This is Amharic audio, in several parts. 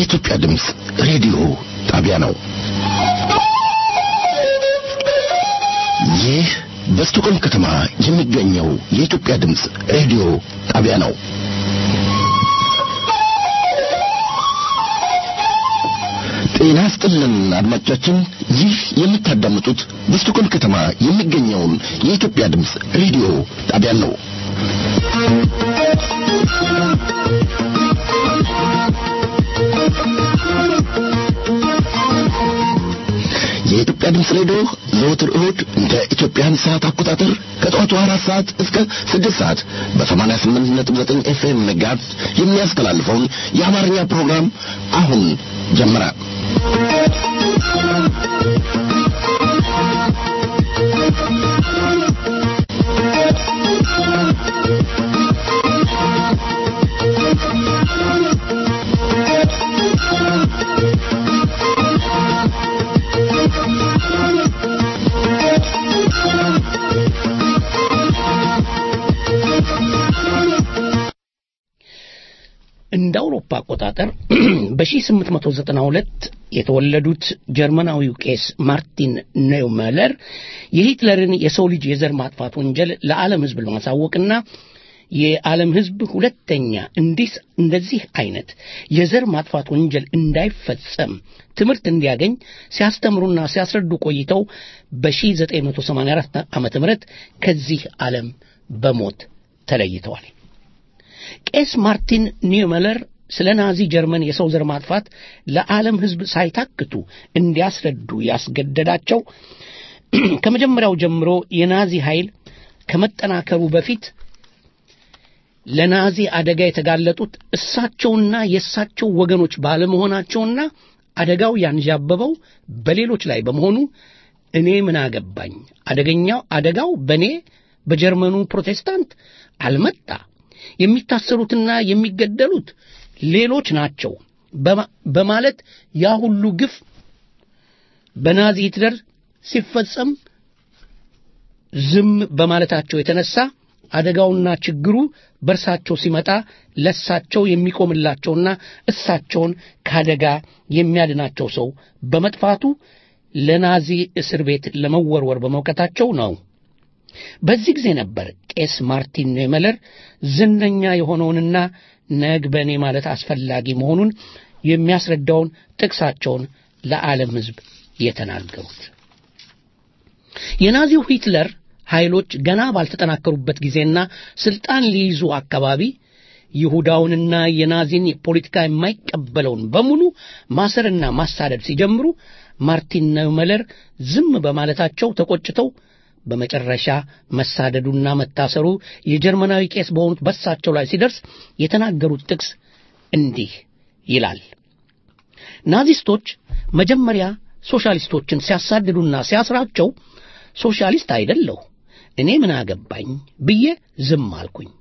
የኢትዮጵያ ድምፅ ሬዲዮ ጣቢያ ነው። ይህ በስቶኮልም ከተማ የሚገኘው የኢትዮጵያ ድምፅ ሬዲዮ ጣቢያ ነው። ጤና ስጥልን አድማጮቻችን፣ ይህ የምታዳምጡት በስቶኮልም ከተማ የሚገኘውን የኢትዮጵያ ድምፅ ሬዲዮ ጣቢያ ነው። የኢትዮጵያ ድምፅ ሬዲዮ ዘወትር እሁድ እንደ ኢትዮጵያን ሰዓት አቆጣጠር ከጠዋቱ አራት ሰዓት እስከ ስድስት ሰዓት በሰማንያ ስምንት ነጥብ ዘጠኝ ኤፍኤም ጋዝ የሚያስተላልፈውን የአማርኛ ፕሮግራም አሁን ጀመረ። እንደ አውሮፓ አቆጣጠር በ1892 የተወለዱት ጀርመናዊው ቄስ ማርቲን ኔውመለር የሂትለርን የሰው ልጅ የዘር ማጥፋት ወንጀል ለዓለም ሕዝብ ለማሳወቅና የዓለም ሕዝብ ሁለተኛ እንዲህ እንደዚህ አይነት የዘር ማጥፋት ወንጀል እንዳይፈጸም ትምህርት እንዲያገኝ ሲያስተምሩና ሲያስረዱ ቆይተው በ1984 ዓ ም ከዚህ ዓለም በሞት ተለይተዋል። ቄስ ማርቲን ኒውመለር ስለ ናዚ ጀርመን የሰው ዘር ማጥፋት ለዓለም ሕዝብ ሳይታክቱ እንዲያስረዱ ያስገደዳቸው ከመጀመሪያው ጀምሮ የናዚ ኃይል ከመጠናከሩ በፊት ለናዚ አደጋ የተጋለጡት እሳቸውና የእሳቸው ወገኖች ባለመሆናቸውና አደጋው ያንዣበበው በሌሎች ላይ በመሆኑ እኔ ምን አገባኝ፣ አደገኛው አደጋው በእኔ በጀርመኑ ፕሮቴስታንት አልመጣ የሚታሰሩትና የሚገደሉት ሌሎች ናቸው በማለት ያ ሁሉ ግፍ በናዚ ሂትለር ሲፈጸም ዝም በማለታቸው የተነሳ አደጋውና ችግሩ በእርሳቸው ሲመጣ ለእሳቸው የሚቆምላቸውና እሳቸውን ከአደጋ የሚያድናቸው ሰው በመጥፋቱ ለናዚ እስር ቤት ለመወርወር በመውቀታቸው ነው። በዚህ ጊዜ ነበር ቄስ ማርቲን ኔመለር ዝነኛ የሆነውንና ነግ በእኔ ማለት አስፈላጊ መሆኑን የሚያስረዳውን ጥቅሳቸውን ለዓለም ሕዝብ የተናገሩት። የናዚው ሂትለር ኃይሎች ገና ባልተጠናከሩበት ጊዜና ስልጣን ሊይዙ አካባቢ ይሁዳውንና የናዚን ፖለቲካ የማይቀበለውን በሙሉ ማሰርና ማሳደድ ሲጀምሩ ማርቲን ኔውመለር ዝም በማለታቸው ተቆጭተው በመጨረሻ መሳደዱና መታሰሩ የጀርመናዊ ቄስ በሆኑት በሳቸው ላይ ሲደርስ የተናገሩት ጥቅስ እንዲህ ይላል። ናዚስቶች መጀመሪያ ሶሻሊስቶችን ሲያሳድዱና ሲያስራቸው ሶሻሊስት አይደለሁ እኔ ምን አገባኝ ብዬ ዝም አልኩኝ።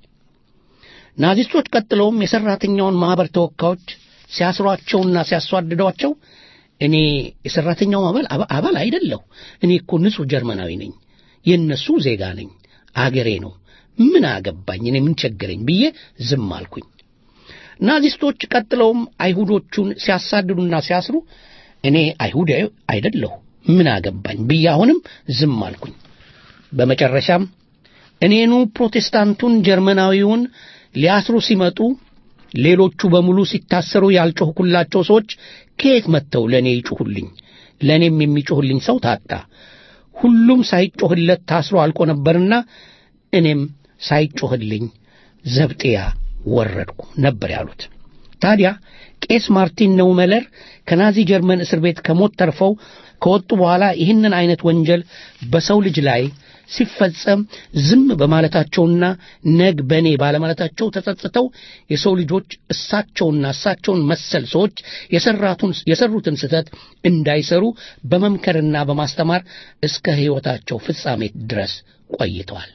ናዚስቶች ቀጥለውም የሠራተኛውን ማኅበር ተወካዮች ሲያስሯቸውና ሲያስዋድዷቸው እኔ የሠራተኛው አባል አባል አይደለሁ እኔ እኮ ንጹሕ ጀርመናዊ ነኝ የእነሱ ዜጋ ነኝ፣ አገሬ ነው፣ ምን አገባኝ፣ እኔ ምን ቸገረኝ ብዬ ዝም አልኩኝ። ናዚስቶች ቀጥለውም አይሁዶቹን ሲያሳድዱና ሲያስሩ እኔ አይሁድ አይደለሁ ምን አገባኝ ብዬ አሁንም ዝም አልኩኝ። በመጨረሻም እኔኑ ፕሮቴስታንቱን ጀርመናዊውን ሊያስሩ ሲመጡ ሌሎቹ በሙሉ ሲታሰሩ ያልጮኽኩላቸው ሰዎች ከየት መጥተው ለእኔ ይጮኹልኝ? ለእኔም የሚጮኽልኝ ሰው ታጣ። ሁሉም ሳይጮህለት ታስሮ አልቆ ነበርና እኔም ሳይጮህልኝ ዘብጤያ ወረድኩ ነበር ያሉት። ታዲያ ቄስ ማርቲን ኔውመለር ከናዚ ጀርመን እስር ቤት ከሞት ተርፈው ከወጡ በኋላ ይህንን አይነት ወንጀል በሰው ልጅ ላይ ሲፈጸም ዝም በማለታቸውና ነግ በእኔ ባለማለታቸው ተጸጽተው የሰው ልጆች እሳቸውና እሳቸውን መሰል ሰዎች የሰሩትን ስህተት እንዳይሰሩ በመምከርና በማስተማር እስከ ሕይወታቸው ፍጻሜ ድረስ ቆይተዋል።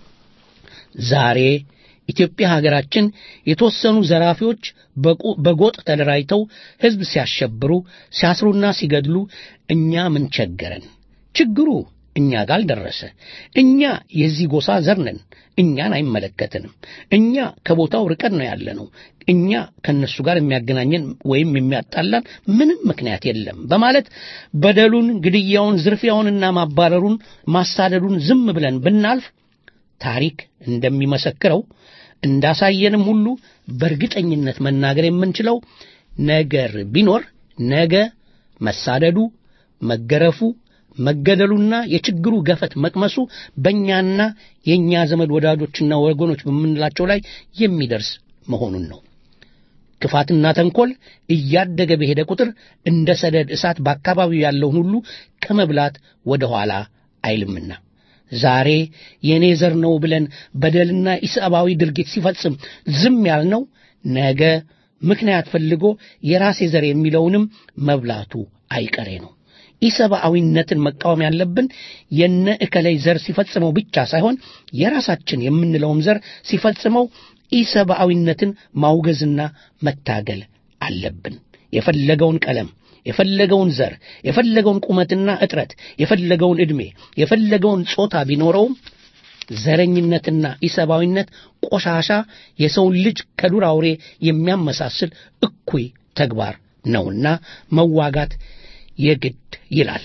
ዛሬ ኢትዮጵያ ሀገራችን የተወሰኑ ዘራፊዎች በጎጥ ተደራጅተው ሕዝብ ሲያሸብሩ፣ ሲያስሩና ሲገድሉ እኛ ምን ቸገረን? ችግሩ እኛ ጋር አልደረሰ። እኛ የዚህ ጎሳ ዘር ነን፣ እኛን አይመለከትንም። እኛ ከቦታው ርቀን ነው ያለነው። እኛ ከነሱ ጋር የሚያገናኘን ወይም የሚያጣላን ምንም ምክንያት የለም በማለት በደሉን፣ ግድያውን፣ ዝርፊያውንና ማባረሩን፣ ማሳደዱን ዝም ብለን ብናልፍ ታሪክ እንደሚመሰክረው እንዳሳየንም ሁሉ በእርግጠኝነት መናገር የምንችለው ነገር ቢኖር ነገ መሳደዱ፣ መገረፉ፣ መገደሉና የችግሩ ገፈት መቅመሱ በእኛና የእኛ ዘመድ ወዳጆችና ወገኖች በምንላቸው ላይ የሚደርስ መሆኑን ነው። ክፋትና ተንኮል እያደገ በሄደ ቁጥር እንደ ሰደድ እሳት በአካባቢው ያለውን ሁሉ ከመብላት ወደ ኋላ አይልምና ዛሬ የእኔ ዘር ነው ብለን በደልና ኢሰብአዊ ድርጊት ሲፈጽም ዝም ያልነው ነገ ምክንያት ፈልጎ የራሴ ዘር የሚለውንም መብላቱ አይቀሬ ነው። ኢሰብአዊነትን መቃወም ያለብን የነ እከላይ ዘር ሲፈጽመው ብቻ ሳይሆን የራሳችን የምንለውም ዘር ሲፈጽመው ኢሰብአዊነትን ማውገዝና መታገል አለብን። የፈለገውን ቀለም፣ የፈለገውን ዘር፣ የፈለገውን ቁመትና እጥረት፣ የፈለገውን ዕድሜ፣ የፈለገውን ጾታ ቢኖረውም ዘረኝነትና ኢሰብአዊነት ቆሻሻ የሰውን ልጅ ከዱር አውሬ የሚያመሳስል እኩይ ተግባር ነውና መዋጋት የግድ ይላል።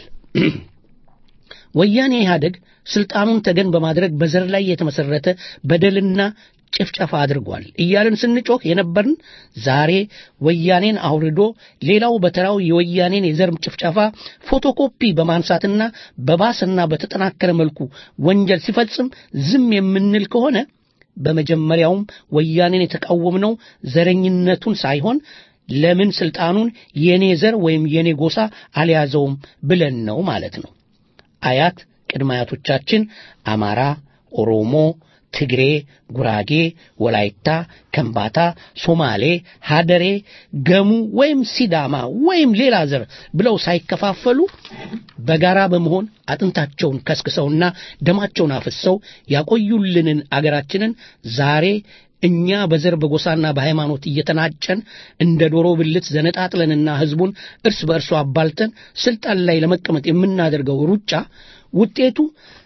ወያኔ ኢህአደግ ስልጣኑን ተገን በማድረግ በዘር ላይ የተመሰረተ በደልና ጭፍጨፋ አድርጓል እያልን ስንጮህ የነበርን ዛሬ ወያኔን አውርዶ ሌላው በተራው የወያኔን የዘር ጭፍጨፋ ፎቶኮፒ በማንሳትና በባስና በተጠናከረ መልኩ ወንጀል ሲፈጽም ዝም የምንል ከሆነ በመጀመሪያውም ወያኔን የተቃወምነው ዘረኝነቱን ሳይሆን ለምን ስልጣኑን የኔ ዘር ወይም የኔ ጎሳ አልያዘውም ብለን ነው ማለት ነው። አያት ቅድመ አያቶቻችን አማራ፣ ኦሮሞ፣ ትግሬ፣ ጉራጌ፣ ወላይታ፣ ከምባታ፣ ሶማሌ፣ ሀደሬ፣ ገሙ ወይም ሲዳማ ወይም ሌላ ዘር ብለው ሳይከፋፈሉ በጋራ በመሆን አጥንታቸውን ከስክሰውና ደማቸውን አፍሰው ያቆዩልንን አገራችንን ዛሬ እኛ በዘር በጎሳና በሃይማኖት እየተናጨን እንደ ዶሮ ብልት ዘነጣጥለንና ህዝቡን እርስ በእርሱ አባልተን ስልጣን ላይ ለመቀመጥ የምናደርገው ሩጫ ውጤቱ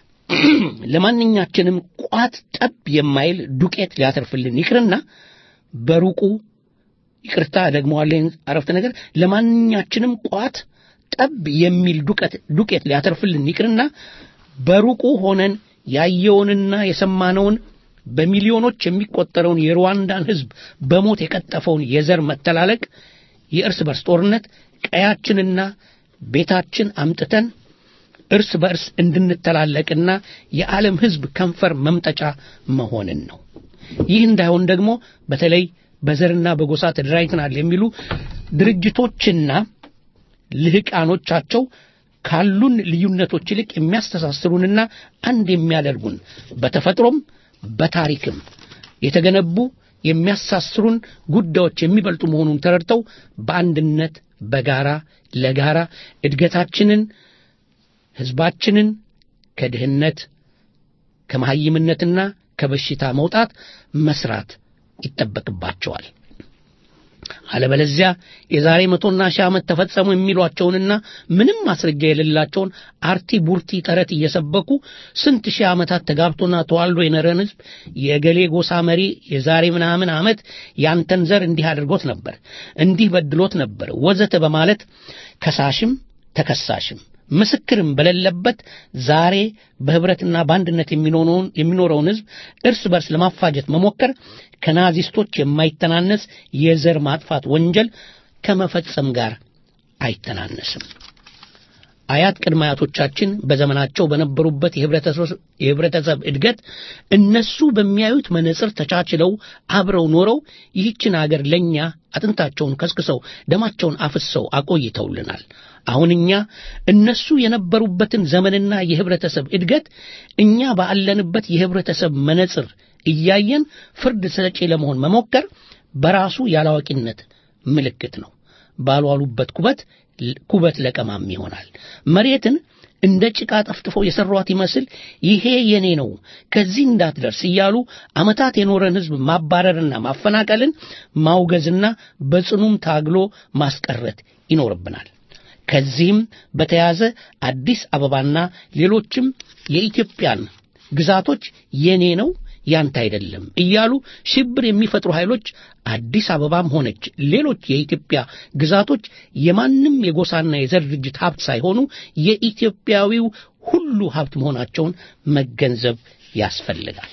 ለማንኛችንም ቋት ጠብ የማይል ዱቄት ሊያተርፍልን ይቅርና በሩቁ ይቅርታ ደግመዋለሁ አረፍተ ነገር ለማንኛችንም ቋት ጠብ የሚል ዱቄት ዱቄት ሊያተርፍልን ይቅርና በሩቁ ሆነን ያየውንና የሰማነውን በሚሊዮኖች የሚቆጠረውን የሩዋንዳን ህዝብ በሞት የቀጠፈውን የዘር መተላለቅ፣ የእርስ በርስ ጦርነት ቀያችንና ቤታችን አምጥተን እርስ በርስ እንድንተላለቅና የዓለም ህዝብ ከንፈር መምጠጫ መሆንን ነው። ይህ እንዳይሆን ደግሞ በተለይ በዘርና በጎሳ ተደራጅተናል የሚሉ ድርጅቶችና ልህቃኖቻቸው ካሉን ልዩነቶች ይልቅ የሚያስተሳስሩንና አንድ የሚያደርጉን በተፈጥሮም በታሪክም የተገነቡ የሚያሳስሩን ጉዳዮች የሚበልጡ መሆኑን ተረድተው በአንድነት በጋራ ለጋራ እድገታችንን ህዝባችንን ከድህነት ከመሐይምነትና ከበሽታ መውጣት መስራት ይጠበቅባቸዋል። አለበለዚያ የዛሬ መቶና ሺህ ዓመት ተፈጸሙ የሚሏቸውንና ምንም ማስረጃ የሌላቸውን አርቲ ቡርቲ ተረት እየሰበኩ ስንት ሺህ ዓመታት ተጋብቶና ተዋልዶ የኖረን ህዝብ የገሌ ጎሳ መሪ የዛሬ ምናምን ዓመት ያንተን ዘር እንዲህ አድርጎት ነበር፣ እንዲህ በድሎት ነበር ወዘተ በማለት ከሳሽም ተከሳሽም ምስክርም በሌለበት ዛሬ በህብረትና በአንድነት የሚኖረውን ህዝብ እርስ በርስ ለማፋጀት መሞከር ከናዚስቶች የማይተናነስ የዘር ማጥፋት ወንጀል ከመፈጸም ጋር አይተናነስም። አያት ቅድመ አያቶቻችን በዘመናቸው በነበሩበት የህብረተሰብ እድገት እነሱ በሚያዩት መነጽር ተቻችለው አብረው ኖረው ይህችን አገር ለእኛ አጥንታቸውን ከስክሰው ደማቸውን አፍሰው አቆይተውልናል። አሁን እኛ እነሱ የነበሩበትን ዘመንና የህብረተሰብ እድገት እኛ ባለንበት የህብረተሰብ መነጽር እያየን ፍርድ ሰጪ ለመሆን መሞከር በራሱ ያላዋቂነት ምልክት ነው። ባልዋሉበት ኩበት ኩበት ለቀማም ይሆናል። መሬትን እንደ ጭቃ ጠፍጥፈው የሰሯት ይመስል ይሄ የኔ ነው ከዚህ እንዳትደርስ እያሉ ዓመታት የኖረን ህዝብ ማባረርና ማፈናቀልን ማውገዝና በጽኑም ታግሎ ማስቀረት ይኖርብናል። ከዚህም በተያያዘ አዲስ አበባና ሌሎችም የኢትዮጵያን ግዛቶች የኔ ነው ያንተ አይደለም እያሉ ሽብር የሚፈጥሩ ኃይሎች አዲስ አበባም ሆነች ሌሎች የኢትዮጵያ ግዛቶች የማንም የጎሳና የዘር ድርጅት ሀብት ሳይሆኑ የኢትዮጵያዊው ሁሉ ሀብት መሆናቸውን መገንዘብ ያስፈልጋል።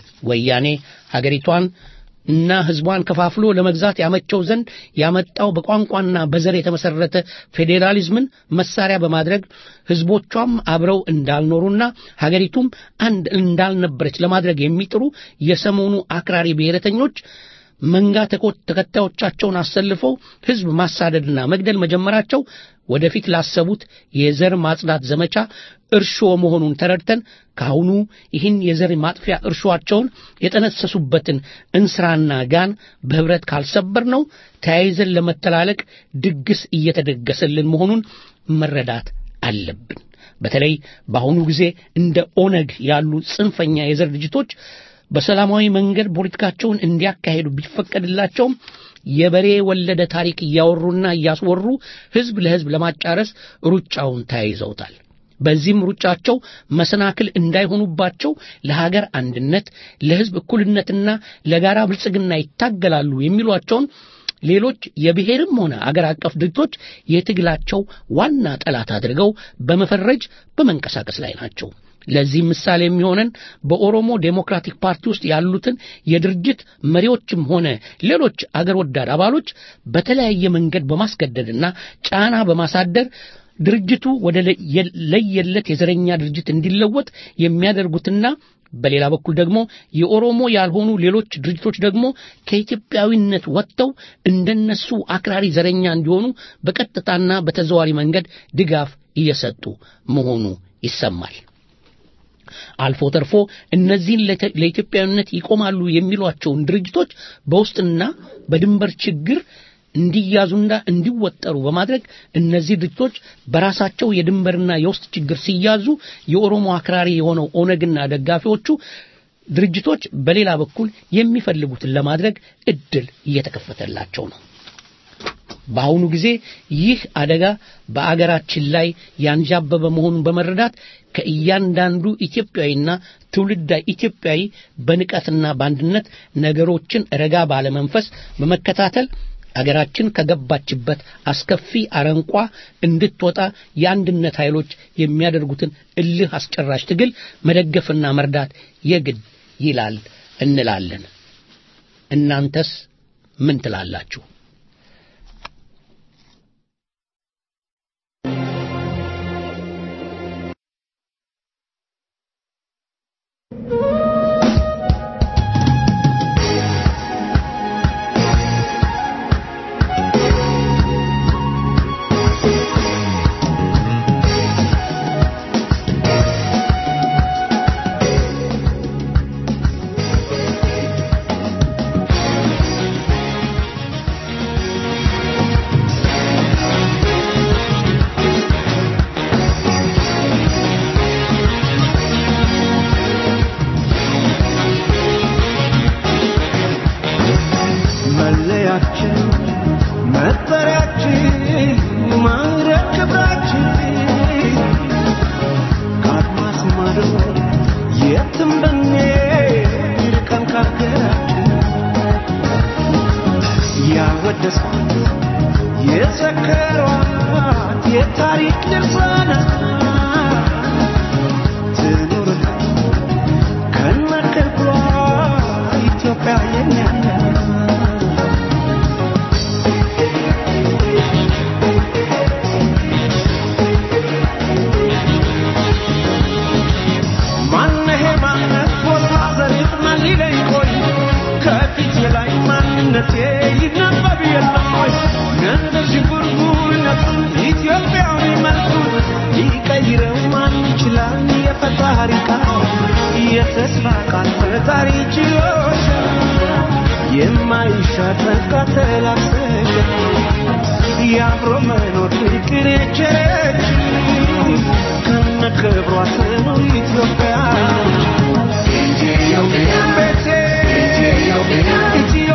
ወያኔ ሀገሪቷን እና ህዝቧን ከፋፍሎ ለመግዛት ያመቸው ዘንድ ያመጣው በቋንቋና በዘር የተመሰረተ ፌዴራሊዝምን መሳሪያ በማድረግ ህዝቦቿም አብረው እንዳልኖሩና ሀገሪቱም አንድ እንዳልነበረች ለማድረግ የሚጥሩ የሰሞኑ አክራሪ ብሔረተኞች መንጋ ተከታዮቻቸውን አሰልፈው ህዝብ ማሳደድና መግደል መጀመራቸው ወደፊት ላሰቡት የዘር ማጽዳት ዘመቻ እርሾ መሆኑን ተረድተን ካሁኑ ይህን የዘር ማጥፊያ እርሾአቸውን የጠነሰሱበትን እንስራና ጋን በህብረት ካልሰበር ነው ተያይዘን ለመተላለቅ ድግስ እየተደገሰልን መሆኑን መረዳት አለብን። በተለይ በአሁኑ ጊዜ እንደ ኦነግ ያሉ ጽንፈኛ የዘር ድርጅቶች በሰላማዊ መንገድ ፖለቲካቸውን እንዲያካሄዱ ቢፈቀድላቸውም የበሬ ወለደ ታሪክ እያወሩና እያስወሩ ህዝብ ለህዝብ ለማጫረስ ሩጫውን ተያይዘውታል። በዚህም ሩጫቸው መሰናክል እንዳይሆኑባቸው ለሀገር አንድነት፣ ለህዝብ እኩልነትና ለጋራ ብልጽግና ይታገላሉ የሚሏቸውን ሌሎች የብሔርም ሆነ አገር አቀፍ ድርጅቶች የትግላቸው ዋና ጠላት አድርገው በመፈረጅ በመንቀሳቀስ ላይ ናቸው። ለዚህ ምሳሌ የሚሆነን በኦሮሞ ዴሞክራቲክ ፓርቲ ውስጥ ያሉትን የድርጅት መሪዎችም ሆነ ሌሎች አገር ወዳድ አባሎች በተለያየ መንገድ በማስገደድና ጫና በማሳደር ድርጅቱ ወደ ለየለት የዘረኛ ድርጅት እንዲለወጥ የሚያደርጉትና በሌላ በኩል ደግሞ የኦሮሞ ያልሆኑ ሌሎች ድርጅቶች ደግሞ ከኢትዮጵያዊነት ወጥተው እንደነሱ አክራሪ ዘረኛ እንዲሆኑ በቀጥታና በተዘዋሪ መንገድ ድጋፍ እየሰጡ መሆኑ ይሰማል። አልፎ ተርፎ እነዚህን ለኢትዮጵያዊነት ይቆማሉ የሚሏቸውን ድርጅቶች በውስጥና በድንበር ችግር እንዲያዙና እንዲወጠሩ በማድረግ እነዚህ ድርጅቶች በራሳቸው የድንበርና የውስጥ ችግር ሲያዙ የኦሮሞ አክራሪ የሆነው ኦነግና ደጋፊዎቹ ድርጅቶች በሌላ በኩል የሚፈልጉትን ለማድረግ እድል እየተከፈተላቸው ነው። በአሁኑ ጊዜ ይህ አደጋ በአገራችን ላይ ያንዣበበ መሆኑን በመረዳት ከእያንዳንዱ ኢትዮጵያዊና ትውልደ ኢትዮጵያዊ በንቀትና በአንድነት ነገሮችን ረጋ ባለመንፈስ በመከታተል አገራችን ከገባችበት አስከፊ አረንቋ እንድትወጣ የአንድነት ኃይሎች የሚያደርጉትን እልህ አስጨራሽ ትግል መደገፍና መርዳት የግድ ይላል እንላለን። እናንተስ ምን ትላላችሁ?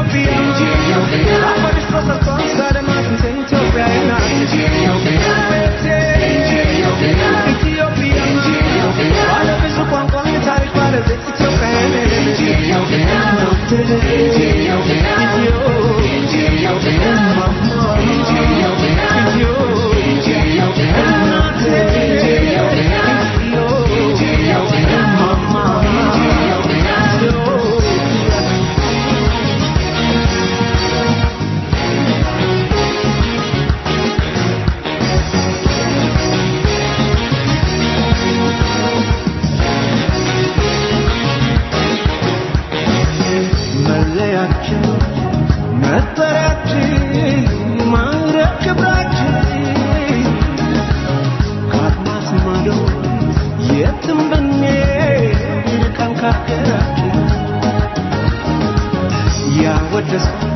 Ethiopia, መለያችን መጠሪያችን ማዕረግ ክብራችን ከአድማስ ማዶ የትም ብንሄድ ርቀን ከሀገራችን ያወደሷት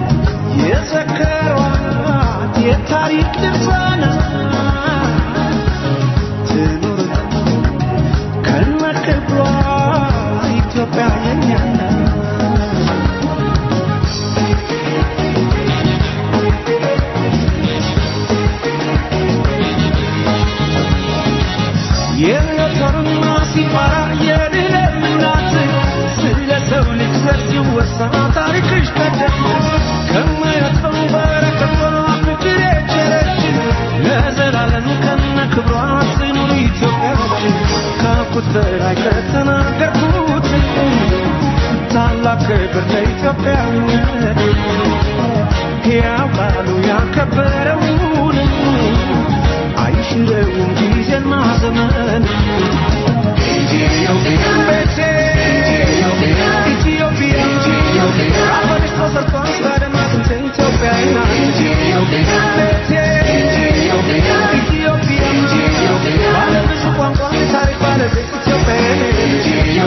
የዘከሯት የታሪክ ድርሳናት ትኑር ከነክብሯ ኢትዮጵያ የኛ ናት። የሞተርና ሲባራ የድለም እናት ስለ ሰው ልጅ ዘር ሲወሳ ታሪክሽ ቀደም ከማያጥፈው በረከቷ ፍቅር የቸረች ለዘላለም ከነ ክብሯ ትኑር ኢትዮጵያችን ካልኩት በላይ ከተናገርኩት ታላቅ ክብር ለኢትዮጵያዊነት ሕያው ቃሉ ያከበረውን አይሽረውም ጊዜና ዘመን ቤቴ ኢትዮጵያ አፈርሽ ተሰርቷል በደማቅ ኢትዮጵያ ናት ቤቴ ኢትዮጵያ ባለብዙ ቋንቋ ታሪክ ባለቤት ኢትዮጵያ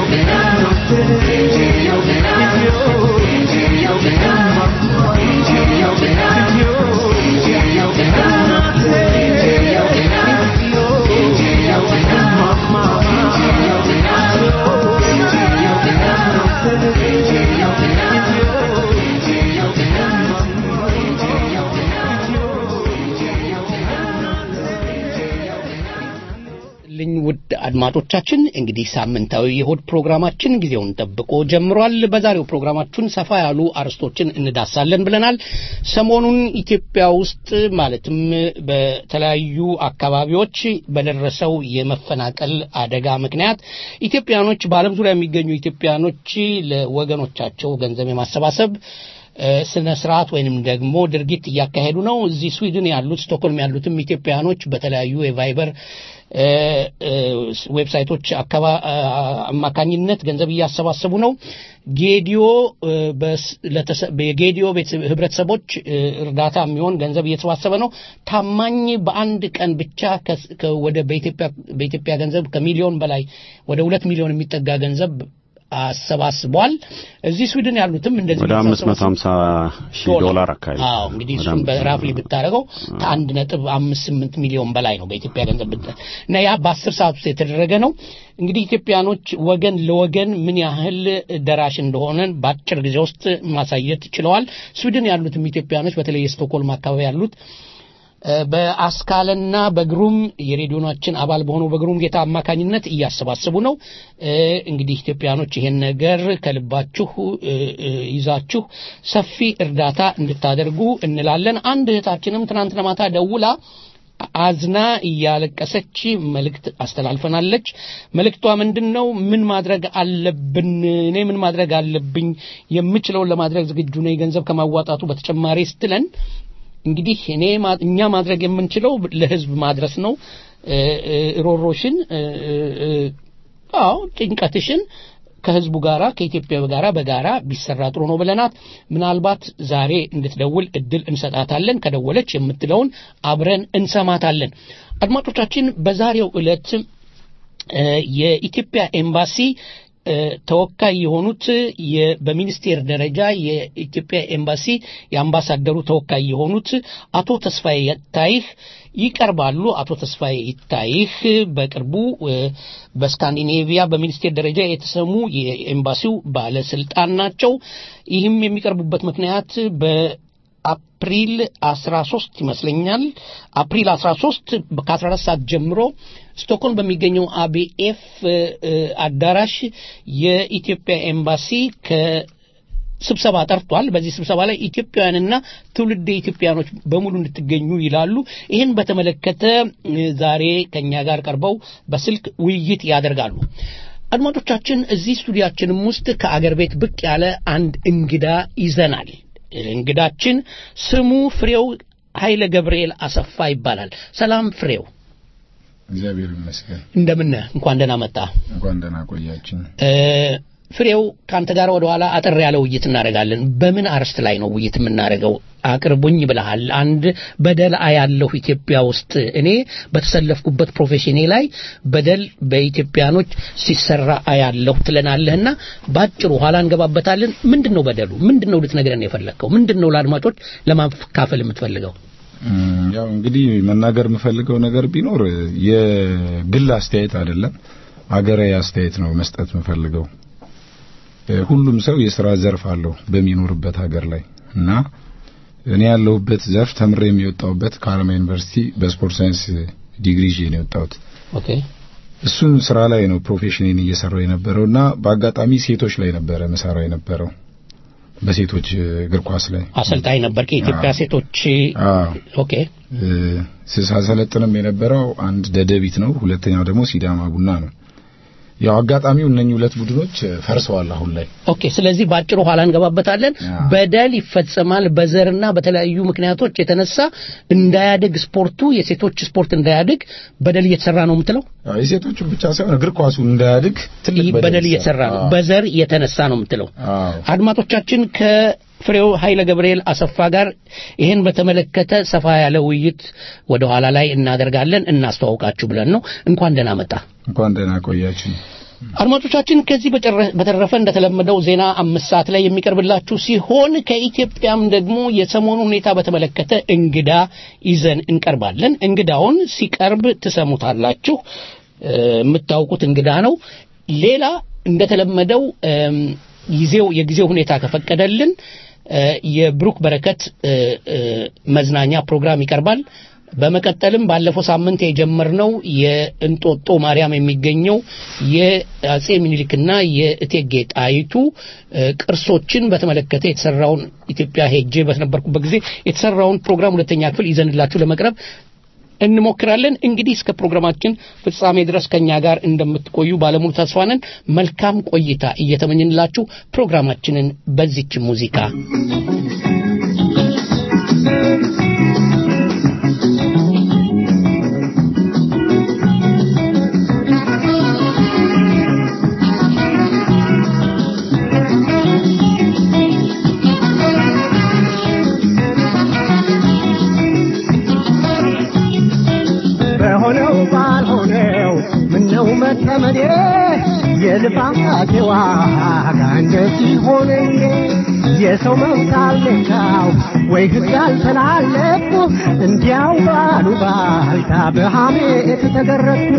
ልኝ ውድ አድማጮቻችን እንግዲህ ሳምንታዊ የሆድ ፕሮግራማችን ጊዜውን ጠብቆ ጀምሯል። በዛሬው ፕሮግራማችን ሰፋ ያሉ አርዕስቶችን እንዳሳለን ብለናል። ሰሞኑን ኢትዮጵያ ውስጥ ማለትም በተለያዩ አካባቢዎች በደረሰው የመፈናቀል አደጋ ምክንያት ኢትዮጵያኖች በዓለም ዙሪያ የሚገኙ ኢትዮጵያኖች ለወገኖቻቸው ገንዘብ የማሰባሰብ ስነ ስርዓት ወይንም ደግሞ ድርጊት እያካሄዱ ነው። እዚህ ስዊድን ያሉት ስቶክሆልም ያሉትም ኢትዮጵያኖች በተለያዩ የቫይበር ዌብሳይቶች አማካኝነት ገንዘብ እያሰባሰቡ ነው። ጌዲዮ የጌዲዮ ህብረተሰቦች እርዳታ የሚሆን ገንዘብ እየተሰባሰበ ነው። ታማኝ በአንድ ቀን ብቻ ወደ በኢትዮጵያ ገንዘብ ከሚሊዮን በላይ ወደ ሁለት ሚሊዮን የሚጠጋ ገንዘብ አሰባስቧል። እዚህ ስዊድን ያሉትም እንደዚህ ወደ አምስት መቶ ሀምሳ ሺህ ዶላር አካባቢ አዎ እንግዲህ እሱን በራፍሊ ብታደርገው ከአንድ ነጥብ አምስት ስምንት ሚሊዮን በላይ ነው በኢትዮጵያ ገንዘብ ብታ እና ያ በአስር ሰዓት ውስጥ የተደረገ ነው። እንግዲህ ኢትዮጵያኖች ወገን ለወገን ምን ያህል ደራሽ እንደሆነ በአጭር ጊዜ ውስጥ ማሳየት ችለዋል። ስዊድን ያሉትም ኢትዮጵያኖች በተለይ የስቶክሆልም አካባቢ ያሉት በአስካለና በግሩም የሬዲዮናችን አባል በሆነው በግሩም ጌታ አማካኝነት እያሰባሰቡ ነው። እንግዲህ ኢትዮጵያኖች ይሄን ነገር ከልባችሁ ይዛችሁ ሰፊ እርዳታ እንድታደርጉ እንላለን። አንድ እህታችንም ትናንትና ማታ ደውላ አዝና እያለቀሰች መልእክት አስተላልፈናለች። መልእክቷ ምንድን ነው? ምን ማድረግ አለብን? እኔ ምን ማድረግ አለብኝ? የምችለውን ለማድረግ ዝግጁ ነኝ፣ ገንዘብ ከማዋጣቱ በተጨማሪ ስትለን እንግዲህ እኔ እኛ ማድረግ የምንችለው ለህዝብ ማድረስ ነው። ሮሮሽን፣ አዎ ጭንቀትሽን ከህዝቡ ጋራ ከኢትዮጵያ ጋራ በጋራ ቢሰራ ጥሩ ነው ብለናት፣ ምናልባት ዛሬ እንድትደውል እድል እንሰጣታለን። ከደወለች የምትለውን አብረን እንሰማታለን። አድማጮቻችን፣ በዛሬው ዕለት የኢትዮጵያ ኤምባሲ ተወካይ የሆኑት በሚኒስቴር ደረጃ የኢትዮጵያ ኤምባሲ የአምባሳደሩ ተወካይ የሆኑት አቶ ተስፋዬ ይታይህ ይቀርባሉ። አቶ ተስፋዬ ይታይህ በቅርቡ በስካንዲኔቪያ በሚኒስቴር ደረጃ የተሰሙ የኤምባሲው ባለስልጣን ናቸው። ይህም የሚቀርቡበት ምክንያት በአፕሪል 13 ይመስለኛል አፕሪል 13 ከ14 ሰዓት ጀምሮ ስቶክሆልም በሚገኘው አቢኤፍ አዳራሽ የኢትዮጵያ ኤምባሲ ስብሰባ ጠርቷል። በዚህ ስብሰባ ላይ ኢትዮጵያውያንና ትውልደ ኢትዮጵያኖች በሙሉ እንድትገኙ ይላሉ። ይህን በተመለከተ እ፣ ዛሬ ከኛ ጋር ቀርበው በስልክ ውይይት ያደርጋሉ። አድማጮቻችን እዚህ ስቱዲያችንም ውስጥ ከአገር ቤት ብቅ ያለ አንድ እንግዳ ይዘናል። እንግዳችን ስሙ ፍሬው ኃይለ ገብርኤል አሰፋ ይባላል። ሰላም ፍሬው፣ እግዚአብሔር ይመስገን። እንደምን እንኳን ደህና መጣ። እንኳን ደህና ቆያችን። እ፣ ፍሬው ከአንተ ጋር ወደ ኋላ አጠር ያለ ውይይት እናደርጋለን። በምን አርዕስት ላይ ነው ውይይት የምናደርገው? አቅርቡኝ ብለሃል። አንድ በደል አያለሁ ኢትዮጵያ ውስጥ እኔ በተሰለፍኩበት ፕሮፌሽኔ ላይ በደል በኢትዮጵያኖች ሲሰራ አያለሁ ትለናለህና በአጭሩ ኋላ እንገባበታለን። ምንድን ነው በደሉ? ምንድን ነው ልትነግረን የፈለግከው? ምንድን ነው ለአድማጮች ለማካፈል የምትፈልገው? እም፣ ያው እንግዲህ መናገር የምፈልገው ነገር ቢኖር የግል አስተያየት አይደለም፣ አገራዊ አስተያየት ነው መስጠት የምፈልገው። እ፣ ሁሉም ሰው የስራ ዘርፍ አለው በሚኖርበት ሀገር ላይ እና እኔ ያለሁበት ዘርፍ ተምሬ የሚወጣውበት ከአለማ ዩኒቨርሲቲ በስፖርት ሳይንስ ዲግሪ ይዤ ነው የወጣሁት። ኦኬ እሱን ስራ ላይ ነው ፕሮፌሽኔን እየሰራው የነበረውና በአጋጣሚ ሴቶች ላይ ነበረ መሰራው የነበረው በሴቶች እ፣ እግር ኳስ ላይ አሰልጣኝ ነበር ከኢትዮጵያ አዎ። ሴቶች አዎ ኦኬ እ፣ ሳሰለጥንም የነበረው አንድ ደደቢት ነው፣ ሁለተኛው ደግሞ ሲዳማ ቡና ነው። ያው አጋጣሚው እነኚህ ሁለት ቡድኖች እ፣ ፈርሰዋል አሁን ላይ። ኦኬ ስለዚህ በአጭሩ ኋላ እንገባበታለን። ያ። በደል ይፈጸማል በዘርና በተለያዩ ምክንያቶች የተነሳ እንዳያድግ ስፖርቱ የሴቶች ስፖርት እንዳያድግ በደል እየተሰራ ነው የምትለው? ያው የሴቶቹ ብቻ ሳይሆን እግር ኳሱ እንዳያድግ ትልቅ ይህ በደል እየተሰራ ነው፣ አዎ። በዘር የተነሳ ነው የምትለው? አዎ። አድማጮቻችን ከፍሬው ኃይለ ገብርኤል አሰፋ ጋር ይህን በተመለከተ ሰፋ ያለ ውይይት ወደ ኋላ ላይ እናደርጋለን። እናስተዋውቃችሁ ብለን ነው። እንኳን ደህና መጣ። እንኳን ደህና ቆያችን። አድማጮቻችን ከዚህ በጨረ- በተረፈ እንደተለመደው ዜና አምስት ሰዓት ላይ የሚቀርብላችሁ ሲሆን ከኢትዮጵያም ደግሞ የሰሞኑ ሁኔታ በተመለከተ እንግዳ ይዘን እንቀርባለን። እንግዳውን ሲቀርብ ትሰሙታላችሁ። እ፣ የምታውቁት እንግዳ ነው። ሌላ እንደተለመደው እም፣ ጊዜው የጊዜው ሁኔታ ከፈቀደልን እ፣ የብሩክ በረከት እ፣ እ፣ መዝናኛ ፕሮግራም ይቀርባል። በመቀጠልም ባለፈው ሳምንት የጀመርነው የእንጦጦ ማርያም የሚገኘው የአጼ ሚኒሊክና የእቴጌ ጣይቱ እ፣ ቅርሶችን በተመለከተ የተሰራውን ኢትዮጵያ ሄጄ በነበርኩበት ጊዜ የተሰራውን ፕሮግራም ሁለተኛ ክፍል ይዘንላችሁ ለመቅረብ እንሞክራለን። እንግዲህ እስከ ፕሮግራማችን ፍጻሜ ድረስ ከኛ ጋር እንደምትቆዩ ባለሙሉ ተስፋ ነን። መልካም ቆይታ እየተመኝንላችሁ ፕሮግራማችንን በዚች ሙዚቃ በሆነው ባልሆነው ምነው መጠመዴ የልፋቴ ዋጋ እንደዚህ ሆነ የሰው መብት አልነካው ወይ ሕግ አልተላለፍኩ እንዲያው ባሉ ባልታ በሐሜት ተገረፍኩ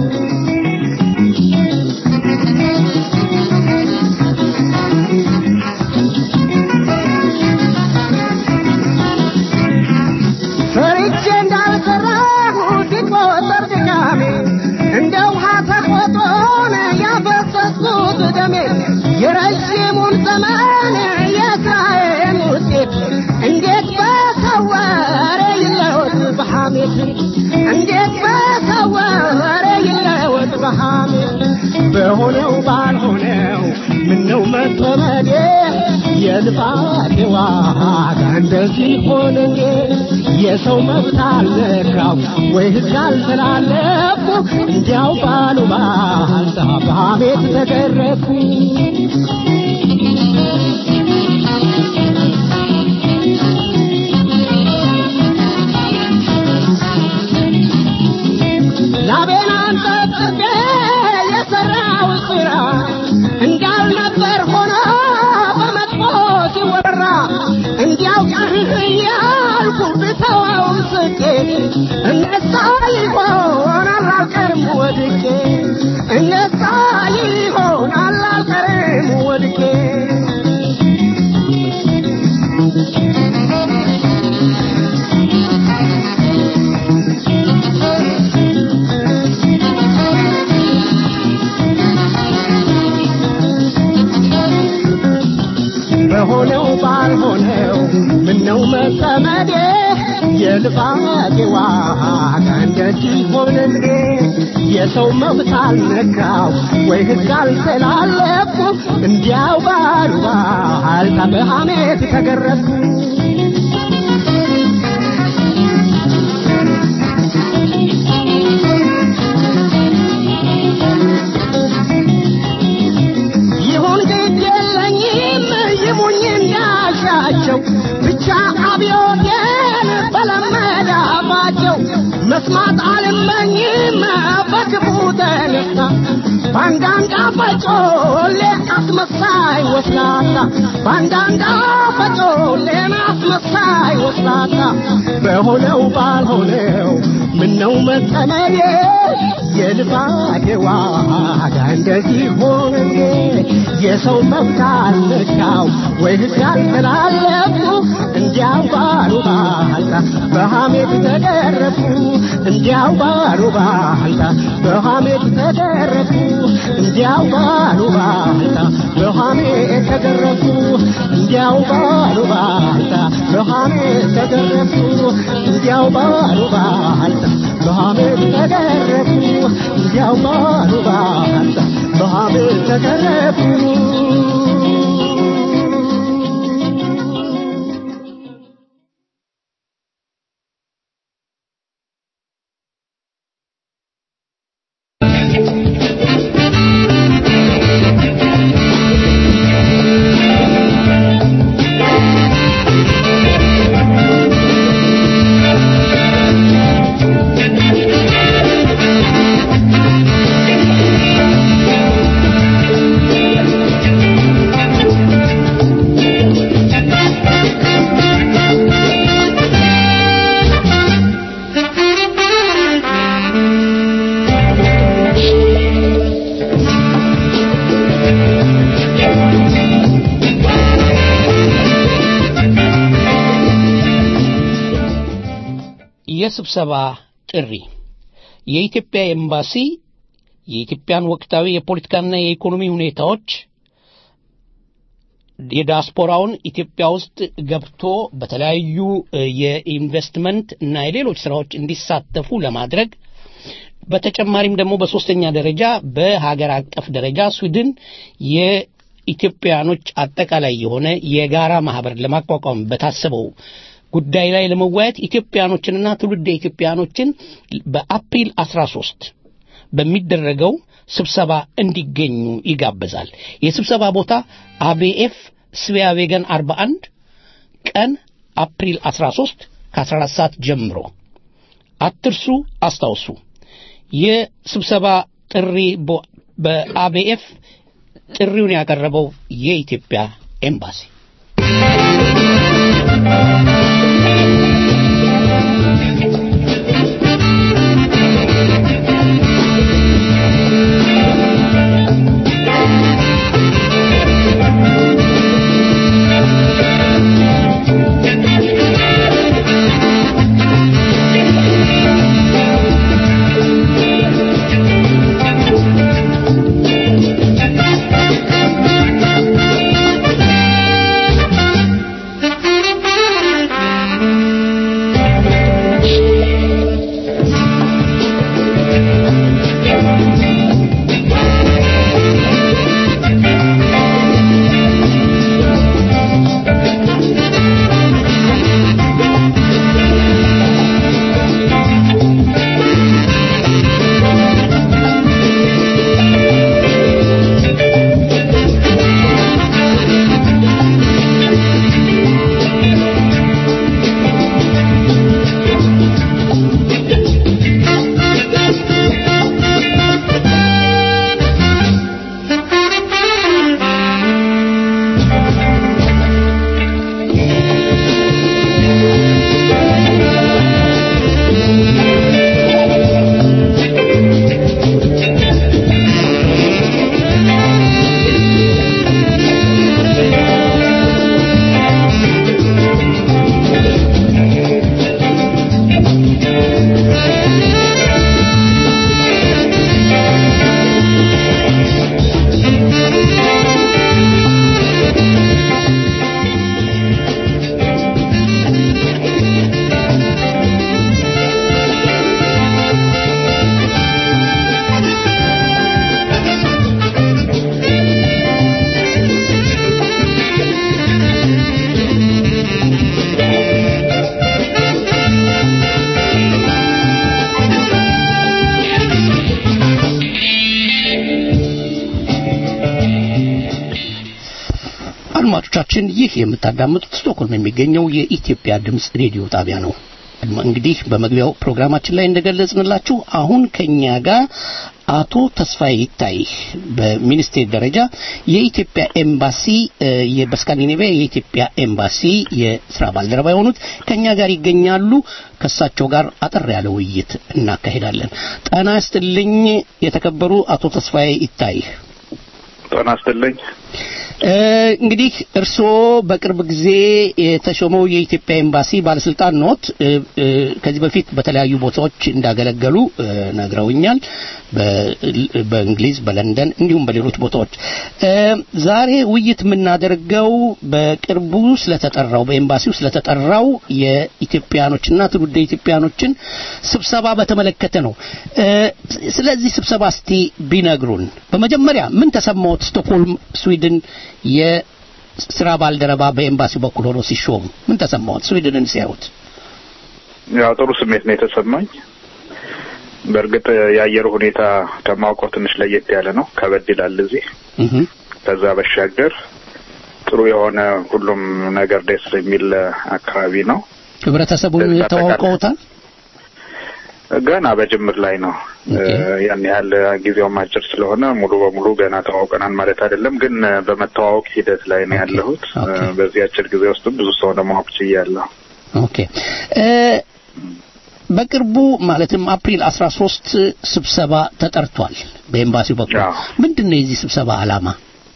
ፈርቼ እንዳልሰራሁ ሲቆጠር ድካሜ እንደ ውሃ ተቆጥሮን ያፈሰስኩት ደሜ የረዥሙን ዘመን የስራዬን ውጤት እንዴት በሰወረ ይለወጥ በሐሜት እንዴት በሰወረ ይለወጥ በሐሜት በሆነው ባልሆነው ምነው መጠመዴ የልፋቴ ዋጋ እንደዚህ ሆነ እንዴ የሰው መብት አልነካው ወይ ሕግ አልተላለፍኩ እንዲያው ባሉ ባልታ በሐሜት ተገረፍኩ ላቤን አንጠጥቤ የሠራው ሥራ እንዳልነበር ሆኖ በመጥፎ ሲወራ እንዲያው ቀርህ እያልኩ ብተወው ስቄ እነሳ ይሆናል አልቀርም ወድቄ እነሳ ይሆናል አልቀርም ወድቄ በሆነው ባልሆነው ምነው መጠመዴ የልፋቴ ዋጋ እንደዚህ ሆነ እንዴ የሰው መብት አልነካው ወይ ሕግ አልተላለፍኩ እንዲያው ባሉባልታ በሐሜት ተገረፍኩ ይሁን ግድ የለኝም ይሙኝ እንዳሻቸው ብቻ አብዮቴን በለመደ አፋቸው መስማት አልመኝም በክፉ ተነሳ በአንዳንድ አፈጮሌ አስመሳይ ወስላታ በአንዳንድ አፈጮሌን አስመሳይ ወስላታ በሆነው ባልሆነው ምነው መጠመዬ የልፋቴ ዋጋ እንደዚህ ሆነ እንዴ የሰው መብት አልነካው ወይ ሕግ አልተላለፍኩ እንዲያው ባሉ ባልታ በሐሜት ተገረፉ እንዲያው ባሉ ባልታ በሐሜት ተገረፉ እንዲያው ባሉ ባልታ በሐሜት ተገረፉ እንዲያው ባሉ ባልታ በሐሜት ተገረፉ እንዲያው ባሉ ባልታ በሐሜት ተገረፉ እንዲያው ባሉ ባልታ በሐሜት ተገረፉ የስብሰባ ጥሪ የኢትዮጵያ ኤምባሲ የኢትዮጵያን ወቅታዊ የፖለቲካና የኢኮኖሚ ሁኔታዎች የዲያስፖራውን ኢትዮጵያ ውስጥ ገብቶ በተለያዩ እ፣ የኢንቨስትመንት እና የሌሎች ስራዎች እንዲሳተፉ ለማድረግ በተጨማሪም ደግሞ በሶስተኛ ደረጃ በሀገር አቀፍ ደረጃ ስዊድን የኢትዮጵያኖች አጠቃላይ የሆነ የጋራ ማህበር ለማቋቋም በታሰበው ጉዳይ ላይ ለመወያየት ኢትዮጵያኖችንና ትውልደ ኢትዮጵያኖችን በአፕሪል 13 በሚደረገው ስብሰባ እንዲገኙ ይጋበዛል። የስብሰባ ቦታ አቤኤፍ ስቪያቬገን 41 ቀን አፕሪል 13 ከ14 ሰዓት ጀምሮ አትርሱ፣ አስታውሱ። የስብሰባ ጥሪ በ- በአቤኤፍ ጥሪውን ያቀረበው የኢትዮጵያ ኤምባሲ Thank የምታዳምጡት ስቶክሆልም የሚገኘው የኢትዮጵያ ድምፅ ሬዲዮ ጣቢያ ነው። እንግዲህ በመግቢያው ፕሮግራማችን ላይ እንደገለጽንላችሁ አሁን ከኛ ጋር አቶ ተስፋዬ ይታይ በሚኒስቴር ደረጃ የኢትዮጵያ ኤምባሲ በስካንዲኔቪያ የኢትዮጵያ ኤምባሲ የስራ ባልደረባ የሆኑት ከኛ ጋር ይገኛሉ። ከእሳቸው ጋር አጠር ያለ ውይይት እናካሄዳለን። ጤና ይስጥልኝ የተከበሩ አቶ ተስፋዬ ይታይ። ጤና ይስጥልኝ። እንግዲህ እርስዎ በቅርብ ጊዜ የተሾመው የኢትዮጵያ ኤምባሲ ባለስልጣን ኖት። ከዚህ በፊት በተለያዩ ቦታዎች እንዳገለገሉ ነግረውኛል። በእንግሊዝ፣ በለንደን እንዲሁም በሌሎች ቦታዎች። ዛሬ ውይይት የምናደርገው በቅርቡ ስለተጠራው በኤምባሲው ስለተጠራው የኢትዮጵያኖችና ትውልደ ኢትዮጵያኖችን ስብሰባ በተመለከተ ነው። ስለዚህ ስብሰባ እስቲ ቢነግሩን። በመጀመሪያ ምን ተሰማዎት? ስቶክሆልም ስዊድን የስራ ባልደረባ በኤምባሲው በኩል ሆኖ ሲሾሙ ምን ተሰማዎት? ስዊድንን ሲያዩት? ያው ጥሩ ስሜት ነው የተሰማኝ። በእርግጥ የአየሩ ሁኔታ ከማውቀው ትንሽ ለየት ያለ ነው፣ ከበድ ይላል እዚህ። ከዛ በሻገር ጥሩ የሆነ ሁሉም ነገር ደስ የሚል አካባቢ ነው። ህብረተሰቡን ተዋውቀውታል? ገና በጅምር ላይ ነው። ያን ያህል ጊዜውም አጭር ስለሆነ ሙሉ በሙሉ ገና ተዋውቀናል ማለት አይደለም፣ ግን በመተዋወቅ ሂደት ላይ ነው ያለሁት። በዚህ አጭር ጊዜ ውስጥ ብዙ ሰው ለማወቅ ችያለሁ። ኦኬ። በቅርቡ ማለትም አፕሪል 13 ስብሰባ ተጠርቷል በኤምባሲው በኩል። ምንድን ነው የዚህ ስብሰባ ዓላማ?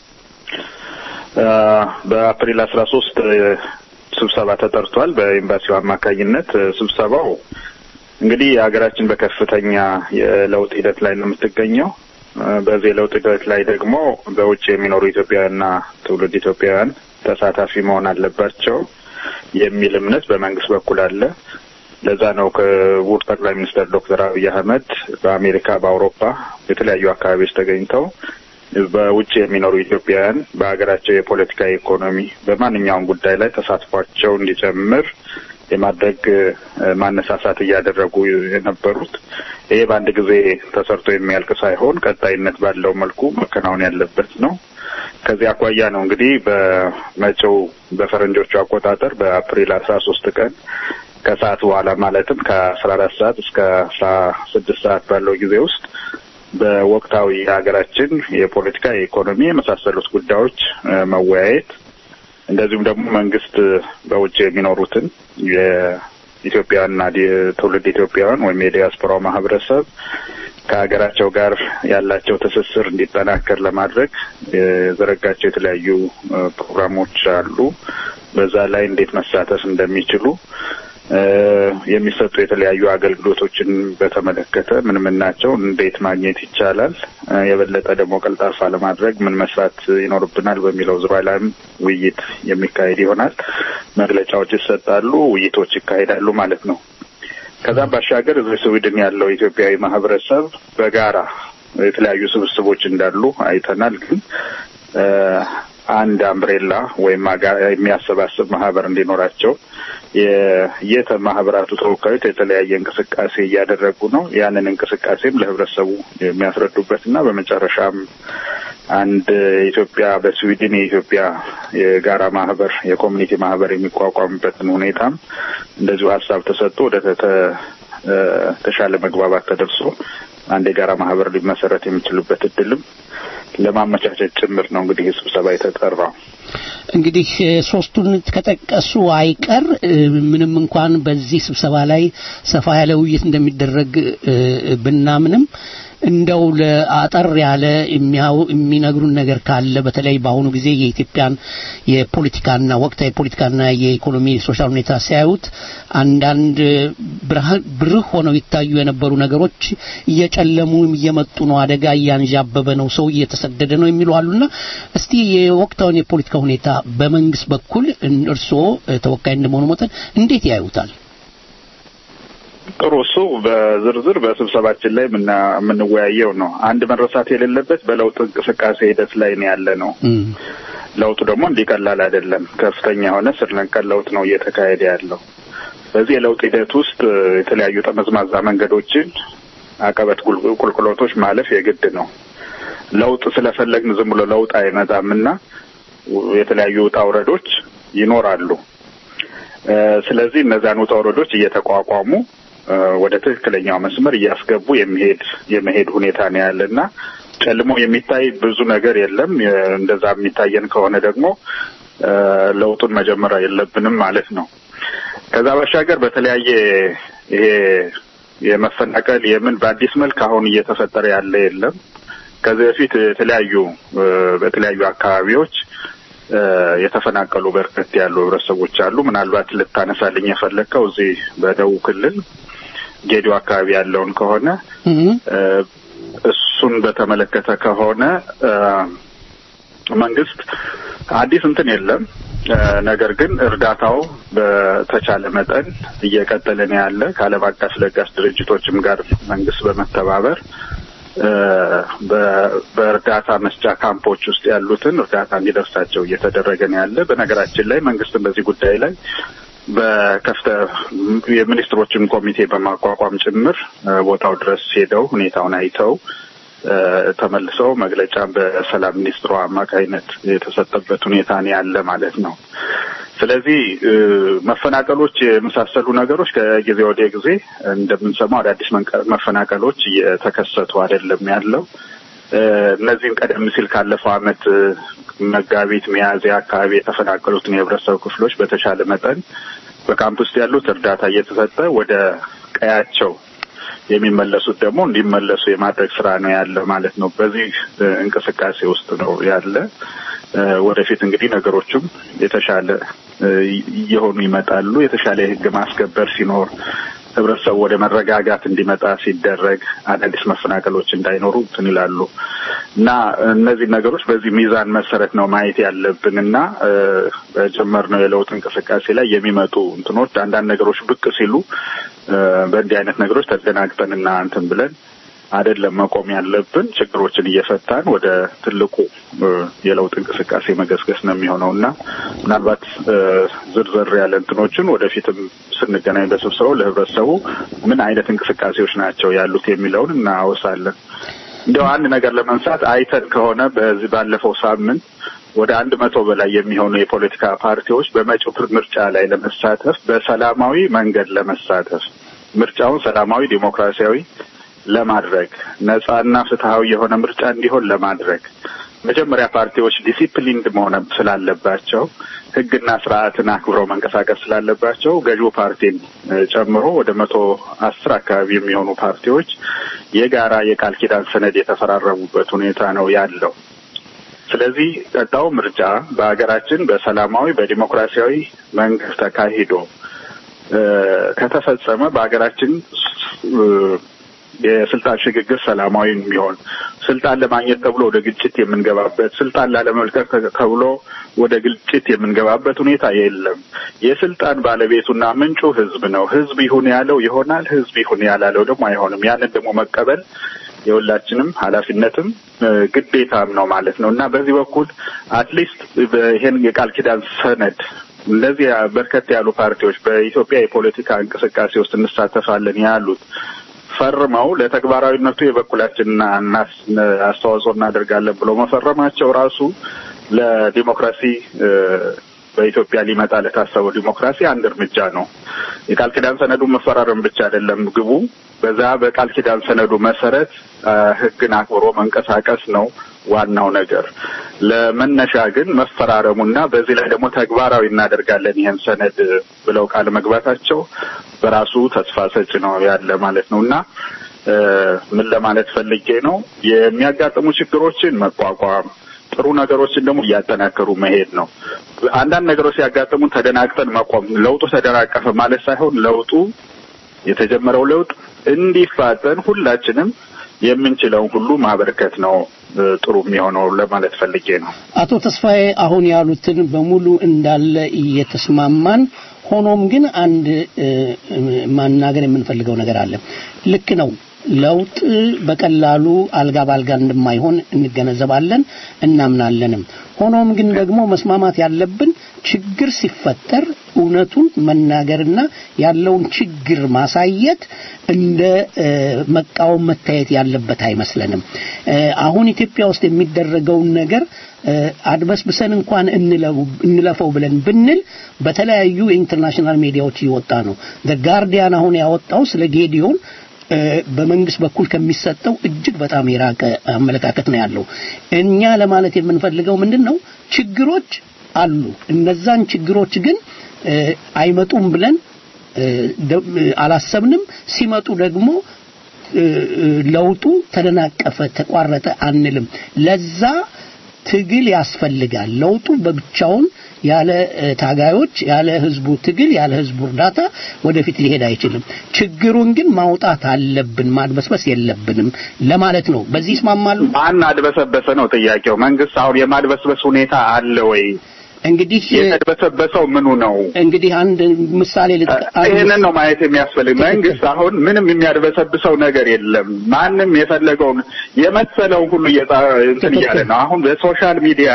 በአፕሪል 13 ስብሰባ ተጠርቷል በኤምባሲው አማካኝነት። ስብሰባው እንግዲህ ሀገራችን በከፍተኛ የለውጥ ሂደት ላይ ነው የምትገኘው። በዚህ የለውጥ ሂደት ላይ ደግሞ በውጭ የሚኖሩ ኢትዮጵያውያንና ትውልድ ኢትዮጵያውያን ተሳታፊ መሆን አለባቸው የሚል እምነት በመንግስት በኩል አለ። ለዛ ነው ክቡር ጠቅላይ ሚኒስትር ዶክተር አብይ አህመድ በአሜሪካ፣ በአውሮፓ የተለያዩ አካባቢዎች ተገኝተው በውጭ የሚኖሩ ኢትዮጵያውያን በሀገራቸው የፖለቲካ ኢኮኖሚ፣ በማንኛውም ጉዳይ ላይ ተሳትፏቸው እንዲጨምር የማድረግ ማነሳሳት እያደረጉ የነበሩት ይሄ በአንድ ጊዜ ተሰርቶ የሚያልቅ ሳይሆን ቀጣይነት ባለው መልኩ መከናወን ያለበት ነው። ከዚህ አኳያ ነው እንግዲህ በመጪው በፈረንጆቹ አቆጣጠር በአፕሪል አስራ ሶስት ቀን ከሰዓት በኋላ ማለትም ከአስራ አራት ሰዓት እስከ አስራ ስድስት ሰዓት ባለው ጊዜ ውስጥ በወቅታዊ የሀገራችን የፖለቲካ፣ የኢኮኖሚ የመሳሰሉት ጉዳዮች መወያየት እንደዚሁም ደግሞ መንግስት በውጭ የሚኖሩትን የኢትዮጵያና ትውልድ ኢትዮጵያውያን ወይም የዲያስፖራው ማህበረሰብ ከሀገራቸው ጋር ያላቸው ትስስር እንዲጠናከር ለማድረግ የዘረጋቸው የተለያዩ ፕሮግራሞች አሉ። በዛ ላይ እንዴት መሳተፍ እንደሚችሉ የሚሰጡ የተለያዩ አገልግሎቶችን በተመለከተ ምን ምን ናቸው፣ እንዴት ማግኘት ይቻላል፣ የበለጠ ደግሞ ቀልጣፋ ለማድረግ ምን መስራት ይኖርብናል በሚለው ዙሪያ ላይም ውይይት የሚካሄድ ይሆናል። መግለጫዎች ይሰጣሉ፣ ውይይቶች ይካሄዳሉ ማለት ነው። ከዛም ባሻገር እዚህ ስዊድን ያለው ኢትዮጵያዊ ማህበረሰብ በጋራ የተለያዩ ስብስቦች እንዳሉ አይተናል። ግን አንድ አምብሬላ ወይም የሚያሰባስብ ማህበር እንዲኖራቸው የየተ ማህበራቱ ተወካዮች የተለያየ እንቅስቃሴ እያደረጉ ነው። ያንን እንቅስቃሴም ለህብረተሰቡ የሚያስረዱበት እና በመጨረሻም አንድ ኢትዮጵያ በስዊድን የኢትዮጵያ የጋራ ማህበር የኮሚኒቲ ማህበር የሚቋቋምበትን ሁኔታም እንደዚሁ ሀሳብ ተሰጥቶ ወደ ተሻለ መግባባት ተደርሶ አንድ የጋራ ማህበር ሊመሰረት የሚችሉበት እድልም ለማመቻቸት ጭምር ነው እንግዲህ ስብሰባ የተጠራው። እንግዲህ ሶስቱን ከጠቀሱ አይቀር ምንም እንኳን በዚህ ስብሰባ ላይ ሰፋ ያለ ውይይት እንደሚደረግ ብናምንም እንደው ለአጠር ያለ የሚነግሩን ነገር ካለ በተለይ በአሁኑ ጊዜ የኢትዮጵያን የፖለቲካና ወቅታዊ የፖለቲካና የኢኮኖሚ ሶሻል ሁኔታ ሲያዩት አንዳንድ ብርህ ሆነው ይታዩ የነበሩ ነገሮች እየጨለሙ እየመጡ ነው፣ አደጋ እያንዣበበ ነው፣ ሰው እየተሰደደ ነው የሚሉ አሉና እስቲ የወቅታውን የፖለቲካ ሁኔታ በመንግስት በኩል እርስዎ ተወካይ እንደመሆኑ መጠን እንዴት ያዩታል? ጥሩ እሱ በዝርዝር በስብሰባችን ላይ የምንወያየው ነው። አንድ መረሳት የሌለበት በለውጥ እንቅስቃሴ ሂደት ላይ ነው ያለ ነው። ለውጡ ደግሞ እንዲቀላል አይደለም። ከፍተኛ የሆነ ስር ነቀል ለውጥ ነው እየተካሄደ ያለው። በዚህ የለውጥ ሂደት ውስጥ የተለያዩ ጠመዝማዛ መንገዶችን፣ አቀበት ቁልቁሎቶች ማለፍ የግድ ነው። ለውጥ ስለፈለግን ዝም ብሎ ለውጥ አይመጣምና የተለያዩ ውጣ ውረዶች ይኖራሉ። ስለዚህ እነዚያን ውጣ ውረዶች እየተቋቋሙ ወደ ትክክለኛው መስመር እያስገቡ የሚሄድ የመሄድ ሁኔታ ነው ያለና ጨልሞ የሚታይ ብዙ ነገር የለም። እንደዛ የሚታየን ከሆነ ደግሞ ለውጡን መጀመር የለብንም ማለት ነው። ከዛ ባሻገር በተለያየ ይሄ የመፈናቀል የምን በአዲስ መልክ አሁን እየተፈጠረ ያለ የለም። ከዚህ በፊት የተለያዩ በተለያዩ አካባቢዎች የተፈናቀሉ በርከት ያሉ ህብረተሰቦች አሉ። ምናልባት ልታነሳልኝ የፈለግከው እዚህ በደቡብ ክልል ጌዲዮ አካባቢ ያለውን ከሆነ እሱን በተመለከተ ከሆነ መንግስት አዲስ እንትን የለም። ነገር ግን እርዳታው በተቻለ መጠን እየቀጠለ ነው ያለ ከዓለም አቀፍ ለጋሽ ድርጅቶችም ጋር መንግስት በመተባበር በእርዳታ መስጫ ካምፖች ውስጥ ያሉትን እርዳታ እንዲደርሳቸው እየተደረገ ነው ያለ። በነገራችን ላይ መንግስትም በዚህ ጉዳይ ላይ በከፍተ የሚኒስትሮችን ኮሚቴ በማቋቋም ጭምር ቦታው ድረስ ሄደው ሁኔታውን አይተው ተመልሰው መግለጫ በሰላም ሚኒስትሩ አማካይነት የተሰጠበት ሁኔታ ነው ያለ ማለት ነው። ስለዚህ መፈናቀሎች የመሳሰሉ ነገሮች ከጊዜ ወደ ጊዜ እንደምንሰማው አዳዲስ መፈናቀሎች እየተከሰቱ አይደለም ያለው። እነዚህም ቀደም ሲል ካለፈው ዓመት መጋቢት፣ ሚያዝያ አካባቢ የተፈናቀሉትን የህብረተሰብ ክፍሎች በተሻለ መጠን በካምፕ ውስጥ ያሉት እርዳታ እየተሰጠ ወደ ቀያቸው የሚመለሱት ደግሞ እንዲመለሱ የማድረግ ስራ ነው ያለ ማለት ነው። በዚህ እንቅስቃሴ ውስጥ ነው ያለ። ወደፊት እንግዲህ ነገሮችም የተሻለ እየሆኑ ይመጣሉ። የተሻለ የህግ ማስከበር ሲኖር ህብረተሰቡ ወደ መረጋጋት እንዲመጣ ሲደረግ አዳዲስ መፈናቀሎች እንዳይኖሩ እንትን ይላሉ እና እነዚህ ነገሮች በዚህ ሚዛን መሰረት ነው ማየት ያለብን እና በጀመርነው የለውጥ እንቅስቃሴ ላይ የሚመጡ እንትኖች አንዳንድ ነገሮች ብቅ ሲሉ በእንዲህ አይነት ነገሮች ተደናግጠንና እንትን ብለን አይደለም መቆም ያለብን። ችግሮችን እየፈታን ወደ ትልቁ የለውጥ እንቅስቃሴ መገስገስ ነው የሚሆነው እና ምናልባት ዝርዝር ያለ እንትኖችን ወደፊትም ስንገናኝ በስብሰባው ለህብረተሰቡ ምን አይነት እንቅስቃሴዎች ናቸው ያሉት የሚለውን እናወሳለን። እንዲያው አንድ ነገር ለመንሳት አይተን ከሆነ በዚህ ባለፈው ሳምንት ወደ አንድ መቶ በላይ የሚሆኑ የፖለቲካ ፓርቲዎች በመጪው ምርጫ ላይ ለመሳተፍ በሰላማዊ መንገድ ለመሳተፍ ምርጫውን ሰላማዊ ዲሞክራሲያዊ ለማድረግ ነጻና ፍትሀዊ የሆነ ምርጫ እንዲሆን ለማድረግ መጀመሪያ ፓርቲዎች ዲሲፕሊንድ መሆን ስላለባቸው ህግና ስርዓትን አክብረው መንቀሳቀስ ስላለባቸው ገዢው ፓርቲን ጨምሮ ወደ መቶ አስር አካባቢ የሚሆኑ ፓርቲዎች የጋራ የቃል ኪዳን ሰነድ የተፈራረሙበት ሁኔታ ነው ያለው። ስለዚህ ቀጣው ምርጫ በሀገራችን በሰላማዊ በዲሞክራሲያዊ መንገድ ተካሂዶ ከተፈጸመ በሀገራችን የስልጣን ሽግግር ሰላማዊ የሚሆን ስልጣን ለማግኘት ተብሎ ወደ ግጭት የምንገባበት ስልጣን ላለመልቀቅ ተብሎ ወደ ግጭት የምንገባበት ሁኔታ የለም። የስልጣን ባለቤቱና ምንጩ ህዝብ ነው። ህዝብ ይሁን ያለው ይሆናል፣ ህዝብ ይሁን ያላለው ደግሞ አይሆንም። ያንን ደግሞ መቀበል የሁላችንም ኃላፊነትም ግዴታም ነው ማለት ነው እና በዚህ በኩል አትሊስት ይሄን የቃል ኪዳን ሰነድ እንደዚህ በርከት ያሉ ፓርቲዎች በኢትዮጵያ የፖለቲካ እንቅስቃሴ ውስጥ እንሳተፋለን ያሉት ፈርመው ለተግባራዊነቱ የበኩላችንና አስተዋጽኦ እናደርጋለን ብለው መፈረማቸው ራሱ ለዲሞክራሲ በኢትዮጵያ ሊመጣ ለታሰበው ዲሞክራሲ አንድ እርምጃ ነው። የቃል ኪዳን ሰነዱ መፈራረም ብቻ አይደለም ግቡ። በዛ በቃል ኪዳን ሰነዱ መሰረት ህግን አክብሮ መንቀሳቀስ ነው ዋናው ነገር። ለመነሻ ግን መፈራረሙና በዚህ ላይ ደግሞ ተግባራዊ እናደርጋለን ይህን ሰነድ ብለው ቃል መግባታቸው በራሱ ተስፋ ሰጭ ነው ያለ ማለት ነው እና ምን ለማለት ፈልጌ ነው የሚያጋጥሙ ችግሮችን መቋቋም ጥሩ ነገሮችን ደግሞ እያጠናከሩ መሄድ ነው። አንዳንድ ነገሮች ሲያጋጥሙ ተደናግጠን መቆም ለውጡ ተደናቀፈ ማለት ሳይሆን ለውጡ የተጀመረው ለውጥ እንዲፋጠን ሁላችንም የምንችለውን ሁሉ ማበርከት ነው ጥሩ የሚሆነው ለማለት ፈልጌ ነው። አቶ ተስፋዬ አሁን ያሉትን በሙሉ እንዳለ እየተስማማን ሆኖም ግን አንድ ማናገር የምንፈልገው ነገር አለ። ልክ ነው። ለውጥ በቀላሉ አልጋ ባልጋ እንደማይሆን እንገነዘባለን እናምናለንም። ሆኖም ግን ደግሞ መስማማት ያለብን ችግር ሲፈጠር እውነቱን መናገርና ያለውን ችግር ማሳየት እንደ መቃወም መታየት ያለበት አይመስለንም። አሁን ኢትዮጵያ ውስጥ የሚደረገውን ነገር አድበስብሰን እንኳን እንለፈው ብለን ብንል በተለያዩ የኢንተርናሽናል ሚዲያዎች እየወጣ ነው። ጋርዲያን አሁን ያወጣው ስለ ጌዲዮን በመንግስት በኩል ከሚሰጠው እጅግ በጣም የራቀ አመለካከት ነው ያለው። እኛ ለማለት የምንፈልገው ምንድን ነው? ችግሮች አሉ። እነዛን ችግሮች ግን አይመጡም ብለን አላሰብንም። ሲመጡ ደግሞ ለውጡ ተደናቀፈ፣ ተቋረጠ አንልም። ለዛ ትግል ያስፈልጋል። ለውጡ በብቻውን ያለ ታጋዮች፣ ያለ ህዝቡ ትግል፣ ያለ ህዝቡ እርዳታ ወደፊት ሊሄድ አይችልም። ችግሩን ግን ማውጣት አለብን፣ ማድበስበስ የለብንም ለማለት ነው። በዚህ ይስማማሉ? ማን አድበሰበሰ ነው ጥያቄው። መንግስት አሁን የማድበስበስ ሁኔታ አለ ወይ? እንግዲህ የተድበሰበሰው ምኑ ነው? እንግዲህ አንድ ምሳሌ ይህንን ነው ማየት የሚያስፈልግ። መንግስት አሁን ምንም የሚያድበሰብሰው ነገር የለም። ማንም የፈለገውን የመሰለውን ሁሉ እንትን እያለ ነው። አሁን በሶሻል ሚዲያ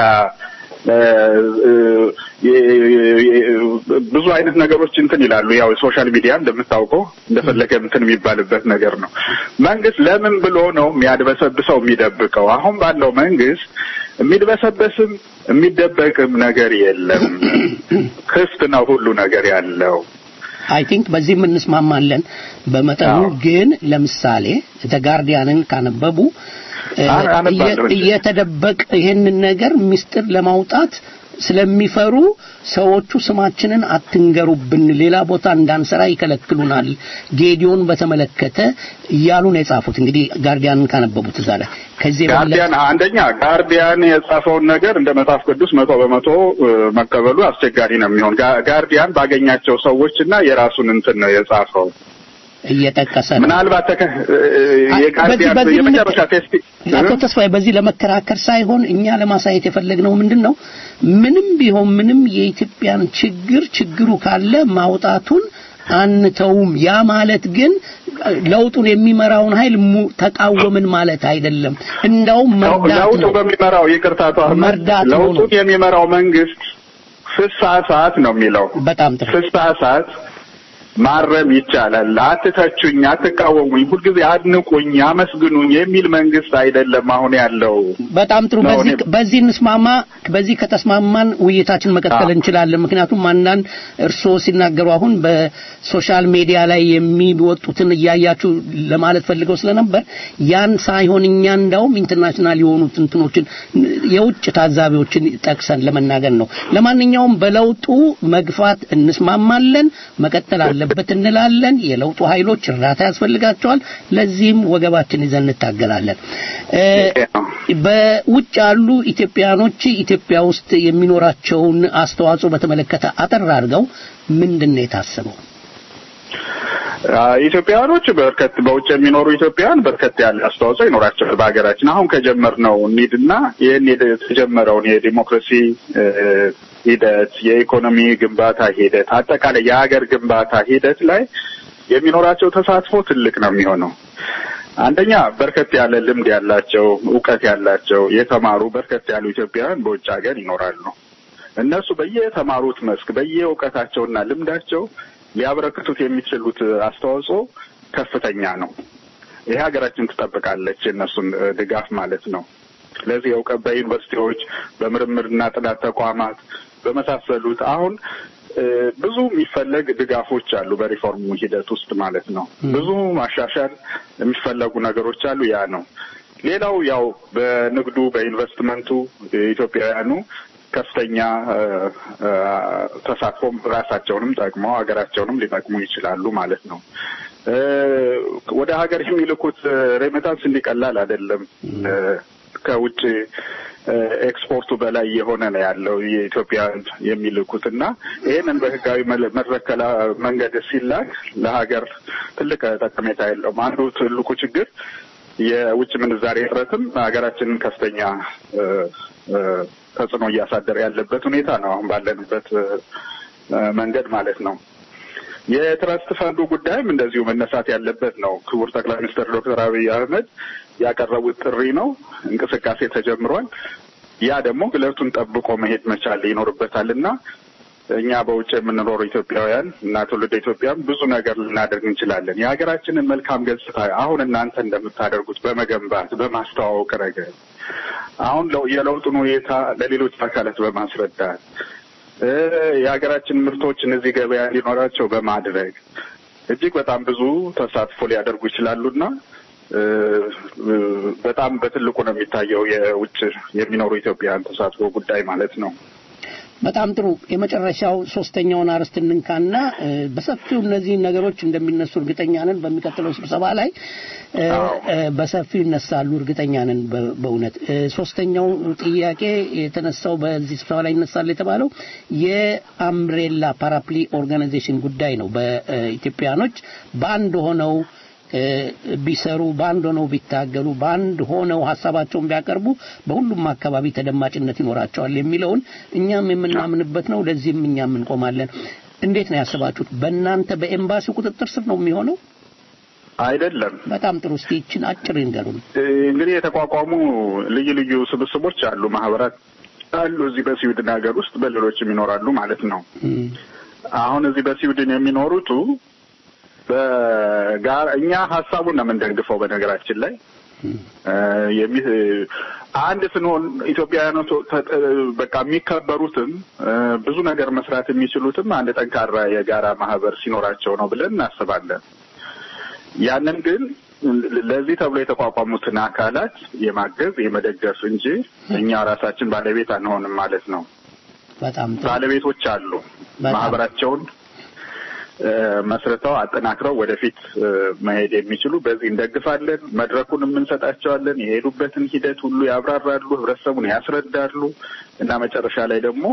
ብዙ አይነት ነገሮች እንትን ይላሉ። ያው ሶሻል ሚዲያ እንደምታውቀው እንደፈለገ እንትን የሚባልበት ነገር ነው። መንግስት ለምን ብሎ ነው የሚያድበሰብሰው የሚደብቀው? አሁን ባለው መንግስት የሚድበሰበስም የሚደበቅም ነገር የለም። ክፍት ነው ሁሉ ነገር ያለው። አይ ቲንክ በዚህ እንስማማለን በመጠኑ ግን ለምሳሌ ተጋርዲያንን ካነበቡ እየተደበቅ ይሄንን ነገር ምስጢር ለማውጣት ስለሚፈሩ ሰዎቹ ስማችንን አትንገሩብን፣ ሌላ ቦታ እንዳንሰራ ይከለክሉናል፣ ጌዲዮን በተመለከተ እያሉ ነው የጻፉት። እንግዲህ ጋርዲያንን ካነበቡት እዛ ላይ ከዚህ ጋርዲያን አንደኛ ጋርዲያን የጻፈውን ነገር እንደ መጽሐፍ ቅዱስ መቶ በመቶ መቀበሉ አስቸጋሪ ነው የሚሆን ጋርዲያን ባገኛቸው ሰዎች እና የራሱን እንትን ነው የጻፈው እየጠቀሰ ነው። ምናልባት የጋርዲያን የመጨረሻ ቴስቲ አቶ ተስፋዬ በዚህ ለመከራከር ሳይሆን እኛ ለማሳየት የፈለግነው ምንድን ነው ምንም ቢሆን ምንም የኢትዮጵያን ችግር ችግሩ ካለ ማውጣቱን አንተውም። ያ ማለት ግን ለውጡን የሚመራውን ኃይል ተቃወምን ማለት አይደለም። እንዳውም መርዳት ለውጡ ነው። በሚመራው ይቅርታ አቶ አህመድ መርዳት ነው ነው። ለውጡን የሚመራው መንግስት ፍስሐ ሰዓት ነው የሚለው በጣም ጥሩ ፍስሐ ሰዓት ማረም ይቻላል። አትተቹኝ፣ አትቃወሙኝ፣ ሁልጊዜ አድንቁኝ፣ አመስግኑኝ የሚል መንግስት አይደለም አሁን ያለው። በጣም ጥሩ። ነው በዚህ እኔ- በዚህ እንስማማ። በዚህ ከተስማማን ውይይታችን መቀጠል እንችላለን። ምክንያቱም አንዳንድ እርስዎ ሲናገሩ አሁን በሶሻል ሚዲያ ላይ የሚወጡትን እያያችሁ ለማለት ፈልገው ስለነበር ያን ሳይሆን እኛ እንዳውም ኢንተርናሽናል የሆኑት እንትኖችን የውጭ ታዛቢዎችን ጠቅሰን ለመናገር ነው። ለማንኛውም በለውጡ መግፋት እንስማማለን፣ መቀጠል አለበት እንላለን። የለውጡ ኃይሎች እርዳታ ያስፈልጋቸዋል። ለዚህም ወገባችን ይዘን እንታገላለን። እ፣ በውጭ ያሉ ኢትዮጵያኖች ኢትዮጵያ ውስጥ የሚኖራቸውን አስተዋጽኦ በተመለከተ አጠር አድርገው ምንድን ነው የታሰበው? አ- ኢትዮጵያውያኖች በርከት በውጭ የሚኖሩ ኢትዮጵያውያን በርከት ያለ አስተዋጽኦ ይኖራቸዋል በሀገራችን። አሁን ከጀመርነው እንሂድና ይህን የደ- የተጀመረውን የዲሞክራሲ እ፣ ሂደት፣ የኢኮኖሚ ግንባታ ሂደት፣ አጠቃላይ የሀገር ግንባታ ሂደት ላይ የሚኖራቸው ተሳትፎ ትልቅ ነው የሚሆነው። አንደኛ በርከት ያለ ልምድ ያላቸው እውቀት ያላቸው የተማሩ በርከት ያሉ ኢትዮጵያውያን በውጭ ሀገር ይኖራሉ። እነሱ በየተማሩት መስክ በየእውቀታቸውና ልምዳቸው ሊያበረክቱት የሚችሉት አስተዋጽኦ ከፍተኛ ነው። ይሄ ሀገራችን ትጠብቃለች የእነሱን እ፣ ድጋፍ ማለት ነው። ስለዚህ የእውቀት በዩኒቨርሲቲዎች በምርምርና ጥናት ተቋማት በመሳሰሉት አሁን እ፣ ብዙ የሚፈለግ ድጋፎች አሉ በሪፎርሙ ሂደት ውስጥ ማለት ነው። ብዙ ማሻሻል የሚፈለጉ ነገሮች አሉ። ያ ነው። ሌላው ያው በንግዱ በኢንቨስትመንቱ ኢትዮጵያውያኑ ከፍተኛ እ፣ እ፣ ተሳትፎም ራሳቸውንም ጠቅመው ሀገራቸውንም ሊጠቅሙ ይችላሉ ማለት ነው። እ፣ ወደ ሀገር የሚልኩት ሬሜታንስ እንዲቀላል አይደለም። እ፣ ከውጭ እ፣ ኤክስፖርቱ በላይ የሆነ ነው ያለው የኢትዮጵያን የሚልኩት እና ይህንን በህጋዊ መለ- መድረከላ መንገድ ሲላክ ለሀገር ትልቅ ጠቀሜታ የለውም። አንዱ ትልቁ ችግር የውጭ ምንዛሬ እጥረትም ሀገራችንን ከፍተኛ እ፣ እ፣ ተጽዕኖ እያሳደረ ያለበት ሁኔታ ነው አሁን ባለንበት እ፣ እ፣ መንገድ ማለት ነው። የትረስት ፈንዱ ጉዳይም እንደዚሁ መነሳት ያለበት ነው። ክቡር ጠቅላይ ሚኒስትር ዶክተር አብይ አህመድ ያቀረቡት ጥሪ ነው። እንቅስቃሴ ተጀምሯል። ያ ደግሞ ግለቱን ጠብቆ መሄድ መቻል ይኖርበታል እና እኛ በውጭ የምንኖሩ ኢትዮጵያውያን እና ትውልደ ኢትዮጵያም ብዙ ነገር ልናደርግ እንችላለን። የሀገራችንን መልካም ገጽታ አሁን እናንተ እንደምታደርጉት በመገንባት በማስተዋወቅ ረገድ አሁን የለውጡን ሁኔታ ለሌሎች አካላት በማስረዳት የሀገራችን ምርቶች እነዚህ ገበያ እንዲኖራቸው በማድረግ እጅግ በጣም ብዙ ተሳትፎ ሊያደርጉ ይችላሉና በጣም በትልቁ ነው የሚታየው የውጭ የሚኖሩ ኢትዮጵያውያን ተሳትፎ ጉዳይ ማለት ነው። በጣም ጥሩ። የመጨረሻው ሶስተኛውን አርዕስት እንንካና በሰፊው እነዚህ ነገሮች እንደሚነሱ እርግጠኛ ነን። በሚቀጥለው ስብሰባ ላይ በሰፊው ይነሳሉ፣ እርግጠኛ ነን። በእውነት ሶስተኛው ጥያቄ የተነሳው በዚህ ስብሰባ ላይ ይነሳል የተባለው የአምብሬላ ፓራፕሊ ኦርጋናይዜሽን ጉዳይ ነው። በኢትዮጵያኖች በአንድ ሆነው ቢሰሩ በአንድ ሆነው ቢታገሉ በአንድ ሆነው ሀሳባቸውን ቢያቀርቡ በሁሉም አካባቢ ተደማጭነት ይኖራቸዋል የሚለውን እኛም የምናምንበት ነው። ለዚህም እኛም እንቆማለን። እንዴት ነው ያስባችሁት? በእናንተ በኤምባሲው ቁጥጥር ስር ነው የሚሆነው? አይደለም። በጣም ጥሩ። እስቲ ይችን አጭር ይንገሩን። እንግዲህ የተቋቋሙ ልዩ ልዩ ስብስቦች አሉ፣ ማህበራት አሉ እዚህ በስዊድን ሀገር ውስጥ በሌሎችም ይኖራሉ ማለት ነው። አሁን እዚህ በስዊድን የሚኖሩቱ በጋር እኛ ሀሳቡን ነው የምንደግፈው። በነገራችን ላይ አንድ ስንሆን ኢትዮጵያውያኖች በቃ የሚከበሩትም ብዙ ነገር መስራት የሚችሉትም አንድ ጠንካራ የጋራ ማህበር ሲኖራቸው ነው ብለን እናስባለን። ያንን ግን ለዚህ ተብሎ የተቋቋሙትን አካላት የማገዝ የመደገፍ እንጂ እኛ ራሳችን ባለቤት አንሆንም ማለት ነው። በጣም ባለቤቶች አሉ ማህበራቸውን መስርተው አጠናክረው ወደፊት መሄድ የሚችሉ በዚህ እንደግፋለን። መድረኩን የምንሰጣቸዋለን። የሄዱበትን ሂደት ሁሉ ያብራራሉ፣ ህብረተሰቡን ያስረዳሉ እና መጨረሻ ላይ ደግሞ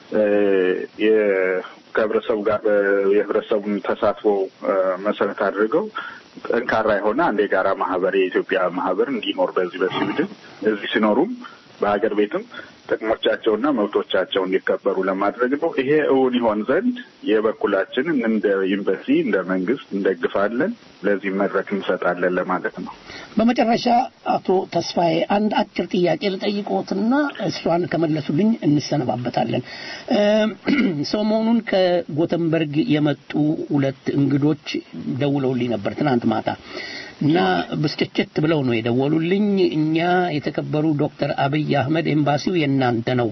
ከህብረተሰቡ ጋር የህብረተሰቡን ተሳትፎ መሰረት አድርገው ጠንካራ የሆነ አንድ የጋራ ማህበር የኢትዮጵያ ማህበር እንዲኖር በዚህ በስዊድን እዚህ ሲኖሩም በሀገር ቤትም ጥቅሞቻቸውና መብቶቻቸው እንዲከበሩ ለማድረግ ነው። ይሄ እውን ይሆን ዘንድ የበኩላችንን እንደ ዩኒቨርሲቲ እንደ መንግስት እንደግፋለን፣ ለዚህ መድረክ እንሰጣለን ለማለት ነው። በመጨረሻ አቶ ተስፋዬ አንድ አጭር ጥያቄ ልጠይቅዎትና እሷን ከመለሱልኝ እንሰነባበታለን። ሰሞኑን ከጎተንበርግ የመጡ ሁለት እንግዶች ደውለውልኝ ነበር ትናንት ማታ እና ብስጭጭት ብለው ነው የደወሉልኝ። እኛ የተከበሩ ዶክተር አብይ አህመድ ኤምባሲው የእናንተ ነው፣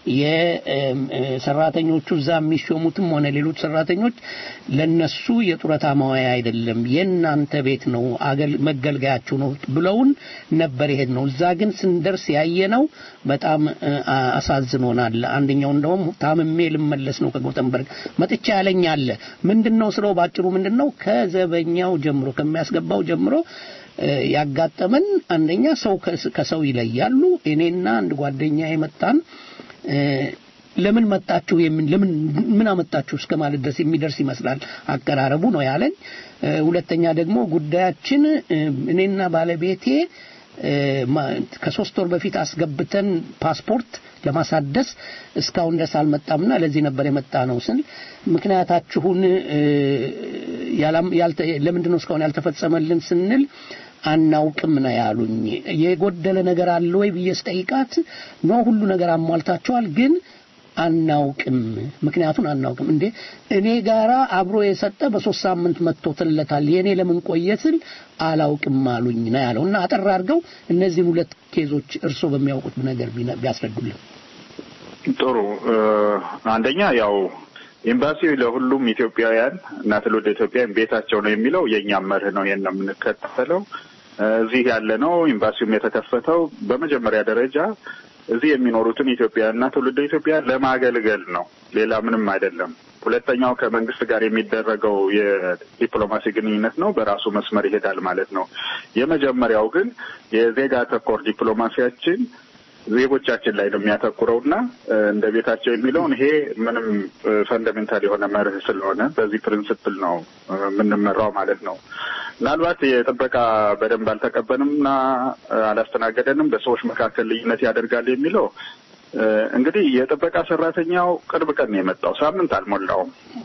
የሰራተኞቹ እዛ የሚሾሙትም ሆነ ሌሎች ሰራተኞች ለነሱ የጡረታ መዋያ አይደለም፣ የእናንተ ቤት ነው፣ አገል መገልገያችሁ ነው ብለውን ነበር የሄድ ነው። እዛ ግን ስንደርስ ያየ ነው በጣም አሳዝኖናል። አንደኛው እንደውም ታምሜ ልመለስ ነው ከጎተንበርግ መጥቻ ያለኝ አለ። ምንድነው ስለው ባጭሩ ምንድነው ከዘበኛው ጀምሮ ከሚያስገባው ጀምሮ ያጋጠመን አንደኛ ሰው ከሰው ይለያሉ። እኔና አንድ ጓደኛ የመጣን ለምን መጣችሁ የምን ለምን ምን አመጣችሁ እስከ ማለት ድረስ የሚደርስ ይመስላል አቀራረቡ ነው ያለኝ። ሁለተኛ ደግሞ ጉዳያችን እኔና ባለቤቴ ከሶስት ወር በፊት አስገብተን ፓስፖርት ለማሳደስ እስካሁን ድረስ አልመጣምና ለዚህ ነበር የመጣ ነው ስል ምክንያታችሁን ለምንድን ነው እስካሁን ያልተፈጸመልን ስንል አናውቅም ነው ያሉኝ። የጎደለ ነገር አለ ወይ ብዬ ስጠይቃት ነው ሁሉ ነገር አሟልታቸዋል ግን አናውቅም ምክንያቱን አናውቅም እንዴ እኔ ጋራ አብሮ የሰጠ በሶስት ሳምንት መጥቶትለታል የኔ ለምን ቆየ ስል አላውቅም አሉኝ ነው ያለው እና አጠር አድርገው እነዚህን ሁለት ኬዞች እርሶ በሚያውቁት ነገር ቢያስረዱልን ጥሩ አንደኛ ያው ኤምባሲው ለሁሉም ኢትዮጵያውያን እና ትውልደ ኢትዮጵያውያን ቤታቸው ነው የሚለው የእኛም መርህ ነው ይሄን ነው የምንከተለው እዚህ ያለ ነው ኤምባሲውም የተከፈተው በመጀመሪያ ደረጃ እዚህ የሚኖሩትን ኢትዮጵያውያንና ትውልደ ኢትዮጵያውያን ለማገልገል ነው። ሌላ ምንም አይደለም። ሁለተኛው ከመንግስት ጋር የሚደረገው የዲፕሎማሲ ግንኙነት ነው። በራሱ መስመር ይሄዳል ማለት ነው። የመጀመሪያው ግን የዜጋ ተኮር ዲፕሎማሲያችን ዜጎቻችን ላይ ነው የሚያተኩረውና እንደ ቤታቸው የሚለውን ይሄ ምንም ፈንዳሜንታል የሆነ መርህ ስለሆነ በዚህ ፕሪንስፕል ነው የምንመራው ማለት ነው። ምናልባት የጥበቃ በደንብ አልተቀበልንምና አላስተናገደንም፣ በሰዎች መካከል ልዩነት ያደርጋል የሚለው እንግዲህ የጥበቃ ሰራተኛው ቅርብ ቀን ነው የመጣው፣ ሳምንት አልሞላውም።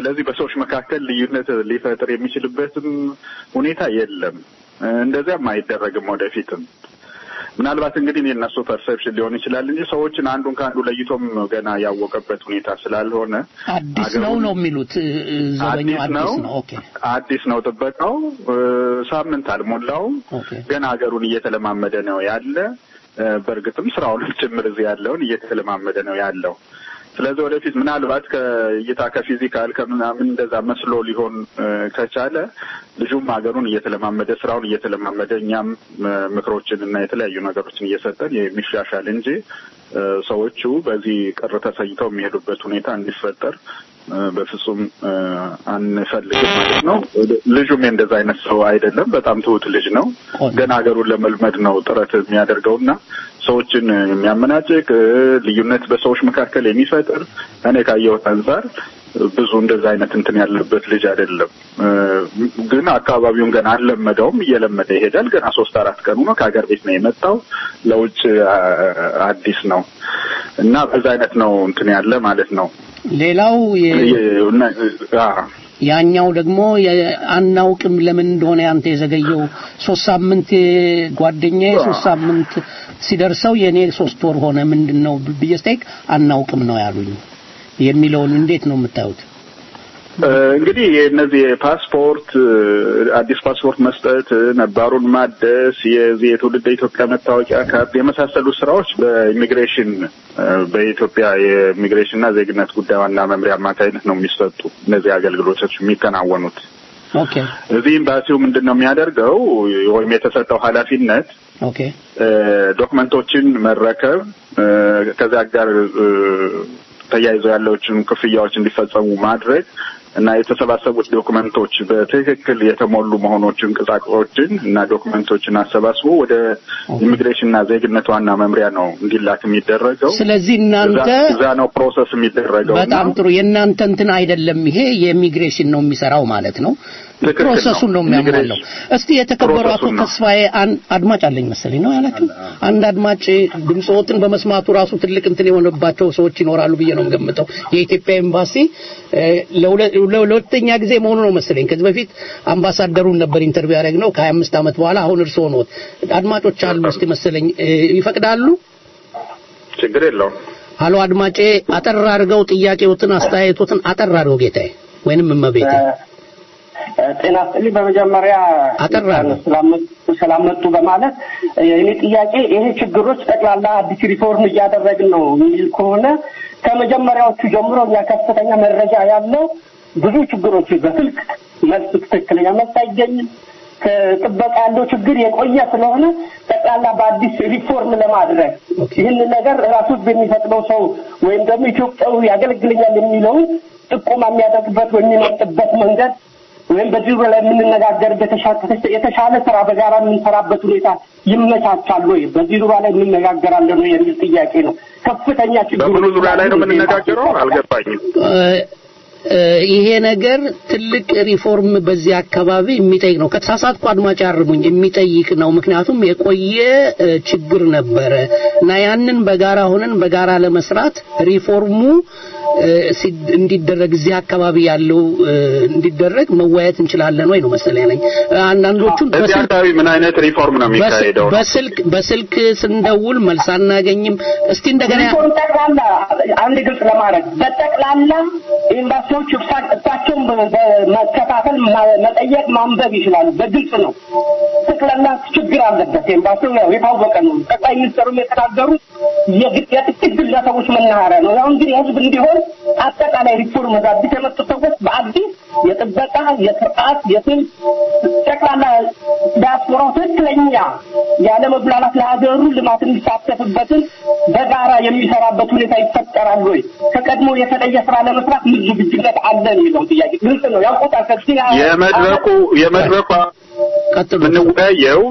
ስለዚህ በሰዎች መካከል ልዩነት ሊፈጥር የሚችልበትም ሁኔታ የለም። እንደዚያም አይደረግም ወደፊትም። ምናልባት እንግዲህ የእነሱ ፐርሰፕሽን ሊሆን ይችላል እንጂ ሰዎችን አንዱን ከአንዱ ለይቶም ገና ያወቀበት ሁኔታ ስላልሆነ አዲስ ነው ነው የሚሉት ዘበኛው አዲስ ነው። ኦኬ አዲስ ነው ጥበቃው ሳምንት አልሞላውም። ገና ሀገሩን እየተለማመደ ነው ያለ። በእርግጥም ስራውንም ጭምር እዚህ ያለውን እየተለማመደ ነው ያለው። ስለዚህ ወደፊት ምናልባት ከእይታ ከፊዚካል ከምናምን እንደዛ መስሎ ሊሆን ከቻለ ልጁም ሀገሩን እየተለማመደ ስራውን እየተለማመደ እኛም ምክሮችን እና የተለያዩ ነገሮችን እየሰጠን የሚሻሻል እንጂ ሰዎቹ በዚህ ቅር ተሰኝተው የሚሄዱበት ሁኔታ እንዲፈጠር በፍጹም አንፈልግም ማለት ነው። ልጁም የእንደዛ አይነት ሰው አይደለም። በጣም ትሁት ልጅ ነው። ገና ሀገሩን ለመልመድ ነው ጥረት የሚያደርገውና ሰዎችን የሚያመናጭቅ ልዩነት በሰዎች መካከል የሚፈጥር እኔ ካየሁት አንጻር ብዙ እንደዛ አይነት እንትን ያለበት ልጅ አይደለም። ግን አካባቢውን ገና አልለመደውም። እየለመደ ይሄዳል። ገና ሶስት አራት ቀኑ ነው። ከሀገር ቤት ነው የመጣው። ለውጭ አዲስ ነው እና በዛ አይነት ነው እንትን ያለ ማለት ነው። ሌላው ያኛው ደግሞ አናውቅም ለምን እንደሆነ ያንተ የዘገየው ሶስት ሳምንት ጓደኛዬ ሶስት ሳምንት ሲደርሰው የኔ ሶስት ወር ሆነ ምንድን ነው ብዬ ስጠይቅ አናውቅም ነው ያሉኝ የሚለውን እንዴት ነው የምታዩት? እንግዲህ የእነዚህ ፓስፖርት አዲስ ፓስፖርት መስጠት፣ ነባሩን ማደስ፣ የዚህ የትውልድ ኢትዮጵያ መታወቂያ ካርድ የመሳሰሉ ስራዎች በኢሚግሬሽን በኢትዮጵያ የኢሚግሬሽንና ዜግነት ጉዳይ ዋና መምሪያ አማካኝነት ነው የሚሰጡ እነዚህ አገልግሎቶች የሚከናወኑት። ኦኬ እዚህ ኤምባሲው ምንድን ነው የሚያደርገው ወይም የተሰጠው ኃላፊነት ኦኬ ዶክመንቶችን መረከብ ከዚያ ጋር ተያይዘው ያለዎችን ክፍያዎች እንዲፈጸሙ ማድረግ እና የተሰባሰቡት ዶክመንቶች በትክክል የተሞሉ መሆኖችን ቅጻቅጾችን እና ዶክመንቶችን አሰባስቦ ወደ ኢሚግሬሽንና ዜግነት ዋና መምሪያ ነው እንዲላክ የሚደረገው። ስለዚህ እናንተ እዛ ነው ፕሮሰስ የሚደረገው። በጣም ጥሩ። የእናንተ እንትን አይደለም ይሄ የኢሚግሬሽን ነው የሚሰራው ማለት ነው። ፕሮሰሱን ነው የሚያሟላው። እስቲ የተከበሩ አቶ ተስፋዬ አድማጭ አለኝ መሰለኝ ነው ያላችሁ። አንድ አድማጭ ድምፅዎትን በመስማቱ ራሱ ትልቅ እንትን የሆነባቸው ሰዎች ይኖራሉ ብዬ ነው የምገምተው። የኢትዮጵያ ኤምባሲ ለሁለተኛ ጊዜ መሆኑ ነው መሰለኝ። ከዚህ በፊት አምባሳደሩን ነበር ኢንተርቪው ያደረግነው ከሀያ አምስት ዓመት በኋላ አሁን እርስዎ ነዎት። አድማጮች አሉ እስቲ መሰለኝ ይፈቅዳሉ? ችግር የለውም። ሀሎ አድማጬ፣ አጠር አድርገው ጥያቄዎትን አስተያየቶትን አጠር አድርገው ጌታዬ ወይንም እመቤቴ ጤና ይስጥልኝ። በመጀመሪያ ስላመጡ በማለት የኔ ጥያቄ ይሄ ችግሮች ጠቅላላ አዲስ ሪፎርም እያደረግን ነው የሚል ከሆነ ከመጀመሪያዎቹ ጀምሮ እኛ ከፍተኛ መረጃ ያለው ብዙ ችግሮች በስልክ መልስ ትክክለኛ መልስ አይገኝም። ከጥበቃ ያለው ችግር የቆየ ስለሆነ ጠቅላላ በአዲስ ሪፎርም ለማድረግ ይህን ነገር ራሱ በሚፈቅደው ሰው ወይም ደግሞ ኢትዮጵያዊ ያገለግለኛል የሚለውን ጥቆማ የሚያደርግበት ወይም የሚመርጥበት መንገድ ወይም በዚህ ላይ የምንነጋገርበት የተሻለ ስራ በጋራ የምንሰራበት ሁኔታ ይመቻቻል ወይ? በዚህ ዙሪያ ላይ እንነጋገራለን ወይ የሚል ጥያቄ ነው። ከፍተኛ ችግር በምኑ ዙሪያ ላይ ነው የምንነጋገረው? አልገባኝም። ይሄ ነገር ትልቅ ሪፎርም በዚህ አካባቢ የሚጠይቅ ነው። ከተሳሳትኩ አድማጭ ያርሙኝ፣ የሚጠይቅ ነው። ምክንያቱም የቆየ ችግር ነበረ እና ያንን በጋራ ሆነን በጋራ ለመስራት ሪፎርሙ እንዲደረግ እዚህ አካባቢ ያለው እንዲደረግ መወያየት እንችላለን ወይ ነው መሰለኝ ያለኝ። አንዳንዶቹን እዚህ አካባቢ ምን አይነት ሪፎርም ነው የሚካሄደው? በስልክ በስልክ ስንደውል መልስ አናገኝም። እስቲ እንደገና ሪፎርም ጠቅላላ አንድ ግልጽ ለማድረግ በጠቅላላ ኤምባሲዎች እሳቸውን መከታተል፣ መጠየቅ፣ ማንበብ ይችላሉ። በግልጽ ነው። ጠቅላላ ችግር አለበት ኤምባሲው ያው የታወቀ ነው። ጠቅላይ ሚኒስትሩም የተናገሩት የጥቂት ግለሰቦች መናኸሪያ ነው። ያው እንግዲህ ህዝብ እንዲሆን አጠቃላይ ሪፎርም አዲስ የመጡ ሰዎች በአዲስ የጥበቃ የስርዓት የስልት ጠቅላላ ዲያስፖራው ትክክለኛ ያለ መጉላላት ለሀገሩ ልማት የሚሳተፍበትን በጋራ የሚሰራበት ሁኔታ ይፈጠራል ወይ? ከቀድሞ የተለየ ስራ ለመስራት ምን ዝግጁነት አለ የሚለው ጥያቄ ግልጽ ነው። ያውቁታል። ከዚህ የመድረኩ የመድረኩ የምንወያየው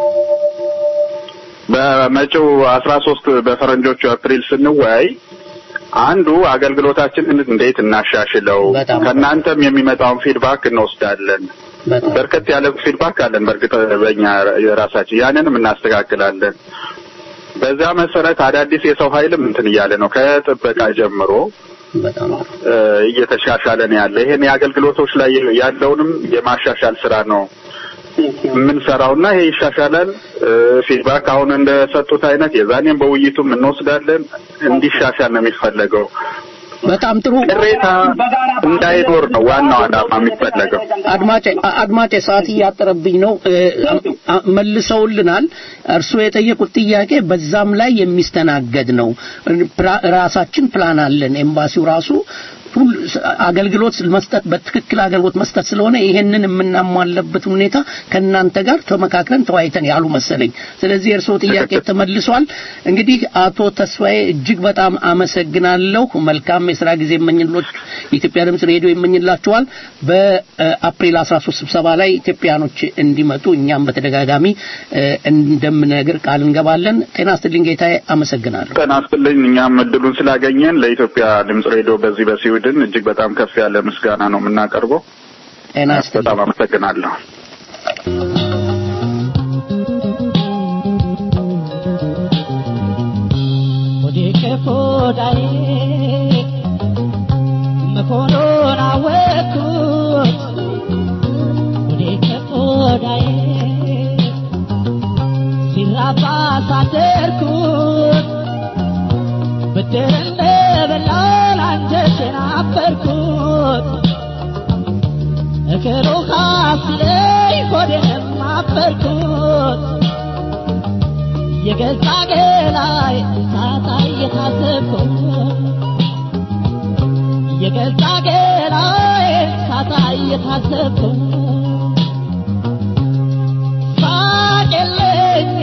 በመጪው አስራ ሶስት በፈረንጆቹ አፕሪል ስንወያይ አንዱ አገልግሎታችንን እንዴት እናሻሽለው፣ ከእናንተም የሚመጣውን ፊድባክ እንወስዳለን። በርከት ያለ ፊድባክ አለን። በእርግጥ በእኛ የራሳችን ያንንም እናስተካክላለን። በዛ መሰረት አዳዲስ የሰው ኃይልም እንትን እያለ ነው ከጥበቃ ጀምሮ በጣም እየተሻሻለ ነው ያለ። ይሄን የአገልግሎቶች ላይ ያለውንም የማሻሻል ስራ ነው የምንሰራውና ይሄ ይሻሻላል። ፊድባክ አሁን እንደሰጡት አይነት የዛኔም በውይይቱም እንወስዳለን። እንዲሻሻል ነው የሚፈለገው። በጣም ጥሩ ቅሬታ እንዳይኖር ነው ዋናው ዓላማ የሚፈለገው። አድማጭ አድማጭ ሰዓት እያጠረብኝ ነው። መልሰውልናል። እርስዎ የጠየቁት ጥያቄ በዛም ላይ የሚስተናገድ ነው። ራሳችን ፕላን አለን። ኤምባሲው ራሱ አገልግሎት መስጠት በትክክል አገልግሎት መስጠት ስለሆነ ይሄንን የምናሟለበት ሁኔታ ከእናንተ ጋር ተመካክረን ተወያይተን ያሉ መሰለኝ። ስለዚህ የእርስዎ ጥያቄ ተመልሷል። እንግዲህ አቶ ተስፋዬ እጅግ በጣም አመሰግናለሁ። መልካም የስራ ጊዜ የመኝሎች የኢትዮጵያ ድምጽ ሬዲዮ ይመኝላችኋል። በአፕሪል 13 ስብሰባ ላይ ኢትዮጵያኖች እንዲመጡ እኛም በተደጋጋሚ እንደምነግር ቃል እንገባለን። ጤና ይስጥልኝ ጌታዬ፣ አመሰግናለሁ። ጤና ይስጥልኝ። እኛም እድሉን ስላገኘን ለኢትዮጵያ ድምጽ ሬዲዮ በዚህ በስዊድን እጅግ በጣም ከፍ ያለ ምስጋና ነው የምናቀርበው። ጤና ይስጥልኝ። በጣም አመሰግናለሁ። ሆዳዬ መሆኑን አወቅኩት ወደ ከቆዳዬ ሲራባ ሳደርኩት ብድር እንደበላን አንጀቴን አፈርኩት እግሩ ካስለኝ ሆዴንም አፈርኩት የገዛ ገላይ ሳታ እየታዘብኩት የገዛ ገላይ ሳታ እየታዘብኩት ሳቅልኝ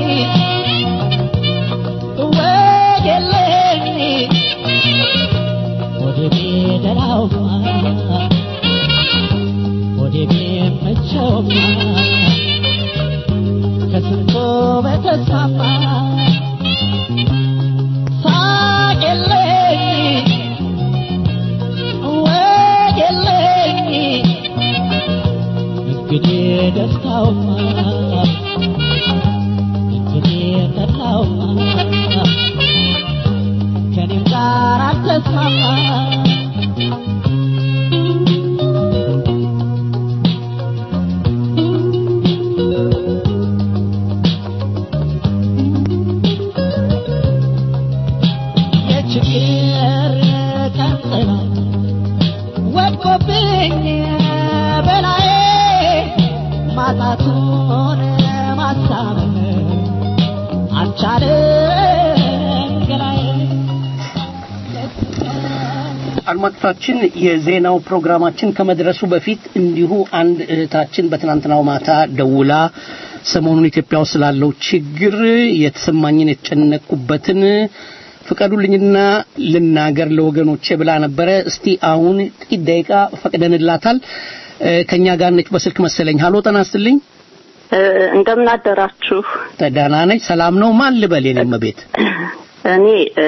ወጌልኝ ወደ ቤደራው ወደ ቤመቸው ከስንቶ በተስፋፋ ሳቅልኝ ወጌልኝ እንግዲህ ደስታውማ እንግዲህ ጠላውማ ከኔም ጋር አልተስማማ የችግር ቀን ጥላ ወድቆብኝ በላዬ ማጣቱን ማሳመን አልቻለም ገላዬ አድማጮቻችን የዜናው ፕሮግራማችን ከመድረሱ በፊት እንዲሁ አንድ እህታችን በትናንትናው ማታ ደውላ ሰሞኑን ኢትዮጵያ ውስጥ ስላለው ችግር የተሰማኝን የተጨነቅኩበትን ፍቀዱልኝና ልናገር ለወገኖቼ ብላ ነበረ። እስቲ አሁን ጥቂት ደቂቃ ፈቅደንላታል። ከኛ ጋር ነች በስልክ መሰለኝ። ሀሎ ጤና ይስጥልኝ። እንደምን አደራችሁ? ደህና ነች። ሰላም ነው። ማን ልበል? የኔም ቤት እኔ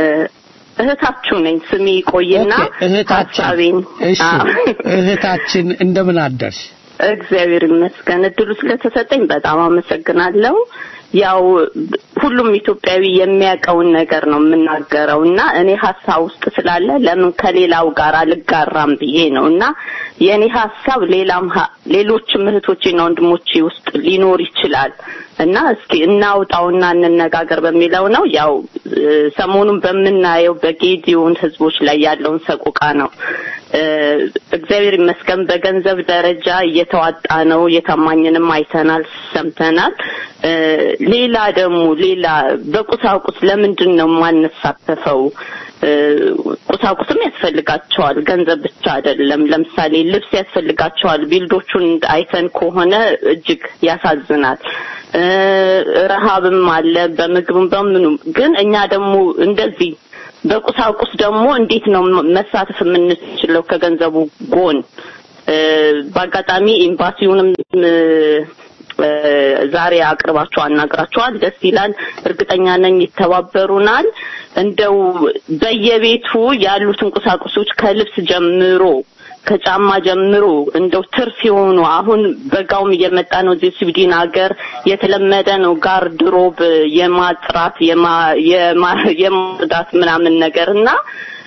እህታችሁ ነኝ። ስሜ ቆይና ኦኬ፣ እህታችን ሀሳቤን እሺ፣ እህታችን እንደምን አደርሽ? እግዚአብሔር ይመስገን እድሉ ስለተሰጠኝ በጣም አመሰግናለሁ። ያው ሁሉም ኢትዮጵያዊ የሚያውቀውን ነገር ነው የምናገረው እና እኔ ሀሳብ ውስጥ ስላለ ለምን ከሌላው ጋር አልጋራም ብዬ ነው እና የእኔ ሀሳብ ሌላም ሀ- ሌሎችም እህቶቼና ወንድሞቼ ውስጥ ሊኖር ይችላል እና እስኪ እናውጣውና እንነጋገር በሚለው ነው። ያው እ፣ ሰሞኑን በምናየው በጌዲዮን ህዝቦች ላይ ያለውን ሰቆቃ ነው። እ፣ እግዚአብሔር ይመስገን በገንዘብ ደረጃ እየተዋጣ ነው። የታማኝንም አይተናል፣ ሰምተናል። እ፣ ሌላ ደግሞ ሌላ በቁሳቁስ ለምንድን ነው የማንሳተፈው? እ፣ ቁሳቁስም ያስፈልጋቸዋል፣ ገንዘብ ብቻ አይደለም። ለምሳሌ ልብስ ያስፈልጋቸዋል። ቢልዶቹን አይተን ከሆነ እጅግ ያሳዝናል። እ፣ ረሃብም አለ በምግብም በምኑም። ግን እኛ ደግሞ እንደዚህ በቁሳቁስ ደግሞ እንዴት ነው መሳተፍ የምንችለው ከገንዘቡ ጎን? እ፣ በአጋጣሚ ኤምባሲውንም እ፣ እ፣ ዛሬ አቅርባችሁ አናግራችኋል። ደስ ይላል። እርግጠኛ ነኝ ይተባበሩናል። እንደው በየቤቱ ያሉትን ቁሳቁሶች ከልብስ ጀምሮ ከጫማ ጀምሮ እንደው ትርፍ የሆኑ አሁን በጋውም እየመጣ ነው። እዚህ ስዊድን ሀገር የተለመደ ነው ጋርድሮብ የማጥራት የማ- የማ- የማጽዳት ምናምን ነገር እና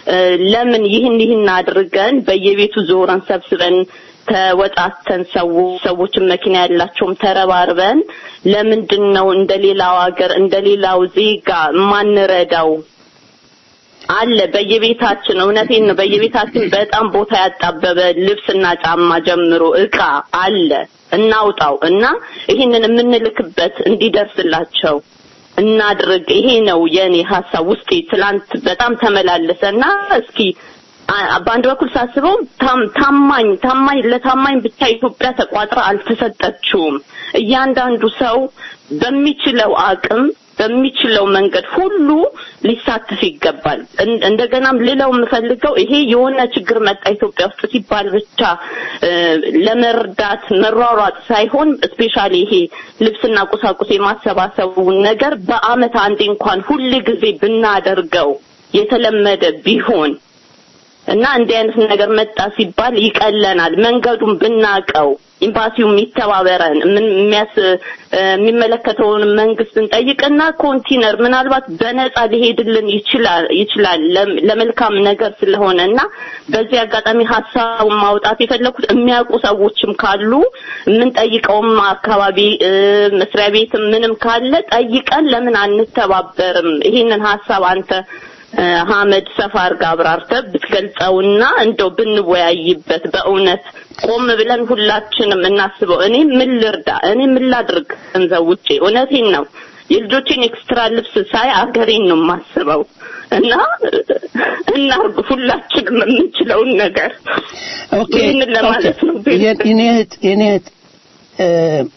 እ፣ ለምን ይህን ይህን አድርገን በየቤቱ ዞረን ሰብስበን ተወጣተን ሰው ሰዎችን መኪና ያላቸውም ተረባርበን ለምንድን ነው እንደ ሌላው ሀገር እንደ ሌላው ዜጋ የማንረዳው? አለ በየቤታችን እውነቴን ነው። በየቤታችን በጣም ቦታ ያጣበበ ልብስና ጫማ ጀምሮ እቃ አለ። እናውጣው እና ይህንን የምንልክበት እንዲደርስላቸው እናድርግ። ይሄ ነው የኔ ሀሳብ ውስጤ ትላንት በጣም ተመላለሰና እስኪ አ- በአንድ በኩል ሳስበው ታም- ታማኝ ታማኝ ለታማኝ ብቻ ኢትዮጵያ ተቋጥራ አልተሰጠችውም። እያንዳንዱ ሰው በሚችለው አቅም በሚችለው መንገድ ሁሉ ሊሳተፍ ይገባል። እን- እንደገናም ልለው የምፈልገው ይሄ የሆነ ችግር መጣ ኢትዮጵያ ውስጥ ሲባል ብቻ እ፣ ለመርዳት መሯሯጥ ሳይሆን ስፔሻሊ ይሄ ልብስና ቁሳቁስ የማሰባሰቡን ነገር በአመት አንዴ እንኳን ሁል ጊዜ ብናደርገው የተለመደ ቢሆን እና እንዲህ አይነት ነገር መጣ ሲባል ይቀለናል። መንገዱን ብናቀው ኤምባሲው የሚተባበረን ምን የሚያስ እ፣ የሚመለከተውን መንግስት እንጠይቅና ኮንቲነር ምናልባት በነፃ ሊሄድልን ይችላል ይችላል ለም- ለመልካም ነገር ስለሆነ እና በዚህ አጋጣሚ ሀሳቡን ማውጣት የፈለኩት የሚያውቁ ሰዎችም ካሉ የምንጠይቀውም አካባቢ እ፣ መስሪያ ቤትም ምንም ካለ ጠይቀን ለምን አንተባበርም? ይሄንን ሀሳብ አንተ እ፣ ሀመድ ሰፋ አድርገህ አብራርተህ ብትገልጸውና እንደው ብንወያይበት በእውነት ቆም ብለን ሁላችንም እናስበው። እኔ ምን ልርዳ፣ እኔ ምን ላድርግ ገንዘብ ውጪ? እውነቴን ነው። የልጆቼን ኤክስትራ ልብስ ሳይ አገሬን ነው የማስበው እና እናርግ ሁላችንም የምንችለውን ነገር ኦኬ ይህንን ለማለት ነው። የ- የኔ እህት የኔ እህት እ፣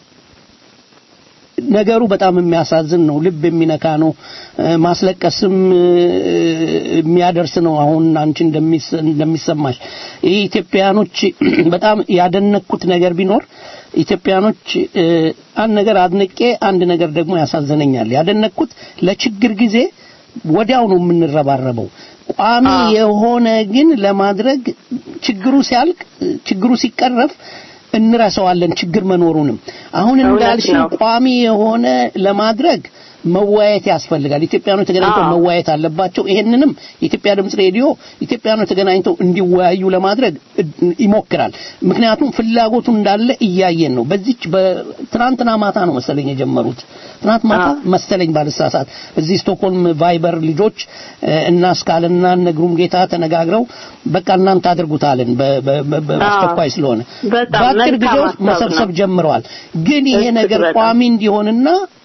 ነገሩ በጣም የሚያሳዝን ነው። ልብ የሚነካ ነው። እ፣ ማስለቀስም እ፣ የሚያደርስ ነው። አሁን አንቺ እንደሚስ- እንደሚሰማሽ ይህ ኢትዮጵያኖች በጣም ያደነኩት ነገር ቢኖር ኢትዮጵያኖች እ፣ አንድ ነገር አድንቄ አንድ ነገር ደግሞ ያሳዝነኛል። ያደነኩት ለችግር ጊዜ ወዲያው ነው የምንረባረበው። ቋሚ የሆነ ግን ለማድረግ ችግሩ ሲያልቅ ችግሩ ሲቀረፍ እንረሳዋለን ችግር መኖሩንም። አሁን እውነት እንዳልሽው ነው። ቋሚ የሆነ ለማድረግ መወያየት ያስፈልጋል። ኢትዮጵያኖች ተገናኝተው አዎ። መወያየት አለባቸው። ይሄንንም የኢትዮጵያ ድምጽ ሬዲዮ ኢትዮጵያኖች ተገናኝተው እንዲወያዩ ለማድረግ እ- ይሞክራል። ምክንያቱም ፍላጎቱ እንዳለ እያየን ነው። በዚች በትናንትና ማታ ነው መሰለኝ የጀመሩት ትናንት ማታ መሰለኝ ባልሳሳት እዚህ ስቶክሆልም ቫይበር ልጆች እ፣ እና እስካልና እነ ግሩም ጌታ ተነጋግረው በቃ እናንተ አድርጉታልን በ- በ- በ- በአስቸኳይ ስለሆነ በጣም በአጭር ጊዜ መልካም ውስጥ ሀሳብ መሰብሰብ ነው። ጀምረዋል። ግን ይሄ እጅግ ነገር በጣም። ቋሚ እንዲሆንና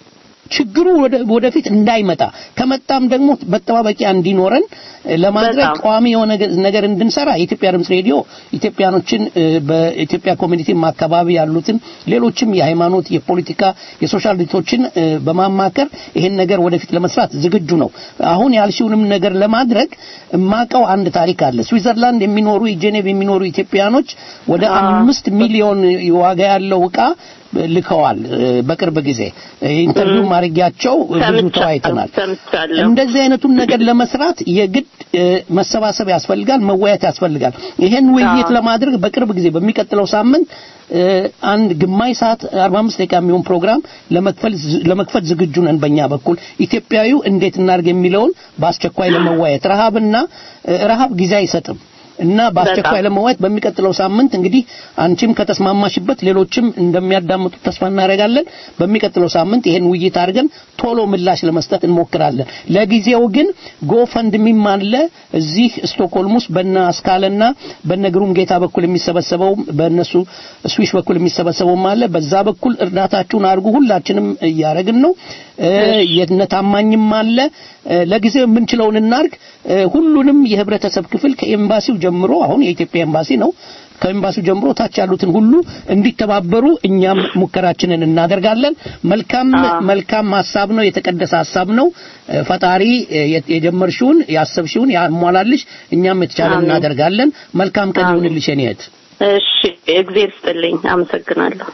ችግሩ ወደ- ወደፊት እንዳይመጣ ከመጣም ደግሞ መጠባበቂያ እንዲኖረን እ፣ ለማድረግ በጣም። ቋሚ የሆነ ገ- ነገር እንድንሰራ የኢትዮጵያ ድምጽ ሬዲዮ ኢትዮጵያኖችን እ፣ በኢትዮጵያ ኮሚኒቲም አካባቢ ያሉትን ሌሎችም የሃይማኖት፣ የፖለቲካ፣ የሶሻል ድርጅቶችን እ፣ በማማከር ይሄን ነገር ወደፊት ለመስራት ዝግጁ ነው። አሁን ያልሽውንም ነገር ለማድረግ የማውቀው አንድ ታሪክ አለ። ስዊዘርላንድ የሚኖሩ ጄኔቭ የሚኖሩ ኢትዮጵያኖች ወደ አምስት ሚሊዮን ዋጋ ያለው እቃ ልከዋል እ፣ በቅርብ ጊዜ እ፣ ኢንተርቪው ማድረጊያቸው ብዙ ሰምቻለሁ ተወያይተናል። ሰምቻለሁ። እንደዚህ አይነቱን ነገር ለመስራት የግድ እ፣ መሰባሰብ ያስፈልጋል፣ መወያየት ያስፈልጋል። ይሄን ውይይት አዎ። ለማድረግ በቅርብ ጊዜ በሚቀጥለው ሳምንት እ፣ አንድ ግማሽ ሰዓት 45 ደቂቃ የሚሆን ፕሮግራም ለመክፈል ለመክፈት ዝግጁ ነን በእኛ በኩል ኢትዮጵያዊው እንዴት እናድርግ የሚለውን በአስቸኳይ ለመወያየት ረሃብና እ፣ ረሃብ ጊዜ አይሰጥም እና በአስቸኳይ በጣም። ለመወያየት በሚቀጥለው ሳምንት እንግዲህ አንቺም ከተስማማሽበት ሌሎችም እንደሚያዳምጡት ተስፋ እናደርጋለን። በሚቀጥለው ሳምንት ይሄን ውይይት አድርገን ቶሎ ምላሽ ለመስጠት እንሞክራለን። ለጊዜው ግን ጎፈንድሚም አለ እዚህ ስቶክሆልም ውስጥ በነ አስካለና በነ ግሩም ጌታ በኩል የሚሰበሰበው በእነሱ ስዊሽ በኩል የሚሰበሰበውም አለ። በዛ በኩል እርዳታችሁን አድርጉ። ሁላችንም እያደረግን ነው። እ፣ የነ ታማኝም አለ። እ፣ ለጊዜው የምንችለውን እናርግ። እ፣ ሁሉንም የህብረተሰብ ክፍል ከኤምባሲው ጀምሮ አሁን የኢትዮጵያ ኤምባሲ ነው ከኤምባሲው ጀምሮ ታች ያሉትን ሁሉ እንዲተባበሩ እኛም ሙከራችንን እናደርጋለን። መልካም መልካም ሀሳብ ነው፣ የተቀደሰ ሀሳብ ነው። እ፣ ፈጣሪ እ፣ የ- የጀመርሽውን ያሰብሽውን ያሟላልሽ። እኛም የተቻለን አሜን። እናደርጋለን። መልካም ቀን አሜን። ይሁንልሽ የኔ እህት። እሺ እግዜር ስጥልኝ። አመሰግናለሁ።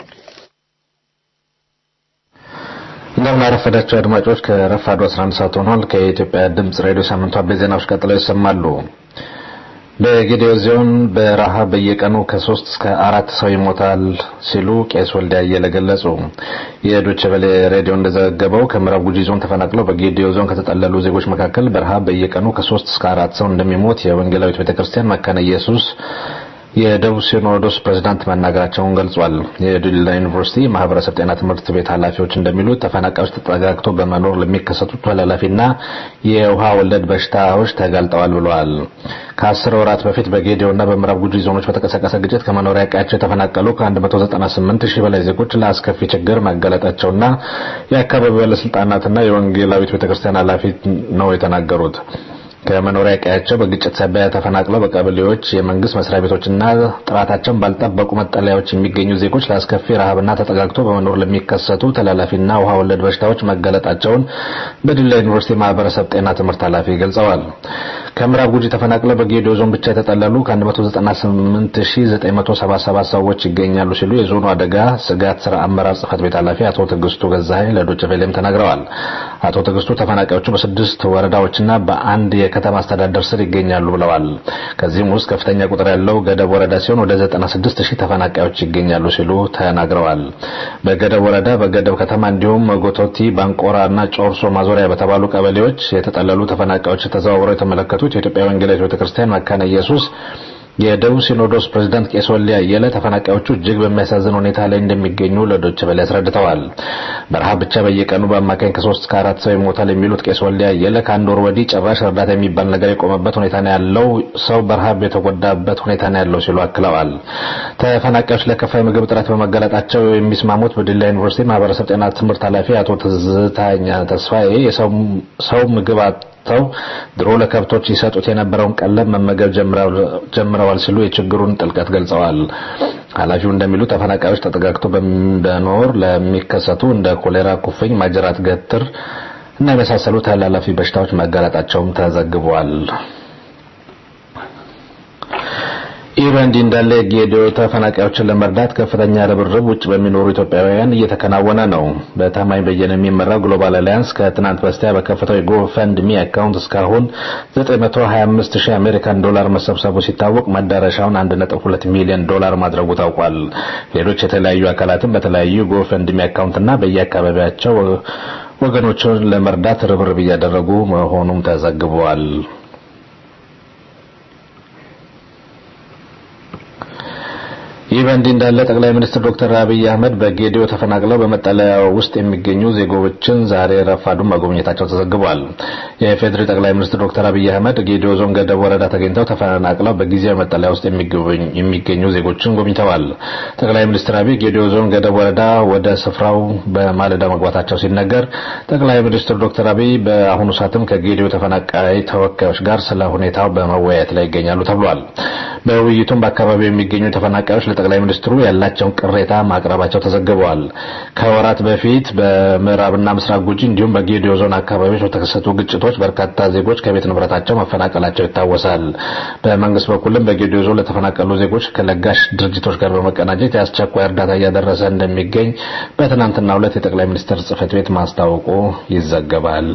እንደምን አረፈዳችሁ አድማጮች። ከረፋዱ 11 ሰዓት ሆኗል። ከኢትዮጵያ ድምጽ ሬዲዮ ሳምንቱ አበይት ዜናዎች ቀጥለው ይሰማሉ። በጌዴኦ ዞን በረሃብ በየቀኑ ከሶስት እስከ አራት ሰው ይሞታል ሲሉ ቄስ ወልደ አየለ ገለጹ። የዶቼ ቬለ ሬዲዮ እንደዘገበው ከምዕራብ ጉጂ ዞን ተፈናቅለው በጌዴኦ ዞን ከተጠለሉ ዜጎች መካከል በረሃብ በየቀኑ ከሶስት እስከ አራት ሰው እንደሚሞት የወንጌላዊት ቤተክርስቲያን መካነ ኢየሱስ የደቡብ ሲኖዶስ ፕሬዝዳንት መናገራቸውን ገልጿል። የዲላ ዩኒቨርሲቲ ማህበረሰብ ጤና ትምህርት ቤት ኃላፊዎች እንደሚሉት ተፈናቃዮች ተጠጋግቶ በመኖር ለሚከሰቱት ተላላፊና የውሃ ወለድ በሽታዎች ተጋልጠዋል ብለዋል። ከአስር ወራት በፊት በጌዴኦና በምዕራብ ጉጂ ዞኖች በተቀሰቀሰ ግጭት ከመኖሪያ ቀያቸው የተፈናቀሉ ከ198 ሺህ በላይ ዜጎች ለአስከፊ ችግር መጋለጣቸውና የአካባቢው ባለስልጣናትና የወንጌላዊት ቤተክርስቲያን ኃላፊ ነው የተናገሩት። ከመኖሪያ ቀያቸው በግጭት ሳቢያ ተፈናቅለው በቀበሌዎች የመንግስት መስሪያ ቤቶችና ጥራታቸውን ባልጠበቁ መጠለያዎች የሚገኙ ዜጎች ለአስከፊ ረሃብና ተጠጋግቶ በመኖር ለሚከሰቱ ተላላፊና ውሃ ወለድ በሽታዎች መገለጣቸውን በዲላ ዩኒቨርሲቲ ማህበረሰብ ጤና ትምህርት ኃላፊ ገልጸዋል። ከምዕራብ ጉጂ ተፈናቅለው በጌዲዮ ዞን ብቻ የተጠለሉ ከ198977 ሰዎች ይገኛሉ ሲሉ የዞኑ አደጋ ስጋት ስራ አመራር ጽህፈት ቤት ኃላፊ አቶ ትዕግስቱ ገዛኸኝ ለዶይቼ ቬለም ተናግረዋል። አቶ ትዕግስቱ ተፈናቃዮቹ በስድስት ወረዳዎችና በአንድ የከተማ አስተዳደር ስር ይገኛሉ ብለዋል። ከዚህም ውስጥ ከፍተኛ ቁጥር ያለው ገደብ ወረዳ ሲሆን ወደ 96 ሺህ ተፈናቃዮች ይገኛሉ ሲሉ ተናግረዋል። በገደብ ወረዳ፣ በገደብ ከተማ እንዲሁም ጎቶቲ፣ ባንቆራ እና ጮርሶ ማዞሪያ በተባሉ ቀበሌዎች የተጠለሉ ተፈናቃዮች ተዘዋውረው የተመለከቱት የኢትዮጵያ ወንጌላዊት ቤተክርስቲያን መካነ ኢየሱስ የደቡብ ሲኖዶስ ፕሬዝዳንት ቄስ ወልደ አየለ ተፈናቃዮቹ እጅግ በሚያሳዝን ሁኔታ ላይ እንደሚገኙ ለዶይቼ ቬለ አስረድተዋል። በረሃብ ብቻ በየቀኑ በአማካኝ ከሶስት እስከ አራት ሰው ይሞታል የሚሉት ቄስ ወልደ አየለ ከአንድ ወር ወዲህ ጭራሽ እርዳታ የሚባል ነገር የቆመበት ሁኔታ ነው ያለው፣ ሰው በረሃብ የተጎዳበት ሁኔታ ነው ያለው ሲሉ አክለዋል። ተፈናቃዮች ለከፋ የምግብ እጥረት በመጋለጣቸው የሚስማሙት በዲላ ዩኒቨርሲቲ ማህበረሰብ ጤና ትምህርት ኃላፊ አቶ ትዝታኛ ተስፋዬ ሰው ምግብ ተው ድሮ ለከብቶች ይሰጡት የነበረውን ቀለብ መመገብ ጀምረዋል ሲሉ የችግሩን ጥልቀት ገልጸዋል። ኃላፊው እንደሚሉ ተፈናቃዮች ተጠጋግቶ በመኖር ለሚከሰቱ እንደ ኮሌራ፣ ኩፍኝ፣ ማጅራት ገትር እና የመሳሰሉ ተላላፊ በሽታዎች መጋለጣቸውም ተዘግቧል። ይህ በእንዲህ እንዳለ የጌዲኦ ተፈናቃዮችን ለመርዳት ከፍተኛ ርብርብ ውጭ በሚኖሩ ኢትዮጵያውያን እየተከናወነ ነው። በታማኝ በየነ የሚመራው ግሎባል አሊያንስ ከትናንት በስቲያ በከፈተው የጎፈንድሚ አካውንት እስካሁን 925 ሺህ አሜሪካን ዶላር መሰብሰቡ ሲታወቅ መዳረሻውን 1.2 ሚሊዮን ዶላር ማድረጉ ታውቋል። ሌሎች የተለያዩ አካላትም በተለያዩ ጎፈንድሚ አካውንትና በየአካባቢያቸው ወገኖችን ለመርዳት ርብርብ እያደረጉ መሆኑም ተዘግቧል። ይህ በእንዲህ እንዳለ ጠቅላይ ሚኒስትር ዶክተር አብይ አህመድ በጌዲኦ ተፈናቅለው በመጠለያ ውስጥ የሚገኙ ዜጎችን ዛሬ ረፋዱን መጎብኘታቸው ተዘግቧል። የኢፌዴሪ ጠቅላይ ሚኒስትር ዶክተር አብይ አህመድ ጌዲኦ ዞን ገደብ ወረዳ ተገኝተው ተፈናቅለው በጊዜያዊ መጠለያ ውስጥ የሚገኙ ዜጎችን ጎብኝተዋል። ጠቅላይ ሚኒስትር አብይ ጌዲኦ ዞን ገደብ ወረዳ ወደ ስፍራው በማለዳ መግባታቸው ሲነገር ጠቅላይ ሚኒስትር ዶክተር አብይ በአሁኑ ሰዓትም ከጌዲኦ ተፈናቃይ ተወካዮች ጋር ስለ ሁኔታው በመወያየት ላይ ይገኛሉ ተብሏል። በውይይቱም በአካባቢው የሚገኙ ተፈናቃዮች ለጠቅላይ ሚኒስትሩ ያላቸውን ቅሬታ ማቅረባቸው ተዘግበዋል። ከወራት በፊት በምዕራብና ምስራቅ ጉጂ እንዲሁም በጌዲዮ ዞን አካባቢዎች በተከሰቱ ግጭቶች በርካታ ዜጎች ከቤት ንብረታቸው መፈናቀላቸው ይታወሳል። በመንግስት በኩልም በጌዲዮ ዞን ለተፈናቀሉ ዜጎች ከለጋሽ ድርጅቶች ጋር በመቀናጀት የአስቸኳይ እርዳታ እያደረሰ እንደሚገኝ በትናንትናው ዕለት የጠቅላይ ሚኒስትር ጽህፈት ቤት ማስታወቁ ይዘገባል።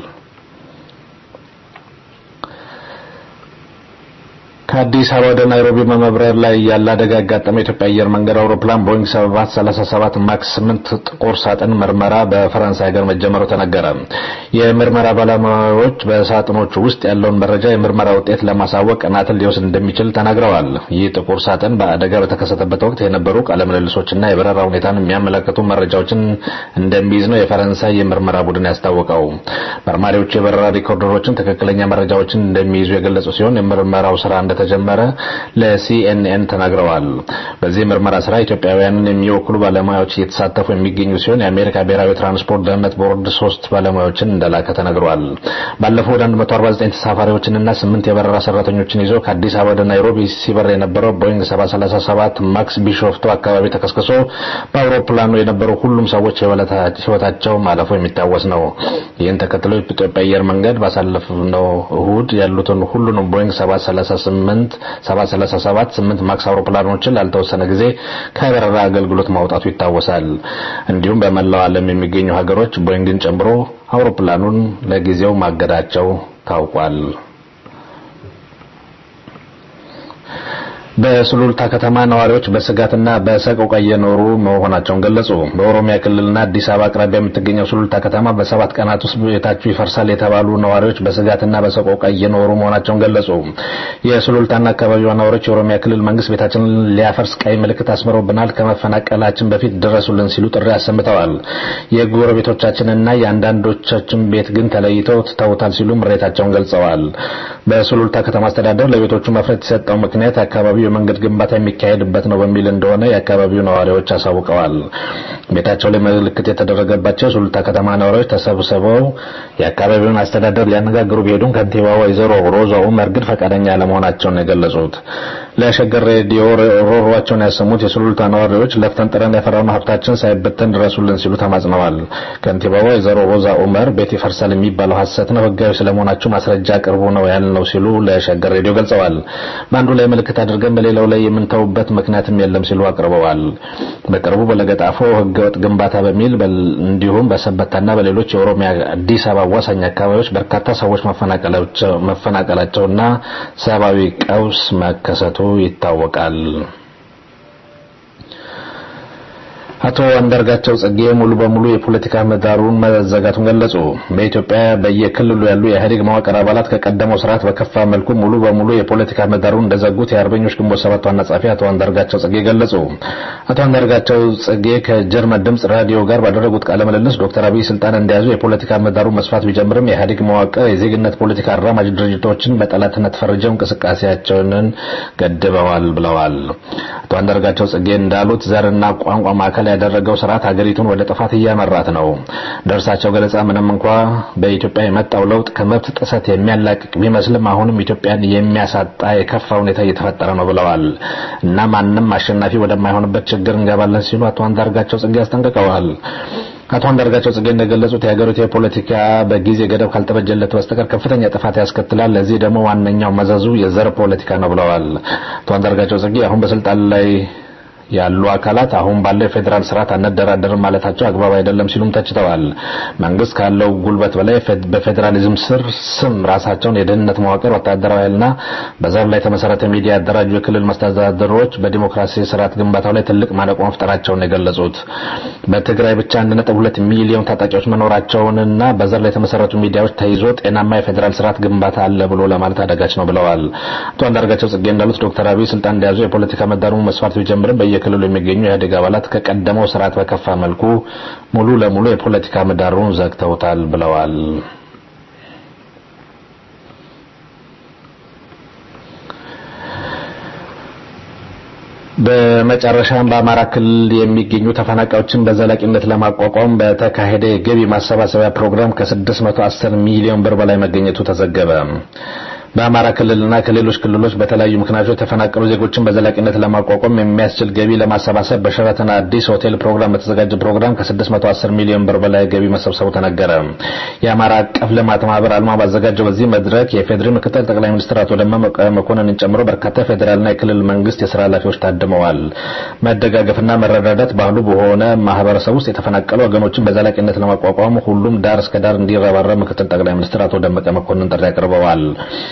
ከአዲስ አበባ ወደ ናይሮቢ በመብረር ላይ ያለ አደጋ ያጋጠመው የኢትዮጵያ አየር መንገድ አውሮፕላን ቦይንግ 737 ማክስ 8 ጥቁር ሳጥን ምርመራ በፈረንሳይ ሀገር መጀመሩ ተነገረ። የምርመራ ባለሙያዎች በሳጥኖቹ ውስጥ ያለውን መረጃ የምርመራ ውጤት ለማሳወቅ ቀናትን ሊወስድ እንደሚችል ተናግረዋል። ይህ ጥቁር ሳጥን በአደጋ በተከሰተበት ወቅት የነበሩ ቃለምልልሶችና የበረራ ሁኔታን የሚያመለክቱ መረጃዎችን እንደሚይዝ ነው የፈረንሳይ የምርመራ ቡድን ያስታወቀው። መርማሪዎቹ የበረራ ሪኮርደሮችን ትክክለኛ መረጃዎችን እንደሚይዙ የገለጹ ሲሆን የምርመራው ስራ እንደ ተጀመረ ለሲኤንኤን ተናግረዋል። በዚህ ምርመራ ስራ ኢትዮጵያውያንን የሚወክሉ ባለሙያዎች እየተሳተፉ የሚገኙ ሲሆን የአሜሪካ ብሔራዊ ትራንስፖርት ደህንነት ቦርድ ሶስት ባለሙያዎችን እንደላከ ተነግሯል። ባለፈው ወደ 149 ተሳፋሪዎችንና ስምንት የበረራ ሰራተኞችን ይዞ ከአዲስ አበባ ወደ ናይሮቢ ሲበር የነበረው ቦይንግ 737 ማክስ ቢሾፍቱ አካባቢ ተከስክሶ በአውሮፕላኑ የነበሩ ሁሉም ሰዎች ህይወታቸው ማለፉ የሚታወስ ነው። ይህን ተከትሎ የኢትዮጵያ አየር መንገድ ባሳለፍነው እሁድ ያሉትን ሁሉንም ቦይንግ 738 737 8 ማክስ አውሮፕላኖችን ላልተወሰነ ጊዜ ከበረራ አገልግሎት ማውጣቱ ይታወሳል። እንዲሁም በመላው ዓለም የሚገኙ ሀገሮች ቦይንግን ጨምሮ አውሮፕላኑን ለጊዜው ማገዳቸው ታውቋል። በሱሉልታ ከተማ ነዋሪዎች በስጋትና በሰቆቃ እየኖሩ መሆናቸውን ገለጹ። በኦሮሚያ ክልልና አዲስ አበባ አቅራቢያ የምትገኘው ሱሉልታ ከተማ በሰባት ቀናት ውስጥ ቤታችሁ ይፈርሳል የተባሉ ነዋሪዎች በስጋትና በሰቆቃ እየኖሩ መሆናቸውን ገለጹ። የሱሉልታና አካባቢዋ ነዋሪዎች የኦሮሚያ ክልል መንግስት ቤታችንን ሊያፈርስ ቀይ ምልክት አስምሮብናል፣ ከመፈናቀላችን በፊት ድረሱልን ሲሉ ጥሪ አሰምተዋል። የጎረቤቶቻችንና የአንዳንዶቻችን ቤት ግን ተለይተው ትተውታል ሲሉ ምሬታቸውን ገልጸዋል። በሱሉልታ ከተማ አስተዳደር ለቤቶቹ መፍረስ የሰጠው ምክንያት አካባቢው የመንገድ ግንባታ የሚካሄድበት ነው በሚል እንደሆነ የአካባቢው ነዋሪዎች አሳውቀዋል። ቤታቸው ላይ ምልክት የተደረገባቸው የሱሉልታ ከተማ ነዋሪዎች ተሰብስበው የአካባቢውን አስተዳደር ሊያነጋግሩ ቢሄዱም ከንቲባ ወይዘሮ ሮዛ ኡመር ግን ፈቃደኛ አለመሆናቸውን ነው የገለጹት። ለሸገር ሬዲዮ ሮሯቸውን ያሰሙት የሱሉልታ ነዋሪዎች ለፍተን ጥረን ያፈራነው ሀብታችን ሳይበተን ድረሱልን ሲሉ ተማጽነዋል። ከንቲባዋ ወይዘሮ ሮዛ ኡመር ቤት ይፈርሳል የሚባለው ሐሰት ነው፣ ህጋዊ ስለመሆናችሁ ማስረጃ ቅርቡ ነው ያልነው ሲሉ ለሸገር ሬዲዮ ገልጸዋል። በአንዱ ላይ ምልክት አድርገን በሌላው ላይ የምንተውበት ምክንያትም የለም ሲሉ አቅርበዋል። በቅርቡ በለገጣፎ ህገወጥ ግንባታ በሚል እንዲሁም በሰበታና በሌሎች የኦሮሚያ አዲስ አበባ አዋሳኝ አካባቢዎች በርካታ ሰዎች መፈናቀላቸውና ሰብአዊ ቀውስ መከሰቱ ይታወቃል። አቶ አንዳርጋቸው ጽጌ ሙሉ በሙሉ የፖለቲካ ምህዳሩን መዘጋቱን ገለጹ። በኢትዮጵያ በየክልሉ ያሉ የኢህአዴግ መዋቅር አባላት ከቀደመው ስርዓት በከፋ መልኩ ሙሉ በሙሉ የፖለቲካ ምህዳሩን እንደዘጉት የአርበኞች ግንቦት ሰባት ዋና ጸሐፊ አቶ አንዳርጋቸው ጽጌ ገለጹ። አቶ አንዳርጋቸው ጽጌ ከጀርመን ድምጽ ራዲዮ ጋር ባደረጉት ቃለ ምልልስ ዶክተር አብይ ስልጣን እንደያዙ የፖለቲካ ምህዳሩን መስፋት ቢጀምርም የኢህአዴግ መዋቅር የዜግነት ፖለቲካ አራማጅ ድርጅቶችን በጠላትነት ፈርጀው እንቅስቃሴያቸውን ገድበዋል ብለዋል። አቶ አንዳርጋቸው ጽጌ እንዳሉት ዘርና ቋንቋ ማዕከል ያደረገው ስርዓት ሀገሪቱን ወደ ጥፋት እያመራት ነው። ደርሳቸው ገለጻ ምንም እንኳ በኢትዮጵያ የመጣው ለውጥ ከመብት ጥሰት የሚያላቅቅ ቢመስልም አሁንም ኢትዮጵያን የሚያሳጣ የከፋ ሁኔታ እየተፈጠረ ነው ብለዋል እና ማንም አሸናፊ ወደማይሆንበት ችግር እንገባለን ሲሉ አቶ አንዳርጋቸው ጽጌ አስጠንቅቀዋል። አቶ አንዳርጋቸው ጽጌ እንደገለጹት የሀገሪቱ የፖለቲካ በጊዜ ገደብ ካልተበጀለት በስተቀር ከፍተኛ ጥፋት ያስከትላል። ለዚህ ደግሞ ዋነኛው መዘዙ የዘር ፖለቲካ ነው ብለዋል። አቶ አንዳርጋቸው ጽጌ አሁን በስልጣን ላይ ያሉ አካላት አሁን ባለው የፌዴራል ስርዓት አንደራደርም ማለታቸው አግባብ አይደለም ሲሉም ተችተዋል። መንግስት ካለው ጉልበት በላይ በፌዴራሊዝም ስር ስም ራሳቸውን የደህንነት መዋቅር፣ ወታደራዊ ኃይልና በዘር ላይ የተመሰረተ ሚዲያ ያደራጁ የክልል መስተዳደሮች በዲሞክራሲ ስርዓት ግንባታው ላይ ትልቅ ማነቆ መፍጠራቸውን የገለጹት በትግራይ ብቻ 1.2 ሚሊዮን ታጣቂዎች መኖራቸውንና በዘር ላይ የተመሰረቱ ሚዲያዎች ተይዞ ጤናማ የፌዴራል ስርዓት ግንባታ አለ ብሎ ለማለት አዳጋች ነው ብለዋል። አቶ አንዳርጋቸው ጽጌ እንዳሉት ዶክተር አብይ ስልጣን እንደያዙ የፖለቲካ ምህዳሩን መስፋት ቢጀምርም በየክልሉ የሚገኙ የኢህአዴግ አባላት ከቀደመው ስርዓት በከፋ መልኩ ሙሉ ለሙሉ የፖለቲካ ምህዳሩን ዘግተውታል ብለዋል። በመጨረሻም በአማራ ክልል የሚገኙ ተፈናቃዮችን በዘላቂነት ለማቋቋም በተካሄደ የገቢ ማሰባሰቢያ ፕሮግራም ከ610 ሚሊዮን ብር በላይ መገኘቱ ተዘገበ። በአማራ ክልልና ከሌሎች ክልሎች በተለያዩ ምክንያቶች የተፈናቀሉ ዜጎችን በዘላቂነት ለማቋቋም የሚያስችል ገቢ ለማሰባሰብ በሸራተን አዲስ ሆቴል ፕሮግራም በተዘጋጀ ፕሮግራም ከ610 ሚሊዮን ብር በላይ ገቢ መሰብሰቡ ተነገረ። የአማራ አቀፍ ልማት ማህበር አልማ ባዘጋጀው በዚህ መድረክ የፌዴሪ ምክትል ጠቅላይ ሚኒስትር አቶ ደመቀ መኮንንን ጨምሮ በርካታ የፌዴራልና የክልል መንግስት የስራ ኃላፊዎች ታድመዋል። መደጋገፍና መረዳዳት ባህሉ በሆነ ማህበረሰብ ውስጥ የተፈናቀሉ ወገኖችን በዘላቂነት ለማቋቋም ሁሉም ዳር እስከ ዳር እንዲረባረብ ምክትል ጠቅላይ ሚኒስትር አቶ ደመቀ መኮንን ጥሪ አቅርበዋል።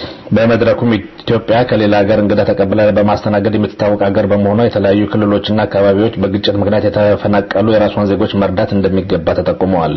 በመድረኩም ኢትዮጵያ ከሌላ ሀገር እንግዳ ተቀብላ በማስተናገድ የምትታወቅ ሀገር በመሆኗ የተለያዩ ክልሎችና አካባቢዎች በግጭት ምክንያት የተፈናቀሉ የራሷን ዜጎች መርዳት እንደሚገባ ተጠቁመዋል።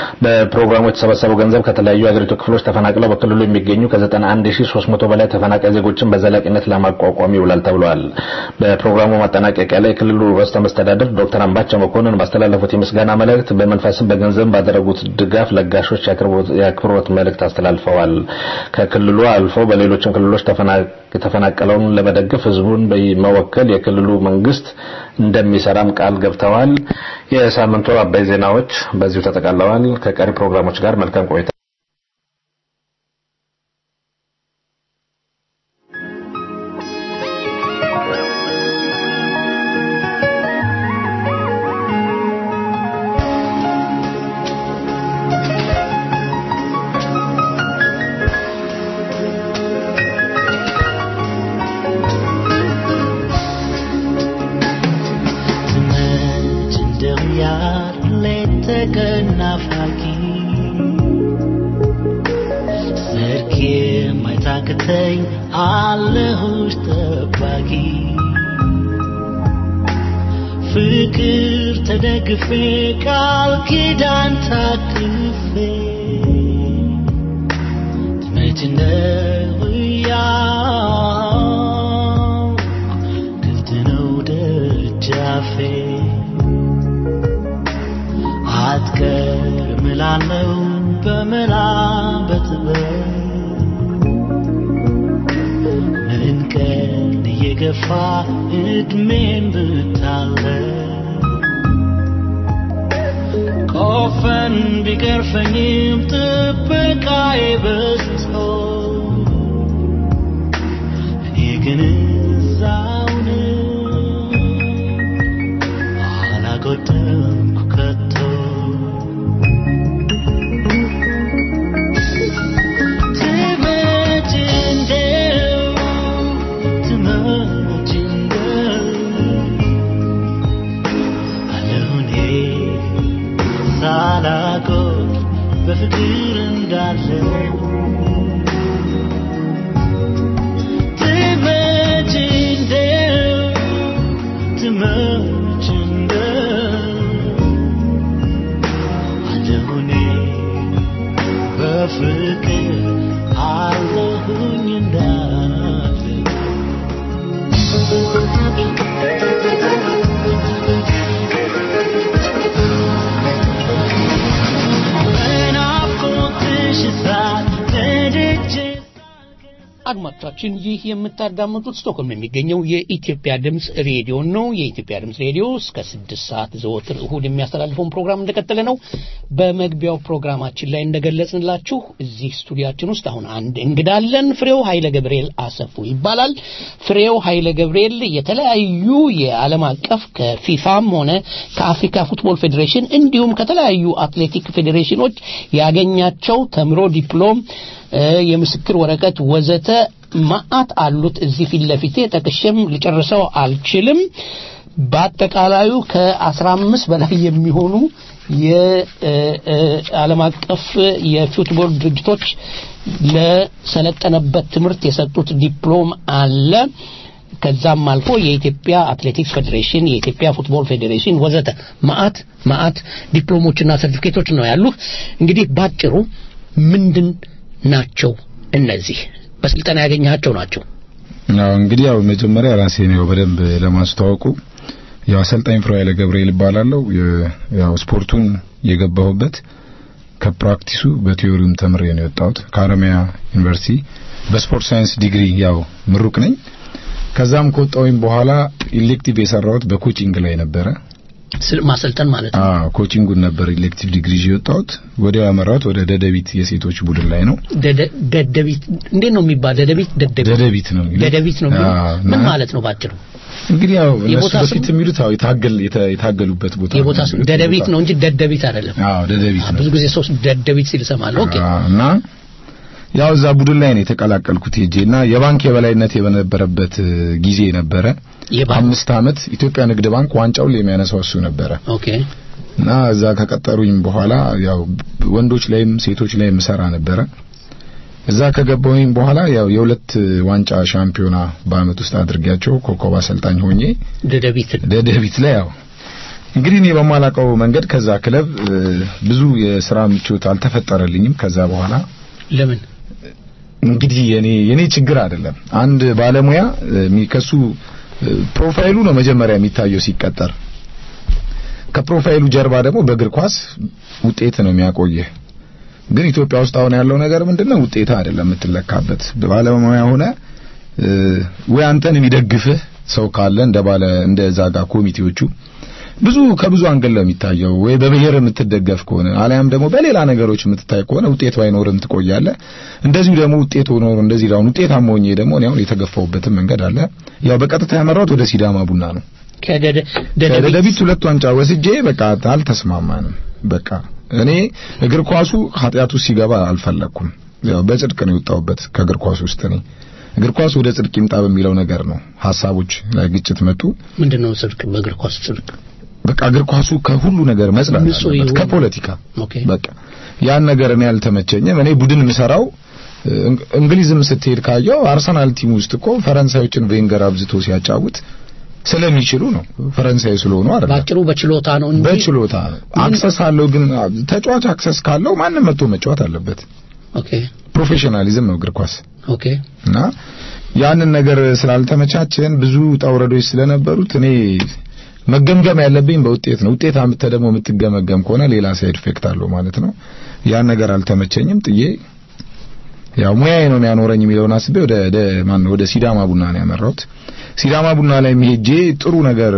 በፕሮግራሙ የተሰበሰበው ገንዘብ ከተለያዩ የሀገሪቱ ክፍሎች ተፈናቅለው በክልሉ የሚገኙ ከ91300 በላይ ተፈናቃይ ዜጎችን በዘላቂነት ለማቋቋም ይውላል ተብሏል። በፕሮግራሙ ማጠናቀቂያ ላይ የክልሉ ርዕሰ መስተዳድር ዶክተር አምባቸው መኮንን ባስተላለፉት የምስጋና መልእክት በመንፈስም በገንዘብ ባደረጉት ድጋፍ ለጋሾች የአክብሮት መልእክት አስተላልፈዋል። ከክልሉ አልፎ በሌሎችም ክልሎች የተፈናቀለውን ለመደገፍ ህዝቡን በመወከል የክልሉ መንግስት እንደሚሰራም ቃል ገብተዋል። የሳምንቱ አበይ ዜናዎች በዚሁ ተጠቃለዋል። ከቀሪ ፕሮግራሞች ጋር መልካም ቆይታ። ሰርኬ ማይታክተኝ አለሁሽ ጠባቂ ፍቅር ተደግፌ ቃል ኪዳን ታቅፌ ትመጭ እንደው እያልኩ ክፍት ነው ደጃፌ አትቀርም እላለሁ በመላ በጥበብ ምን ቀን እየገፋ እድሜን ብታለ ቆፈን ቢገርፈኝም ጥበቃዬ በዝቶ እኔ ግን እዛው ነኝ አላጎደልኩ ከቶ ትመጭ እንደው ትመጭ እንደው አለሁ እኔ ሳላጎል በፍቅር እንዳለው ትመጭ እንደው ትመጭ እንደው አለሁ እኔ በፍቅር አለሁኝ እንዳለው በናፍቆትሽ እሳት ነድጄ አድማጮቻችን ይህ የምታዳምጡት ስቶክሆልም የሚገኘው የኢትዮጵያ ድምፅ ሬዲዮ ነው። የኢትዮጵያ ድምፅ ሬዲዮ እስከ ስድስት ሰዓት ዘወትር እሁድ የሚያስተላልፈውን ፕሮግራም እንደቀጠለ ነው። በመግቢያው ፕሮግራማችን ላይ እንደገለጽንላችሁ እዚህ ስቱዲያችን ውስጥ አሁን አንድ እንግዳ አለን። ፍሬው ኃይለ ገብርኤል አሰፉ ይባላል። ፍሬው ኃይለ ገብርኤል የተለያዩ የዓለም አቀፍ ከፊፋም ሆነ ከአፍሪካ ፉትቦል ፌዴሬሽን እንዲሁም ከተለያዩ አትሌቲክ ፌዴሬሽኖች ያገኛቸው ተምሮ ዲፕሎም የምስክር ወረቀት ወዘተ ማአት አሉት እዚህ ፊት ለፊቴ ጠቅሼም ልጨርሰው አልችልም። በአጠቃላዩ ከአስራ አምስት በላይ የሚሆኑ የዓለም አቀፍ የፉትቦል ድርጅቶች ለሰለጠነበት ትምህርት የሰጡት ዲፕሎም አለ። ከዛም አልፎ የኢትዮጵያ አትሌቲክስ ፌዴሬሽን፣ የኢትዮጵያ ፉትቦል ፌዴሬሽን ወዘተ ማአት ማአት ዲፕሎሞችና ሰርቲፊኬቶች ነው ያሉት። እንግዲህ ባጭሩ ምንድን ናቸው እነዚህ? በስልጠና ያገኘሃቸው ናቸው። ያው እንግዲህ ያው መጀመሪያ ራሴን ያው በደንብ ለማስተዋወቁ ያው አሰልጣኝ ፍሬው ኃይለ ገብርኤል እባላለሁ። የ- ያው ስፖርቱን የገባሁበት ከፕራክቲሱ በቲዮሪውም ተምሬ ነው የወጣሁት ከአረሚያ ዩኒቨርሲቲ በስፖርት ሳይንስ ዲግሪ ያው ምሩቅ ነኝ። ከዛም ከወጣሁኝ በኋላ ኢሌክቲቭ የሰራሁት በኮቺንግ ላይ ነበረ። ስል- ማሰልጠን ማለት ነው። አዎ ኮቺንጉን ነበር ኢሌክቲቭ ዲግሪ ይዤ የወጣሁት። ወዲያው ያመራሁት ወደ ደደቢት የሴቶች ቡድን ላይ ነው። ደደ- ደደቢት እንዴት ነው የሚባል? ደደቢት ደደቢት ደደቢት ነው የሚሉት። ደደቢት ነው የሚሉት? አዎ፣ ምን እና- ማለት ነው ባጭሩ? እንግዲህ ያው እነሱ የቦታ ስም? በፊት የሚሉት አዎ የታገል የታ- የታገሉበት ቦታ የቦታ ነው ስም የሚሉት። ደደቢት ቦታ- ነው እንጂ ደደቢት አይደለም። አዎ ደደቢት ነው። ብዙ ጊዜ ሰዎች ደደቢት ሲል እሰማለሁ። ኦኬ አዎ፣ እና ያው እዛ ቡድን ላይ ነው የተቀላቀልኩት ሄጄ እና የባንክ የበላይነት የነበረበት እ, ጊዜ ነበረ። የባንክ አምስት ዓመት ኢትዮጵያ ንግድ ባንክ ዋንጫውን የሚያነሳው እሱ ነበረ ኦኬ እና እዛ ከቀጠሩኝ በኋላ ያው ወንዶች ላይም ሴቶች ላይም ሰራ ነበረ። እዛ ከገባሁኝ በኋላ ያው የሁለት ዋንጫ ሻምፒዮና በአመት ውስጥ አድርጌያቸው ኮከብ አሰልጣኝ ሆኜ ደደቢት ደደቢት ላይ ያው እንግዲህ እኔ በማላውቀው መንገድ ከዛ ክለብ እ, ብዙ የስራ ምቾት አልተፈጠረልኝም። ከዛ በኋላ ለምን እንግዲህ የኔ የኔ ችግር አይደለም። አንድ ባለሙያ እ, የሚከሱ እ, ፕሮፋይሉ ነው መጀመሪያ የሚታየው ሲቀጠር። ከፕሮፋይሉ ጀርባ ደግሞ በእግር ኳስ ውጤት ነው የሚያቆየህ። ግን ኢትዮጵያ ውስጥ አሁን ያለው ነገር ምንድነው? ውጤት አይደለም የምትለካበት። ባለሙያ ሆነ እ, ወይ አንተን የሚደግፍህ ሰው ካለ እንደ ባለ እንደ ዛጋ ኮሚቴዎቹ ብዙ ከብዙ አንገል ነው የሚታየው። ወይ በብሔር የምትደገፍ ከሆነ አሊያም ደግሞ በሌላ ነገሮች የምትታይ ከሆነ ውጤት ባይኖርም ትቆያለህ። እንደዚሁ ደግሞ ውጤት ሆኖ እንደዚህ አሁን ውጤታማ ሆኜ ደግሞ እኔ አሁን የተገፋሁበትም መንገድ አለ። ያው በቀጥታ ያመራሁት ወደ ሲዳማ ቡና ነው። ከደደ ከደደቢት ሁለት ዋንጫ ወስጄ በቃ አልተስማማንም። በቃ እኔ እግር ኳሱ ኃጢአት ውስጥ ሲገባ አልፈለኩም። ያው በጽድቅ ነው የወጣሁበት ከእግር ኳሱ ውስጥ እኔ እግር ኳስ ወደ ጽድቅ ይምጣ በሚለው ነገር ነው ሀሳቦች ላይ ግጭት መጡ። ምንድነው ጽድቅ? በእግር ኳስ ጽድቅ በቃ እግር ኳሱ ከሁሉ ነገር መጽዳት ንጹህ አለበት፣ ይሁን። ከፖለቲካ ኦኬ በቃ ያን ነገር እኔ አልተመቸኝም። እኔ ቡድን የምሰራው እንግሊዝም ስትሄድ ካየው አርሰናል ቲም ውስጥ እኮ ፈረንሳዮችን ቬንገር አብዝቶ ሲያጫውት ስለሚችሉ ነው። ፈረንሳይ ስለሆኑ አይደለም። ባጭሩ በችሎታ ነው እንጂ በችሎታ አክሰስ አለው። ግን ተጫዋች አክሰስ ካለው ማንም መጥቶ መጫወት አለበት። ኦኬ ፕሮፌሽናሊዝም ነው እግር ኳስ ኦኬ እና ያንን ነገር ስላልተመቻቸን ብዙ ውጣ ውረዶች ስለነበሩት እኔ መገምገም ያለብኝ በውጤት ነው። ውጤት አምጥተህ ደግሞ የምትገመገም ከሆነ ሌላ ሳይድ ኢፌክት አለው ማለት ነው። ያን ነገር አልተመቸኝም ጥዬ ያው ሙያዬ ነው የሚያኖረኝ የሚለውን አስቤ ወደ ወደ ማን ነው ወደ ሲዳማ ቡና ነው ያመራሁት። ሲዳማ ቡና ላይ ሄጄ ጥሩ ነገር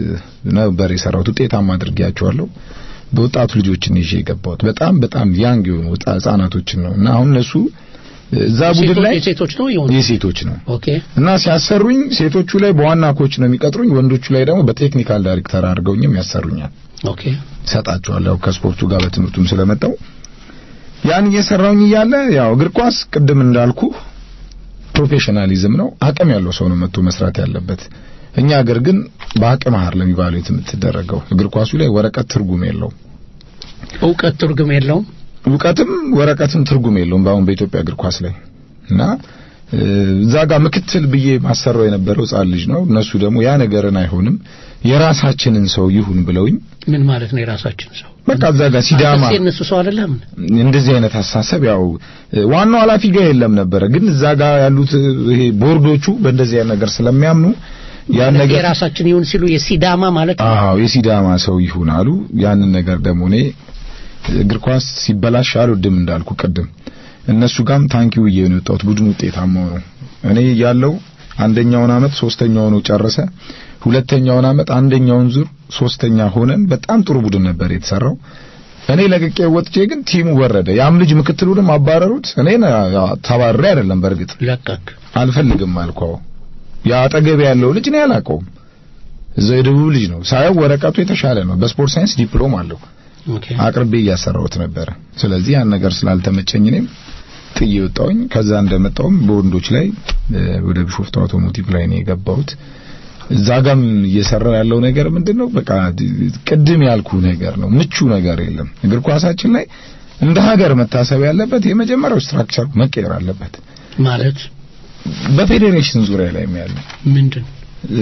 ነበር የሰራሁት። ውጤታማ አድርጌያቸዋለሁ። በወጣቱ ልጆችን ይዤ የገባሁት በጣም በጣም ያንግ የሆኑ ወጣ- ህጻናቶችን ነው እና አሁን እነሱ እዛ ቡድን ላይ የሴቶች ነው ይሁን የሴቶች ነው ኦኬ እና ሲያሰሩኝ ሴቶቹ ላይ በዋና ኮች ነው የሚቀጥሩኝ፣ ወንዶቹ ላይ ደግሞ በቴክኒካል ዳይሬክተር አድርገውኝም ያሰሩኛል። ኦኬ ሰጣቸዋለሁ ከስፖርቱ ጋር በትምህርቱም ስለመጣው ያን እየሰራውኝ እያለ ያው እግር ኳስ ቅድም እንዳልኩ ፕሮፌሽናሊዝም ነው። አቅም ያለው ሰው ነው መጥቶ መስራት ያለበት። እኛ ሀገር ግን በአቅም ሀር ለሚባለው የምትደረገው እግር ኳሱ ላይ ወረቀት ትርጉም የለውም። እውቀት ትርጉም የለውም እውቀትም ወረቀትም ትርጉም የለውም በአሁን በኢትዮጵያ እግር ኳስ ላይ እና እ፣ እዛ ጋር ምክትል ብዬ ማሰራው የነበረው ሕፃን ልጅ ነው። እነሱ ደግሞ ያ ነገርን አይሆንም የራሳችንን ሰው ይሁን ብለውኝ ምን ማለት ነው የራሳችን ሰው በቃ እዛ ጋር ሲዳማ አንተስ የእነሱ ሰው አይደለም እንደዚህ አይነት ሀሳብ ያው እ፣ ዋናው ኃላፊ ጋር የለም ነበረ። ግን እዛ ጋር ያሉት እ፣ ይሄ ቦርዶቹ በእንደዚህ አይነት ነገር ስለሚያምኑ ያን ነገር የራሳችን ይሁን ሲሉ የሲዳማ ማለት ነው አዎ የሲዳማ ሰው ይሁን አሉ። ያንን ነገር ደግሞ እኔ እግር ኳስ ሲበላሽ አልወድም እንዳልኩ ቅድም እነሱ ጋም ታንኪው ብዬ ነው የወጣሁት። ቡድኑ ውጤታማ ነው። እኔ ያለው አንደኛውን አመት ሶስተኛው ነው ጨረሰ። ሁለተኛውን አመት አንደኛውን ዙር ሶስተኛ ሆነን በጣም ጥሩ ቡድን ነበር የተሰራው። እኔ ለቅቄ ወጥቼ ግን ቲሙ ወረደ። ያም ልጅ ምክትሉንም አባረሩት። እኔን ያው ተባረረ አይደለም በእርግጥ ለቀቅ አልፈልግም አልኳው። ያ አጠገቤ ያለው ልጅ ነው ያላቀውም እዛው የደቡብ ልጅ ነው ሳየው ወረቀቱ የተሻለ ነው። በስፖርት ሳይንስ ዲፕሎም አለው። ኦኬ አቅርቤ እያሰራሁት ነበረ። ስለዚህ ያን ነገር ስላልተመቸኝ እኔም ጥዬ ወጣሁኝ። ከዛ እንደመጣሁም በወንዶች ላይ እ፣ ወደ ቢሾፍቱ አውቶሞቲቭ ላይ ነው የገባሁት። እዛ ጋም እየሰራ ያለው ነገር ምንድነው? በቃ ድ- ቅድም ያልኩ ነገር ነው። ምቹ ነገር የለም። እግር ኳሳችን ላይ እንደ ሀገር መታሰብ ያለበት የመጀመሪያው ስትራክቸር መቀየር አለበት። ማለት በፌዴሬሽን ዙሪያ ላይ ያለው ምንድን እ፣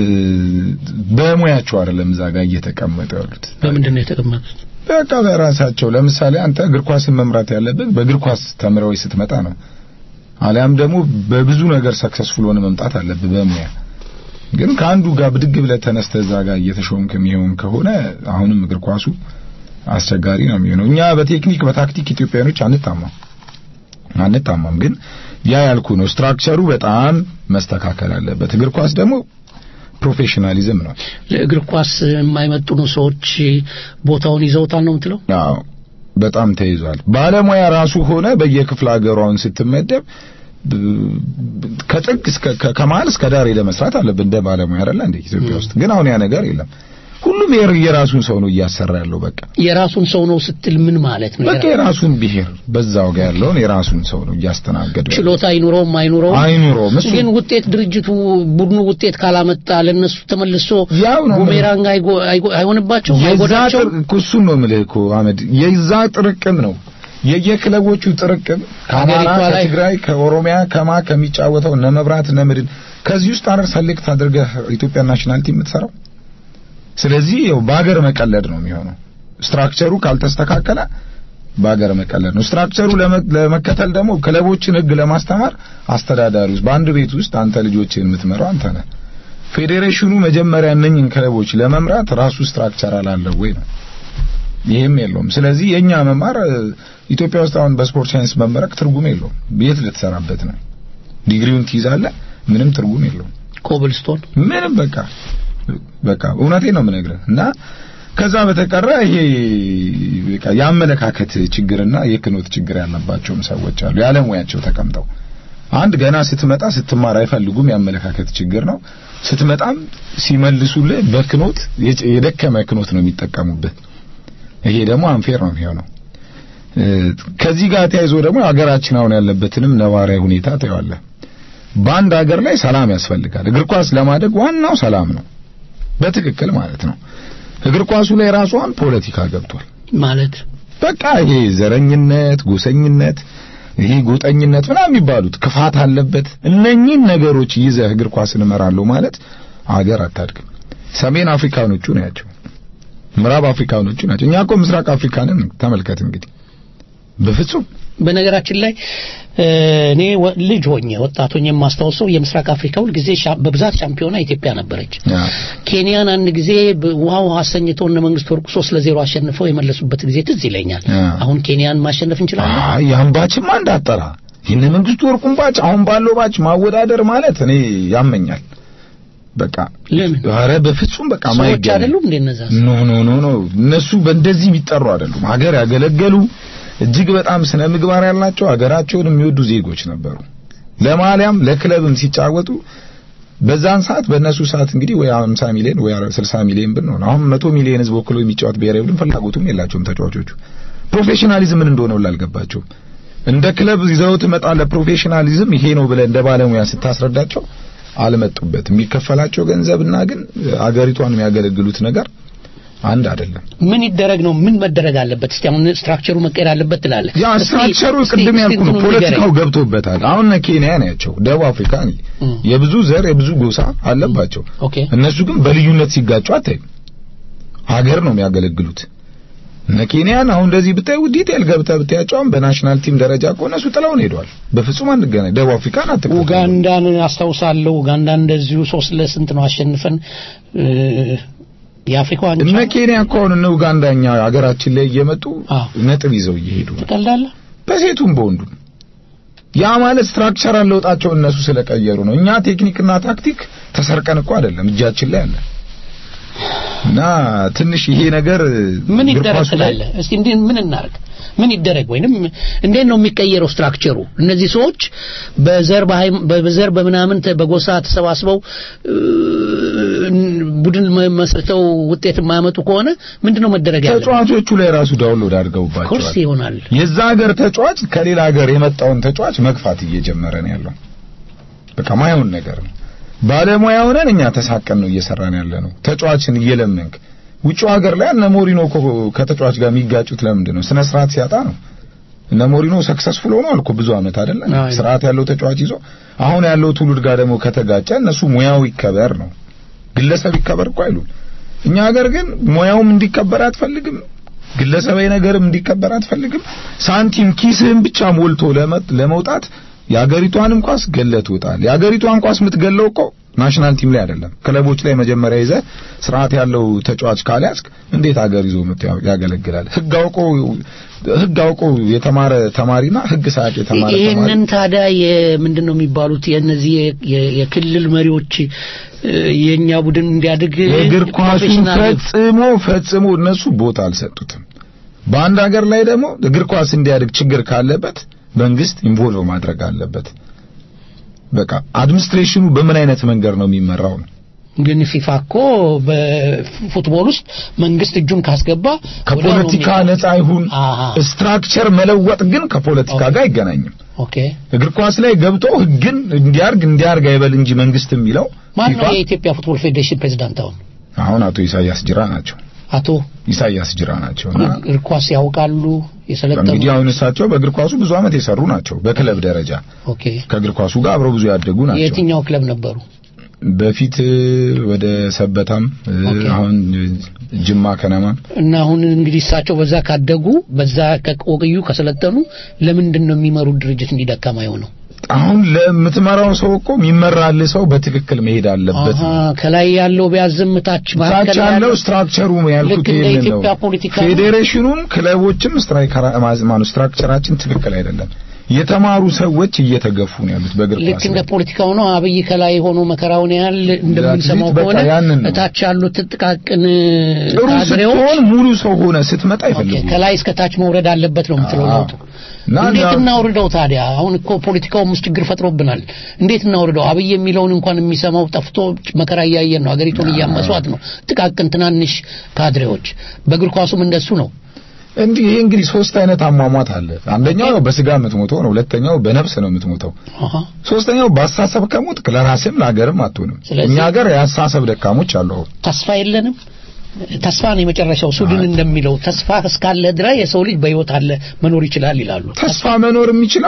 በሙያቸው አይደለም እዛ ጋር እየተቀመጡ ያሉት በምንድን ነው የተቀመጡት በቃ በራሳቸው ለምሳሌ አንተ እግር ኳስን መምራት ያለብህ በእግር ኳስ ተምረው ስትመጣ ነው። አሊያም ደግሞ በብዙ ነገር ሰክሰስፉል ሆነ መምጣት አለብህ በሙያ ግን ከአንዱ ጋር ብድግ ብለህ ተነስተህ እዛ ጋር እየተሾምክ የሚሆን ከሆነ አሁንም እግር ኳሱ አስቸጋሪ ነው የሚሆነው። እኛ በቴክኒክ በታክቲክ ኢትዮጵያኖች አንታማም አንታማም፣ ግን ያ ያልኩ ነው። ስትራክቸሩ በጣም መስተካከል አለበት። እግር ኳስ ደግሞ ፕሮፌሽናሊዝም ነው። ለእግር ኳስ የማይመጥኑ ሰዎች ቦታውን ይዘውታል ነው የምትለው አዎ በጣም ተይዟል። ባለሙያ ራሱ ሆነ በየክፍለ ሀገሯን ስትመደብ ብ- ከጥግ እስከ ከ- ከመሀል እስከ ዳር ሄደህ መስራት አለብህ እንደ ባለሙያ አይደለ እንደ ኢትዮጵያ ውስጥ ግን አሁን ያ ነገር የለም። ሁሉም የር- የራሱን ሰው ነው እያሰራ ያለው። በቃ የራሱን ሰው ነው ስትል ምን ማለት ነው በቃ የራሱን ብሔር በዛው ጋር ያለውን የራሱን ሰው ነው እያስተናገደ ያለው። ችሎታ አይኑረውም አይኑረውም አይኑረውም እሱ ግን ውጤት ድርጅቱ ቡድኑ ውጤት ካላመጣ ለነሱ ተመልሶ ያው ነው ቡሜራንግ አይጎ- አይጎ- አይሆንባቸው የዛ አይጎዳቸው ጥር- እኮ እሱን ነው የምልህ እኮ አህመድ፣ የዛ ጥርቅም ነው የየክለቦቹ ጥርቅም ከአማራ፣ ሀገሪቷ ላይ- ከትግራይ፣ ከኦሮሚያ ከማ ከሚጫወተው እነ መብራት እነ ምድን ከዚህ ውስጥ አረ ሰሌክት አድርገህ ኢትዮጵያ ናሽናል ቲም የምትሰራው። ስለዚህ ያው በሀገር መቀለድ ነው የሚሆነው። ስትራክቸሩ ካልተስተካከለ በሀገር መቀለድ ነው። ስትራክቸሩ ለመ- ለመከተል ደግሞ ክለቦችን ሕግ ለማስተማር አስተዳዳሪ ውስጥ በአንድ ቤት ውስጥ አንተ ልጆችን የምትመራው አንተ ነህ። ፌዴሬሽኑ መጀመሪያ እነኝን ክለቦች ለመምራት ራሱ ስትራክቸር አላለው ወይ ነው። ይህም የለውም። ስለዚህ የኛ መማር እ፣ ኢትዮጵያ ውስጥ አሁን በስፖርት ሳይንስ መመረቅ ትርጉም የለውም። የት ልትሰራበት ነው? ዲግሪውን ትይዛለህ፣ ምንም ትርጉም የለውም። ኮብልስቶን ምንም በቃ በቃ እውነቴን ነው የምነግርህ። እና ከዛ በተቀረ ይሄ በቃ የአመለካከት ችግርና የክኖት ችግር ያለባቸውም ሰዎች አሉ ያለሙያቸው ተቀምጠው አንድ ገና ስትመጣ ስትማር አይፈልጉም። የአመለካከት ችግር ነው። ስትመጣም ሲመልሱልህ በክኖት የጭ- የደከመ ክኖት ነው የሚጠቀሙብህ። ይሄ ደግሞ አንፌር ነው የሚሆነው። እ፣ ከዚህ ጋር ተያይዞ ደግሞ ሀገራችን አሁን ያለበትንም ነባራዊ ሁኔታ ታየዋለህ። በአንድ ሀገር ላይ ሰላም ያስፈልጋል። እግር ኳስ ለማደግ ዋናው ሰላም ነው፣ በትክክል ማለት ነው። እግር ኳሱ ላይ ራሷን ፖለቲካ ገብቷል ማለት በቃ ይሄ ዘረኝነት፣ ጎሰኝነት፣ ይሄ ጎጠኝነት ምናምን የሚባሉት ክፋት አለበት። እነኚህን ነገሮች ይዘህ እግር ኳስን እመራለሁ ማለት አገር አታድግም። ሰሜን አፍሪካኖቹ ናቸው፣ ምዕራብ አፍሪካኖቹ ናቸው። እኛ እኮ ምስራቅ አፍሪካንን ተመልከት እንግዲህ በፍጹም በነገራችን ላይ እ፣ እኔ ወ- ልጅ ሆኜ ወጣት ሆኜ የማስታውሰው የምስራቅ አፍሪካ ሁል ጊዜ ሻ- በብዛት ሻምፒዮና ኢትዮጵያ ነበረች። ያ ኬንያን አንድ ጊዜ በ- ውሃ ውሃ አሰኝተው እነ መንግስት ወርቁ ሶስት ለዜሮ አሸንፈው የመለሱበት ጊዜ ትዝ ይለኛል። ያ። አሁን ኬንያን ማሸነፍ እንችላለን። አይ ያን ባችማ እንዳጠራ የነ መንግስቱ ወርቁን ባች አሁን ባለው ባች ማወዳደር ማለት እኔ ያመኛል። በቃ ለምን ኧረ በፍጹም በቃ ሰዎች ማይገናኝ አይደሉም እንደ እነዛ ኖ ኖ ኖ ኖ እነሱ በእንደዚህ የሚጠሩ አይደሉም። ሀገር ያገለገሉ እጅግ በጣም ስነ ምግባር ያላቸው ሀገራቸውን የሚወዱ ዜጎች ነበሩ። ለማሊያም ለክለብም ሲጫወቱ በዛን ሰዓት በእነሱ ሰዓት እንግዲህ ወይ 50 ሚሊዮን ወይ 60 ሚሊዮን ብር ነው። አሁን 100 ሚሊዮን ህዝብ ወክሎ የሚጫወት ብሔራዊ ቡድን ፍላጎቱም የላቸውም ተጫዋቾቹ። ፕሮፌሽናሊዝም ምን እንደሆነ ሁላ አልገባቸውም። እንደ ክለብ ይዘውት እመጣለሁ ፕሮፌሽናሊዝም ይሄ ነው ብለህ እንደ ባለሙያ ስታስረዳቸው አልመጡበት። የሚከፈላቸው ገንዘብና ግን አገሪቷን የሚያገለግሉት ነገር አንድ አይደለም። ምን ይደረግ ነው? ምን መደረግ አለበት? እስቲ አሁን ስትራክቸሩ መቀየር አለበት ትላለህ? ያ እስቲ- ስትራክቸሩ እስቲ- ቅድም እስቲ ያልኩ ነው። እንትኑን ፖለቲካው ንገረኝ። ገብቶበታል። አሁን እነ ኬንያ ናቸው፣ ደቡብ አፍሪካ እም። የብዙ ዘር የብዙ ጎሳ አለባቸው። ኦኬ እነሱ ግን በልዩነት ሲጋጩ አታይም። ሀገር ነው የሚያገለግሉት። እነ ኬንያን አሁን እንደዚህ ብታይ ዲቴል ገብተህ ብታያቸው አሁን በናሽናል ቲም ደረጃ እኮ እነሱ ጥለውን ሄደዋል። በፍጹም አንገናኝ። ደቡብ አፍሪካን አትከተሉ። ኡጋንዳን አስታውሳለሁ። ኡጋንዳን እንደዚሁ ሶስት ለስንት ነው አሸንፈን እ፣ የአፍሪካ ዋንጫ እነ ኬንያ እኮ አሁን እነ ኡጋንዳኛ ሀገራችን ላይ እየመጡ አዎ። ነጥብ ይዘው እየሄዱ ነው። ትቀልዳለህ? በሴቱም በወንዱም ያ ማለት ስትራክቸራል ለውጣቸው እነሱ ስለቀየሩ ነው። እኛ ቴክኒክና ታክቲክ ተሰርቀን እኮ አይደለም እጃችን ላይ አለ እና ትንሽ ይሄ ነገር ምን እግር ይደረግ ኳሱ ላይ ትላለህ? እስቲ እንዴ ምን እናርግ? ምን ይደረግ ወይንም እንዴት ነው የሚቀየረው ስትራክቸሩ? እነዚህ ሰዎች በዘር በሃይም- በዘር በምናምን ተ- በጎሳ ተሰባስበው እ፣ ቡድን መ- መስርተው ውጤት የማያመጡ ከሆነ ምንድነው መደረግ ያለበት? ተጫዋቾቹ ላይ ራሱ ዳውንሎድ ኮርስ አድርገውባቸዋል። ይሆናል። የዛ ሀገር ተጫዋች ከሌላ ሀገር የመጣውን ተጫዋች መግፋት እየጀመረ ነው ያለው። በቃ ማየውን ነገር ነው። ባለሙያ ሆነን እኛ ተሳቀን ነው እየሰራን ያለ ነው። ተጫዋችን እየለመንክ ውጭ ሀገር ላይ እነ ሞሪኖ እኮ ከተጫዋች ጋር የሚጋጩት ለምንድን ነው? ስነ ስርዓት ሲያጣ ነው። እነ ሞሪኖ ሰክሰስፉል ሆነዋል እኮ ብዙ አመት አይደለም አይ። ስርዓት ያለው ተጫዋች ይዞ አሁን ያለው ትውልድ ጋር ደግሞ ከተጋጨ እነሱ ሙያው ይከበር ነው ግለሰብ ይከበር እኮ አይሉም። እኛ ሀገር ግን ሙያውም እንዲከበር አትፈልግም፣ ግለሰባዊ ነገርም እንዲከበር አትፈልግም። ሳንቲም ኪስህን ብቻ ሞልቶ ለመ- ለመውጣት የሀገሪቷንም ኳስ ገለህ ትወጣል። የሀገሪቷን ኳስ የምትገለው እኮ ናሽናል ቲም ላይ አይደለም፣ ክለቦች ላይ መጀመሪያ ይዘህ ስርዓት ያለው ተጫዋች ካልያዝክ እንዴት ሀገር ይዞ መጥቶ ያ- ያገለግላል? ህግ አውቆ ህግ አውቆ የተማረ ተማሪና ህግ ሳያውቅ የተማረ ተማሪ ይህንን ታዲያ የምንድን ነው የሚባሉት የእነዚህ የ- የ- የክልል መሪዎች እ፣ የእኛ ቡድን እንዲያድግ የእግር ኳሱን ፕሮፌሽናል ፈጽሞ ፈጽሞ እነሱ ቦታ አልሰጡትም። በአንድ ሀገር ላይ ደግሞ እግር ኳስ እንዲያድግ ችግር ካለበት መንግስት ኢንቮልቭ ማድረግ አለበት። በቃ አድሚኒስትሬሽኑ በምን አይነት መንገድ ነው የሚመራው ነው። ግን ፊፋ እኮ በፉትቦል ውስጥ መንግስት እጁን ካስገባ ከፖለቲካ ወዲያው ነው ነፃ ይሁን አሃ። ስትራክቸር መለወጥ ግን ከፖለቲካ ጋር አይገናኝም። ኦኬ እግር ኳስ ላይ ገብቶ ህግን እንዲያርግ እንዲያርግ አይበል እንጂ መንግስት የሚለው ማን ነው ፊፋ የኢትዮጵያ ፉትቦል ፌዴሬሽን ፕሬዝዳንት አሁን አሁን አቶ ኢሳያስ ጅራ ናቸው። አቶ ኢሳያስ ጅራ ናቸው እና እግር ኳስ ያውቃሉ የሰለጠኑ እንግዲህ አሁን እሳቸው በእግር ኳሱ ብዙ አመት የሰሩ ናቸው። በክለብ ደረጃ ኦኬ ከእግር ኳሱ ጋር አብረው ብዙ ያደጉ ናቸው። የትኛው ክለብ ነበሩ በፊት እ፣ ወደ ሰበታም እ፣ ኦኬ። አሁን እ፣ ጅማ ከነማም እና አሁን እንግዲህ እሳቸው በዛ ካደጉ በዛ ከቆዩ ከሰለጠኑ ለምንድን ነው የሚመሩት ድርጅት እንዲደካማ የሆነው አሁን ለምትመራው ሰው እኮ የሚመራልህ ሰው በትክክል መሄድ አለበት። አሃ ከላይ ያለው ቢያዝም ታች ታች መካከል ያለው ስትራክቸሩ ያልኩት ልክ እንደ ይሄንን ነው። ኢትዮጵያ ፖለቲካ ነው። ፌዴሬሽኑም ክለቦችም ስትራይከራ ማኑ ስትራክቸራችን ትክክል አይደለም። የተማሩ ሰዎች እየተገፉ ነው ያሉት በእግር ልክ ኳስ እንደ ላይ። ፖለቲካው ነው። አብይ ከላይ ሆኖ መከራውን ያህል እንደምንሰማው በቃ ከሆነ ያንን ነው። እታች ያሉት ጥቃቅን ጥሩ ካድሬዎች ስትሆን ሙሉ ሰው ሆነ ስትመጣ ኦኬ፣ አይፈልጉም። ከላይ እስከ ታች መውረድ አለበት ነው የምትለው አዎ። ለውጡ። እና እንዴት እና- እናውርደው ታዲያ? አሁን እኮ ፖለቲካውም ውስጥ ችግር ፈጥሮብናል። እንዴት እናውርደው? አብይ የሚለውን እንኳን የሚሰማው ጠፍቶ መከራ እያየን ነው። ሀገሪቱን እያመሷት ነው ጥቃቅን ትናንሽ ካድሬዎች። በእግር ኳሱም እንደሱ ነው። እንዲህ ይሄ እንግዲህ ሶስት አይነት አሟሟት አለ። አንደኛው ያው በስጋ የምትሞተው ነው። ሁለተኛው በነፍስ ነው የምትሞተው። አሃ ሶስተኛው በአሳሰብ ከሞት ለራስም ለሀገርም አትሆንም። ስለዚህ- እኛ ሀገር የአሳሰብ ደካሞች አሉ። ተስፋ የለንም። ተስፋ ነው የመጨረሻው። ሱድን እንደሚለው ተስፋ እስካለ ድረስ የሰው ልጅ በህይወት አለ መኖር ይችላል ይላሉ። ተስፋ መኖር የሚችለው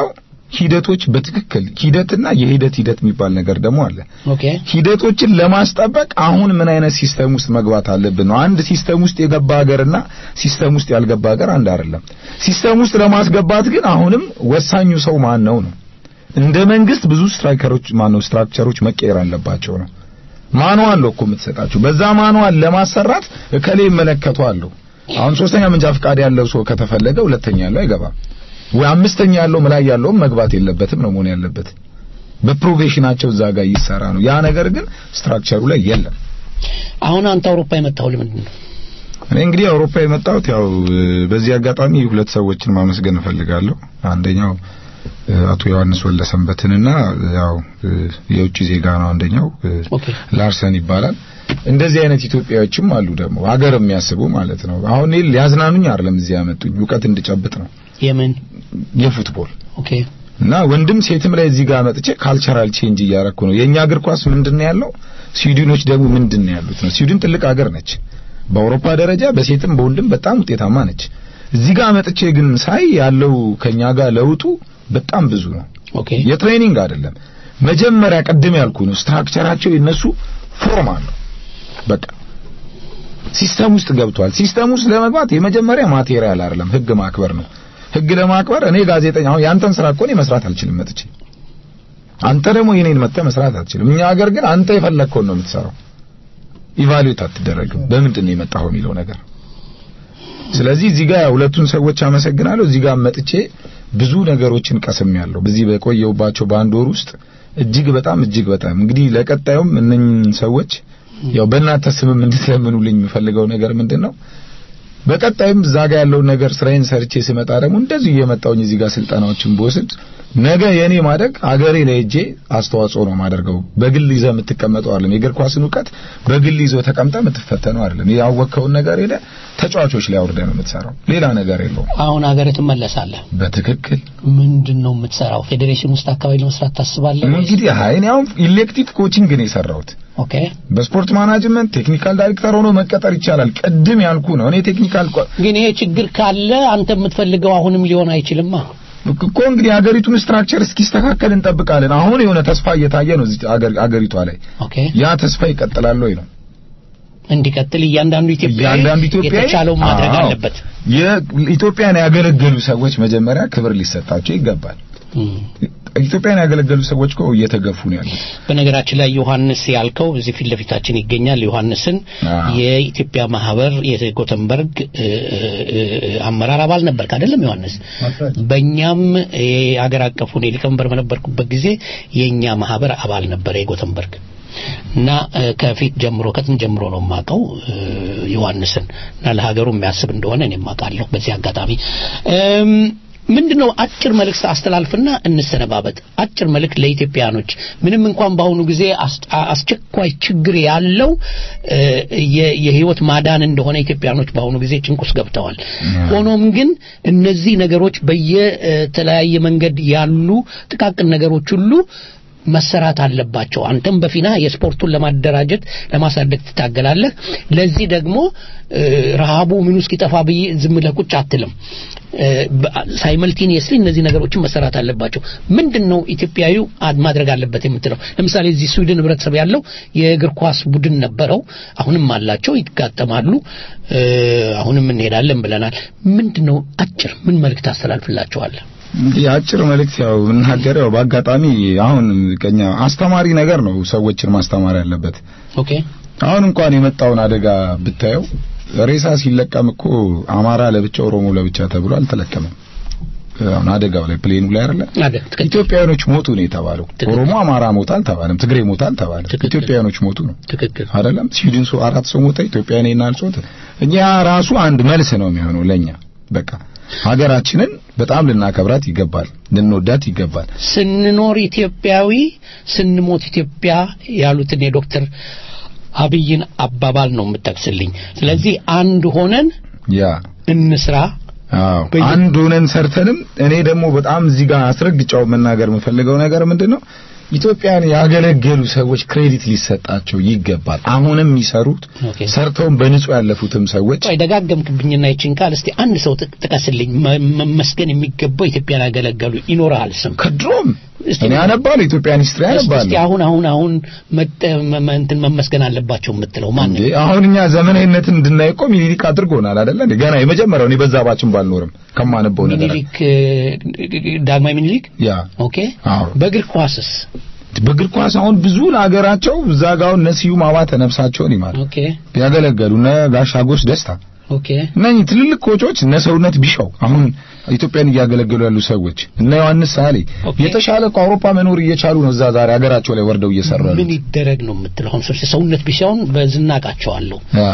ሂደቶች በትክክል ሂደትና የሂደት ሂደት የሚባል ነገር ደግሞ አለ። ኦኬ ሂደቶችን ለማስጠበቅ አሁን ምን አይነት ሲስተም ውስጥ መግባት አለብን ነው። አንድ ሲስተም ውስጥ የገባ ሀገርና ሲስተም ውስጥ ያልገባ ሀገር አንድ አይደለም። ሲስተም ውስጥ ለማስገባት ግን አሁንም ወሳኙ ሰው ማን ነው ነው። እንደ መንግስት ብዙ ስትራይከሮች ማን ነው ስትራክቸሮች መቀየር አለባቸው ነው። ማኑዋል ነው እኮ የምትሰጣቸው። በዛ ማኑዋል ለማሰራት እከሌ ይመለከተዋለሁ። አሁን ሶስተኛ መንጃ ፈቃድ ያለው ሰው ከተፈለገ ሁለተኛ ያለው አይገባም ወይ አምስተኛ ያለው ላይ ያለውም መግባት የለበትም ነው መሆን ያለበት። በፕሮፌሽናቸው እዛ ጋር ይሰራ ነው። ያ ነገር ግን ስትራክቸሩ ላይ የለም። አሁን አንተ አውሮፓ የመጣው ለምንድን ነው? እኔ እንግዲህ አውሮፓ የመጣሁት ያው እ፣ በዚህ አጋጣሚ ሁለት ሰዎችን ማመስገን እፈልጋለሁ። አንደኛው እ፣ አቶ ዮሐንስ ወለሰንበትንና ያው እ፣ የውጭ ዜጋ ነው አንደኛው እ፣ ኦኬ ላርሰን ይባላል። እንደዚህ አይነት ኢትዮጵያዎችም አሉ ደግሞ ሀገር የሚያስቡ ማለት ነው። አሁን እኔ ሊያዝናኑኝ አይደለም እዚህ ያመጡኝ እውቀት እንድጨብጥ ነው የምን የፉትቦል ኦኬ እና ወንድም ሴትም ላይ እዚህ ጋር መጥቼ ካልቸራል ቼንጅ እያረኩ ነው። የኛ እግር ኳስ ምንድነው ያለው? ስዊድኖች ደግሞ ምንድነው ያሉት ነው። ስዊድን ትልቅ ሀገር ነች። በአውሮፓ ደረጃ በሴትም በወንድም በጣም ውጤታማ ነች። እዚህ ጋር መጥቼ ግን ሳይ ያለው ከኛ ጋር ለውጡ በጣም ብዙ ነው። ኦኬ የትሬኒንግ አይደለም መጀመሪያ ቅድም ያልኩ ነው። ስትራክቸራቸው የነሱ ፎርም አለው። በቃ ሲስተም ውስጥ ገብቷል። ሲስተም ውስጥ ለመግባት የመጀመሪያ ማቴሪያል አይደለም ህግ ማክበር ነው። ህግ ለማክበር እኔ ጋዜጠኛ አሁን ያንተን ስራ እኮ እኔ መስራት አልችልም መጥቼ አንተ ደግሞ የኔን መጥተህ መስራት አትችልም። እኛ ሀገር ግን አንተ የፈለግከውን ነው የምትሰራው። ኢቫሉዌት አትደረግም። በምንድን ነው የመጣኸው የሚለው ነገር። ስለዚህ እዚህ ጋር ሁለቱን ሰዎች አመሰግናለሁ። እዚህ ጋር መጥቼ ብዙ ነገሮችን ቀስሜያለሁ። በዚህ በቆየሁባቸው በአንድ ወር ውስጥ እጅግ በጣም እጅግ በጣም እንግዲህ ለቀጣዩም እነኝህን ሰዎች ያው በእናንተ ስምም እንድትለምኑልኝ የምፈልገው ነገር ምንድን ነው በቀጣይም እዛ ጋር ያለውን ነገር ስራዬን ሰርቼ ስመጣ ደግሞ እንደዚሁ እየመጣውኝ እዚህ ጋር ስልጠናዎችን ብወስድ ነገ የኔ ማደግ አገሬ ላይ ሄጄ አስተዋጽኦ ነው ማደርገው። በግል ይዘህ የምትቀመጠው አይደለም። የእግር ኳስን እውቀት በግል ይዞ ተቀምጠ የምትፈተነው አይደለም። ያወቅከውን ነገር ሄደ ተጫዋቾች ላይ አውርደህ ነው የምትሰራው። ሌላ ነገር የለውም። አሁን ሀገር ትመለሳለህ። በትክክል ምንድን ነው የምትሰራው? ፌዴሬሽን ውስጥ አካባቢ ለመስራት ታስባለህ? ወይስ? እንግዲህ አይ እኔ አሁን ኢሌክቲቭ ኮቺንግ ነው የሰራሁት። ኦኬ በስፖርት ማናጅመንት ቴክኒካል ዳይሬክተር ሆኖ መቀጠር ይቻላል። ቅድም ያልኩ ነው። እኔ ቴክኒካል ቆ- ግን ይሄ ችግር ካለ አንተ የምትፈልገው አሁንም ሊሆን አይችልማ። እኮ እንግዲህ ሀገሪቱን ስትራክቸር እስኪስተካከል እንጠብቃለን። አሁን የሆነ ተስፋ እየታየ ነው እዚህ አገር አገሪቷ ላይ። ኦኬ ያ ተስፋ ይቀጥላል ወይ ነው እንዲቀጥል እያንዳንዱ ኢትዮጵያዊ እያንዳንዱ ኢትዮጵያዊ የተቻለውን ማድረግ አዎ፣ አለበት። የኢትዮጵያን ያገለገሉ ሰዎች መጀመሪያ ክብር ሊሰጣቸው ይገባል። እም። ኢትዮጵያን ያገለገሉ ሰዎች እኮ እየተገፉ ነው ያሉት። በነገራችን ላይ ዮሐንስ ያልከው እዚህ ፊት ለፊታችን ይገኛል። ዮሐንስን አዎ። የኢትዮጵያ ማህበር የጎተንበርግ እ፣ እ፣ አመራር አባል ነበርክ አይደለም ዮሐንስ? በእኛም የሀገር አቀፉን የሊቀመንበር በነበርኩበት ጊዜ የእኛ ማህበር አባል ነበረ የጎተንበርግ እና እ፣ ከፊት ጀምሮ ከጥንት ጀምሮ ነው የማውቀው እ፣ ዮሐንስን እና ለሀገሩ የሚያስብ እንደሆነ እኔም አውቃለሁ። በዚህ አጋጣሚ እም፣ ምንድነው አጭር መልእክት አስተላልፍና እንሰነባበት። አጭር መልእክት ለኢትዮጵያኖች ምንም እንኳን በአሁኑ ጊዜ አስ- አስቸኳይ ችግር ያለው እ፣ የ- የህይወት ማዳን እንደሆነ ኢትዮጵያኖች በአሁኑ ጊዜ ጭንቅ ውስጥ ገብተዋል። ሆኖም ግን እነዚህ ነገሮች በየተለያየ መንገድ ያሉ ጥቃቅን ነገሮች ሁሉ መሰራት አለባቸው። አንተም በፊና የስፖርቱን ለማደራጀት ለማሳደግ ትታገላለህ። ለዚህ ደግሞ እ፣ ረሃቡ ምኑ እስኪጠፋ ብዬ ዝም ብለህ ቁጭ አትልም። ሳይመልቲኒየስሊ እነዚህ ነገሮችን መሰራት አለባቸው። ምንድን ነው ኢትዮጵያዊው አድ- ማድረግ አለበት የምትለው? ለምሳሌ እዚህ ስዊድን ህብረተሰብ ያለው የእግር ኳስ ቡድን ነበረው፣ አሁንም አላቸው፣ ይጋጠማሉ። እ፣ አሁንም እንሄዳለን ብለናል። ምንድን ነው አጭር ምን መልእክት አስተላልፍላቸዋለህ? እንግዲህ አጭር መልእክት ያው የምናገረው ያው በአጋጣሚ አሁን ቀኛ አስተማሪ ነገር ነው ሰዎችን ማስተማር ያለበት። ኦኬ አሁን እንኳን የመጣውን አደጋ ብታየው ሬሳ ሲለቀም እኮ አማራ ለብቻ ኦሮሞ ለብቻ ተብሎ አልተለቀመም። አሁን አደጋው ላይ ፕሌኑ ላይ አይደለ አደ- ትክክል። ኢትዮጵያውያኖች ሞቱ ነው የተባለው። ትክክል። ኦሮሞ አማራ ሞታ አልተባለም፣ ትግሬ ሞታ አልተባለም። ትክክል። ኢትዮጵያውያኖች ሞቱ ነው ትክክል አይደለም። ስዊድን ሰው አራት ሰው ሞተ፣ ኢትዮጵያ እኔና አልጾት። እኛ ራሱ አንድ መልስ ነው የሚሆነው ለኛ በቃ ሀገራችንን በጣም ልናከብራት ይገባል፣ ልንወዳት ይገባል። ስንኖር ኢትዮጵያዊ ስንሞት ኢትዮጵያ ያሉትን የዶክተር አብይን አባባል ነው የምጠቅስልኝ። ስለዚህ አንድ ሆነን ያ እንስራ። አዎ በየ- አንድ ሆነን ሰርተንም እኔ ደግሞ በጣም እዚህ ጋር አስረግጫው መናገር የምፈልገው ነገር ምንድነው ኢትዮጵያን ያገለገሉ ሰዎች ክሬዲት ሊሰጣቸው ይገባል። አሁንም የሚሰሩት ኦኬ። ሰርተውም በንጹህ ያለፉትም ሰዎች ቆይ ደጋገምክብኝና ይችን ቃል እስቲ አንድ ሰው ጥ- ጥቀስልኝ መ- መመስገን የሚገባው ኢትዮጵያን ያገለገሉ ይኖርሃል ስም ከድሮም እስቲ እኔ አነባለሁ ኢትዮጵያን ሂስትሪ እስቲ እስቲ አነባለሁ። አሁን አሁን አሁን መጠ- መ- መ- እንትን መመስገን አለባቸው የምትለው ማን እንዴ አሁን እኛ ዘመናዊነትን እንድናይ እኮ ሚኒሊክ አድርጎናል አይደለ እንዴ? ገና የመጀመሪያው እኔ በዛ ባችን ባልኖርም ከማነበው ነገር ሚኒሊክ እ፣ ዳግማዊ ሚኒሊክ ያ ኦኬ አዎ በእግር ኳስስ በእግር ኳስ አሁን ብዙ ለሀገራቸው እዛ ጋር አሁን እነ ስዩም አባተ ነፍሳቸውን ይማር ኦኬ ያገለገሉ እነ ጋሽ አጎስ ደስታ ኦኬ እነኚህ ትልልቅ ኮቾች እነ ሰውነት ቢሻው አሁን ኢትዮጵያን እያገለገሉ ያሉ ሰዎች እነ ዮሐንስ ሳሌ ኦኬ። የተሻለ ከአውሮፓ መኖር እየቻሉ ነው። እዛ ዛሬ ሀገራቸው ላይ ወርደው እየሰሩ ያሉ ምን ይደረግ ነው የምትለው አሁን ሰው- ሰውነት ቢሻውን በዝናቃቸዋለሁ ያ።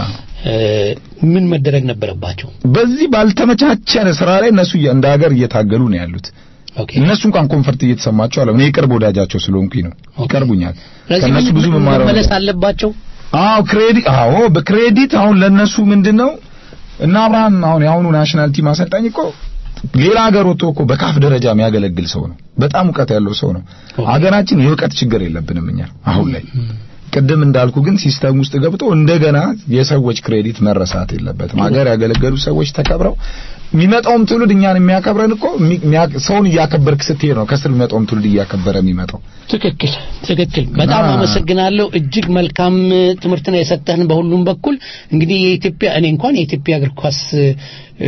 ምን መደረግ ነበረባቸው በዚህ ባልተመቻቸ ስራ ላይ እነሱ እየ- እንደ ሀገር እየታገሉ ነው ያሉት። ኦኬ እነሱ እንኳን ኮንፈርት እየተሰማቸው አለ። እኔ የቅርብ ወዳጃቸው ስለሆንኩኝ ነው ኦኬ። ይቀርቡኛል። ስለዚህ ከእነሱ ምን- ብዙ ምን መማር መመለስ አለባቸው አዎ ክሬዲት አዎ በክሬዲት አሁን ለነሱ ምንድነው እና አብርሃም አሁን የአሁኑ ናሽናል ቲም አሰልጣኝ እኮ ሌላ ሀገር ወጥቶ እኮ በካፍ ደረጃ የሚያገለግል ሰው ነው። በጣም እውቀት ያለው ሰው ነው። ሀገራችን የእውቀት ችግር የለብንም እኛ አሁን ላይ ቅድም እንዳልኩ ግን ሲስተም ውስጥ ገብቶ እንደገና የሰዎች ክሬዲት መረሳት የለበትም። ሀገር ያገለገሉ ሰዎች ተከብረው የሚመጣውም ትውልድ እኛን የሚያከብረን እኮ የሚ- የሚያ- ሰውን እያከበርክ ስትሄድ ነው ከስር የሚመጣውም ትውልድ እያከበረ የሚመጣው። ትክክል ትክክል በጣም እና- አመሰግናለሁ እጅግ መልካም እ, ትምህርት ነው የሰጠህን በሁሉም በኩል እንግዲህ የኢትዮጵያ እኔ እንኳን የኢትዮጵያ እግር ኳስ እ,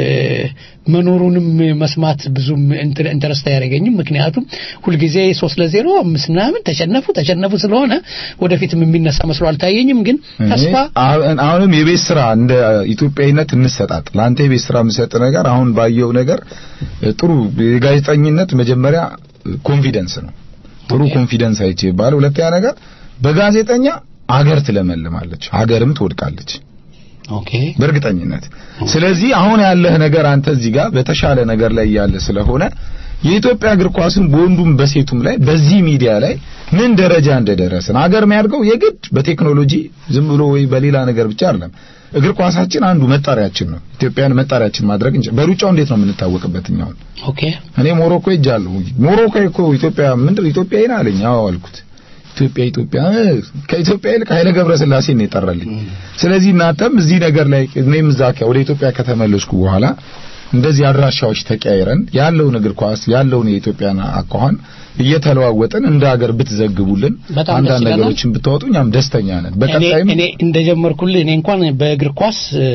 መኖሩንም መስማት ብዙም ኢንተር- ኢንተረስት አያደርገኝም ምክንያቱም ሁልጊዜ ሶስት ለዜሮ አምስት ምናምን ተሸነፉ ተሸነፉ ስለሆነ ወደፊትም የሚነሳ መስሎ አልታየኝም ግን ተስፋ እኔ አሁን- አሁንም የቤት ስራ እንደ ኢትዮጵያዊነት እንሰጣጥ። ለአንተ የቤት ስራ የምሰጥ ነገር አሁን ባየው ነገር እ, ጥሩ የጋዜጠኝነት መጀመሪያ ኮንፊደንስ ነው። ጥሩ ኮንፊደንስ አይቼ ይባል። ሁለተኛ ነገር በጋዜጠኛ አገር ትለመልማለች፣ አገርም ትወድቃለች ኦኬ በእርግጠኝነት። ስለዚህ አሁን ያለህ ነገር አንተ እዚህ ጋር በተሻለ ነገር ላይ ያለ ስለሆነ የኢትዮጵያ እግር ኳስን በወንዱም በሴቱም ላይ በዚህ ሚዲያ ላይ ምን ደረጃ እንደደረስን አገር የሚያድገው የግድ በቴክኖሎጂ ዝም ብሎ ወይ በሌላ ነገር ብቻ አይደለም። እግር ኳሳችን አንዱ መጣሪያችን ነው። ኢትዮጵያን መጣሪያችን ማድረግ እንጂ በሩጫው እንዴት ነው የምንታወቅበት? እኛውን ኦኬ እኔ ሞሮኮ ሄጃለሁ። ሞሮኮ እኮ ኢትዮጵያ ምንድን ኢትዮጵያዊ ነህ አለኝ። አዎ አልኩት። ኢትዮጵያ ኢትዮጵያ እ፣ ከኢትዮጵያ ይልቅ ኃይለ ገብረስላሴ ነው የጠራልኝ። ስለዚህ እናንተም እዚህ ነገር ላይ እኔም እዛ ከ- ወደ ኢትዮጵያ ከተመለስኩ በኋላ እንደዚህ አድራሻዎች ተቀያይረን ያለውን እግር ኳስ ያለውን የኢትዮጵያን አኳኋን እየተለዋወጥን እንደ ሀገር ብትዘግቡልን በጣም ደስ አንዳንድ ይለናል። ነገሮችን ብታወጡ እኛም ደስተኛ ነን። እኔ በቀጣይም እኔ እንደጀመርኩልህ እኔ እንኳን በእግር ኳስ እ፣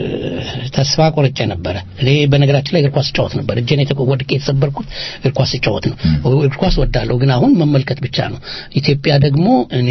ተስፋ ቆርጬ ነበረ። እኔ በነገራችን ላይ እግር ኳስ እጫወት ነበር። እጄን የተቆ- ወድቄ የተሰበርኩት እግር ኳስ እጫወት ነው። እግር ኳስ ወዳለሁ፣ ግን አሁን መመልከት ብቻ ነው። ኢትዮጵያ ደግሞ እኔ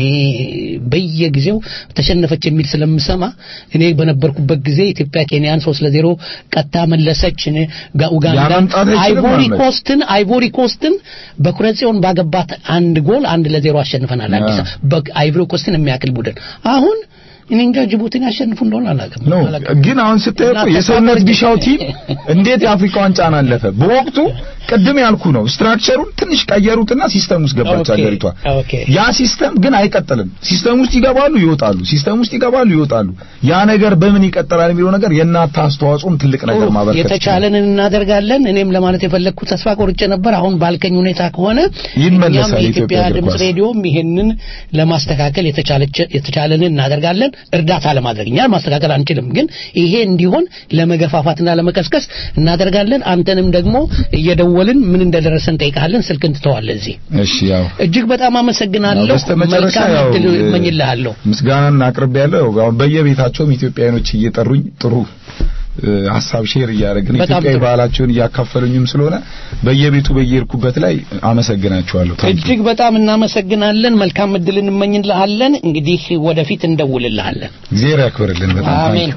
በየጊዜው ተሸነፈች የሚል ስለምሰማ እኔ በነበርኩበት ጊዜ ኢትዮጵያ ኬንያን ሶስት ለዜሮ ቀጥታ መለሰች። እኔ ጋ- ኡጋንዳን ያመምጣት አይችልም አይቮሪ አህመድ። ኮስትን አይቮሪ ኮስትን በኩረጽዮን ባገባት አንድ ጎል አንድ ለዜሮ አሸንፈናል። አዲስ ያ። አበባ አይቮሪ ኮስትን የሚያክል ቡድን አሁን እኔ እንጃ ጅቡቲን ያሸንፉ እንደሆነ አላውቅም። ነው አላውቅም። ግን አሁን ስታየው እኮ እና የሰውነት ተስፋ ቢሻው ቲም እንዴት የአፍሪካ ዋንጫን አለፈ? በወቅቱ ቅድም ያልኩ ነው ስትራክቸሩን ትንሽ ቀየሩትና ሲስተም ውስጥ ገባች ኦኬ፣ ሀገሪቷ። ኦኬ። ያ ሲስተም ግን አይቀጥልም። ሲስተም ውስጥ ይገባሉ፣ ይወጣሉ። ሲስተም ውስጥ ይገባሉ፣ ይወጣሉ። ያ ነገር በምን ይቀጥላል የሚለው ነገር የእናንተ አስተዋጽኦም ትልቅ ነገር ጥሩ፣ ማበርከት ይችላል። የተቻለንን እናደርጋለን። እኔም ለማለት የፈለግኩት ተስፋ ቆርጬ ነበር። አሁን ባልከኝ ሁኔታ ከሆነ ይመለሳል እኛም የኢትዮጵያ የኢትዮጵያ እግር ድምፅ ኳስ። ሬዲዮም ይሄንን ለማስተካከል የተቻለች- የተቻለንን እናደርጋለን። እርዳታ ለማድረግ እኛ ማስተካከል አንችልም፣ ግን ይሄ እንዲሆን ለመገፋፋትና ለመቀስቀስ እናደርጋለን። አንተንም ደግሞ እየደወልን ምን እንደደረሰ እንጠይቃለን። ስልክ እንትተዋለን እዚህ እሺ ያው እጅግ በጣም አመሰግናለሁ። በስተመጨረሻ መልካም ያው እድል እ፣ እመኝልሃለሁ። ምስጋናን አቅርብ ያለው አሁን በየቤታቸውም ኢትዮጵያውያኖች እየጠሩኝ ጥሩ እ፣ ሀሳብ ሼር እያደረግን በጣም ኢትዮጵያዊ ጥሩ። ባህላቸውን እያካፈሉኝም ስለሆነ በየቤቱ በየሄድኩበት ላይ አመሰግናቸዋለሁ። ታንኪ እጅግ በጣም እናመሰግናለን። መልካም እድል እንመኝልሃለን። እንግዲህ ወደፊት እንደውልልሃለን። እግዚአብሔር ያክብርልን። በጣም ታንኪ አሜን።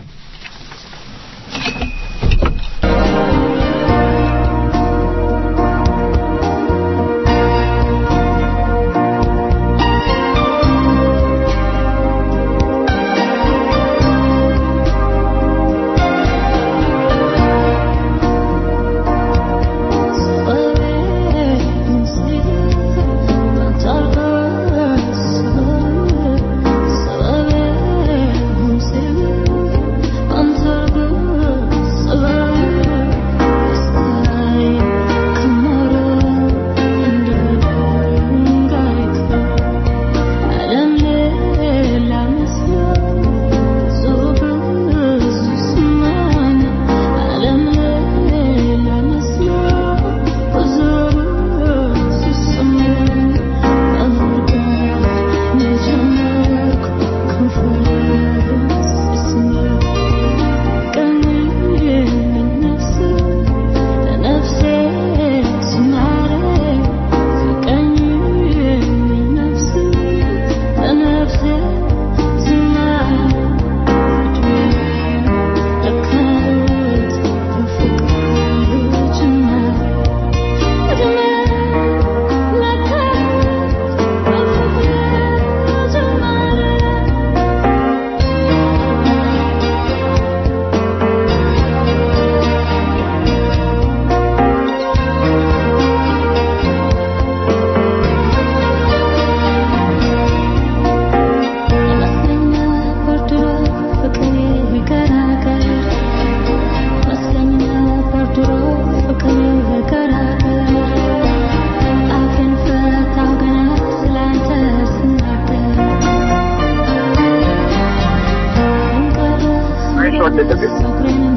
Thank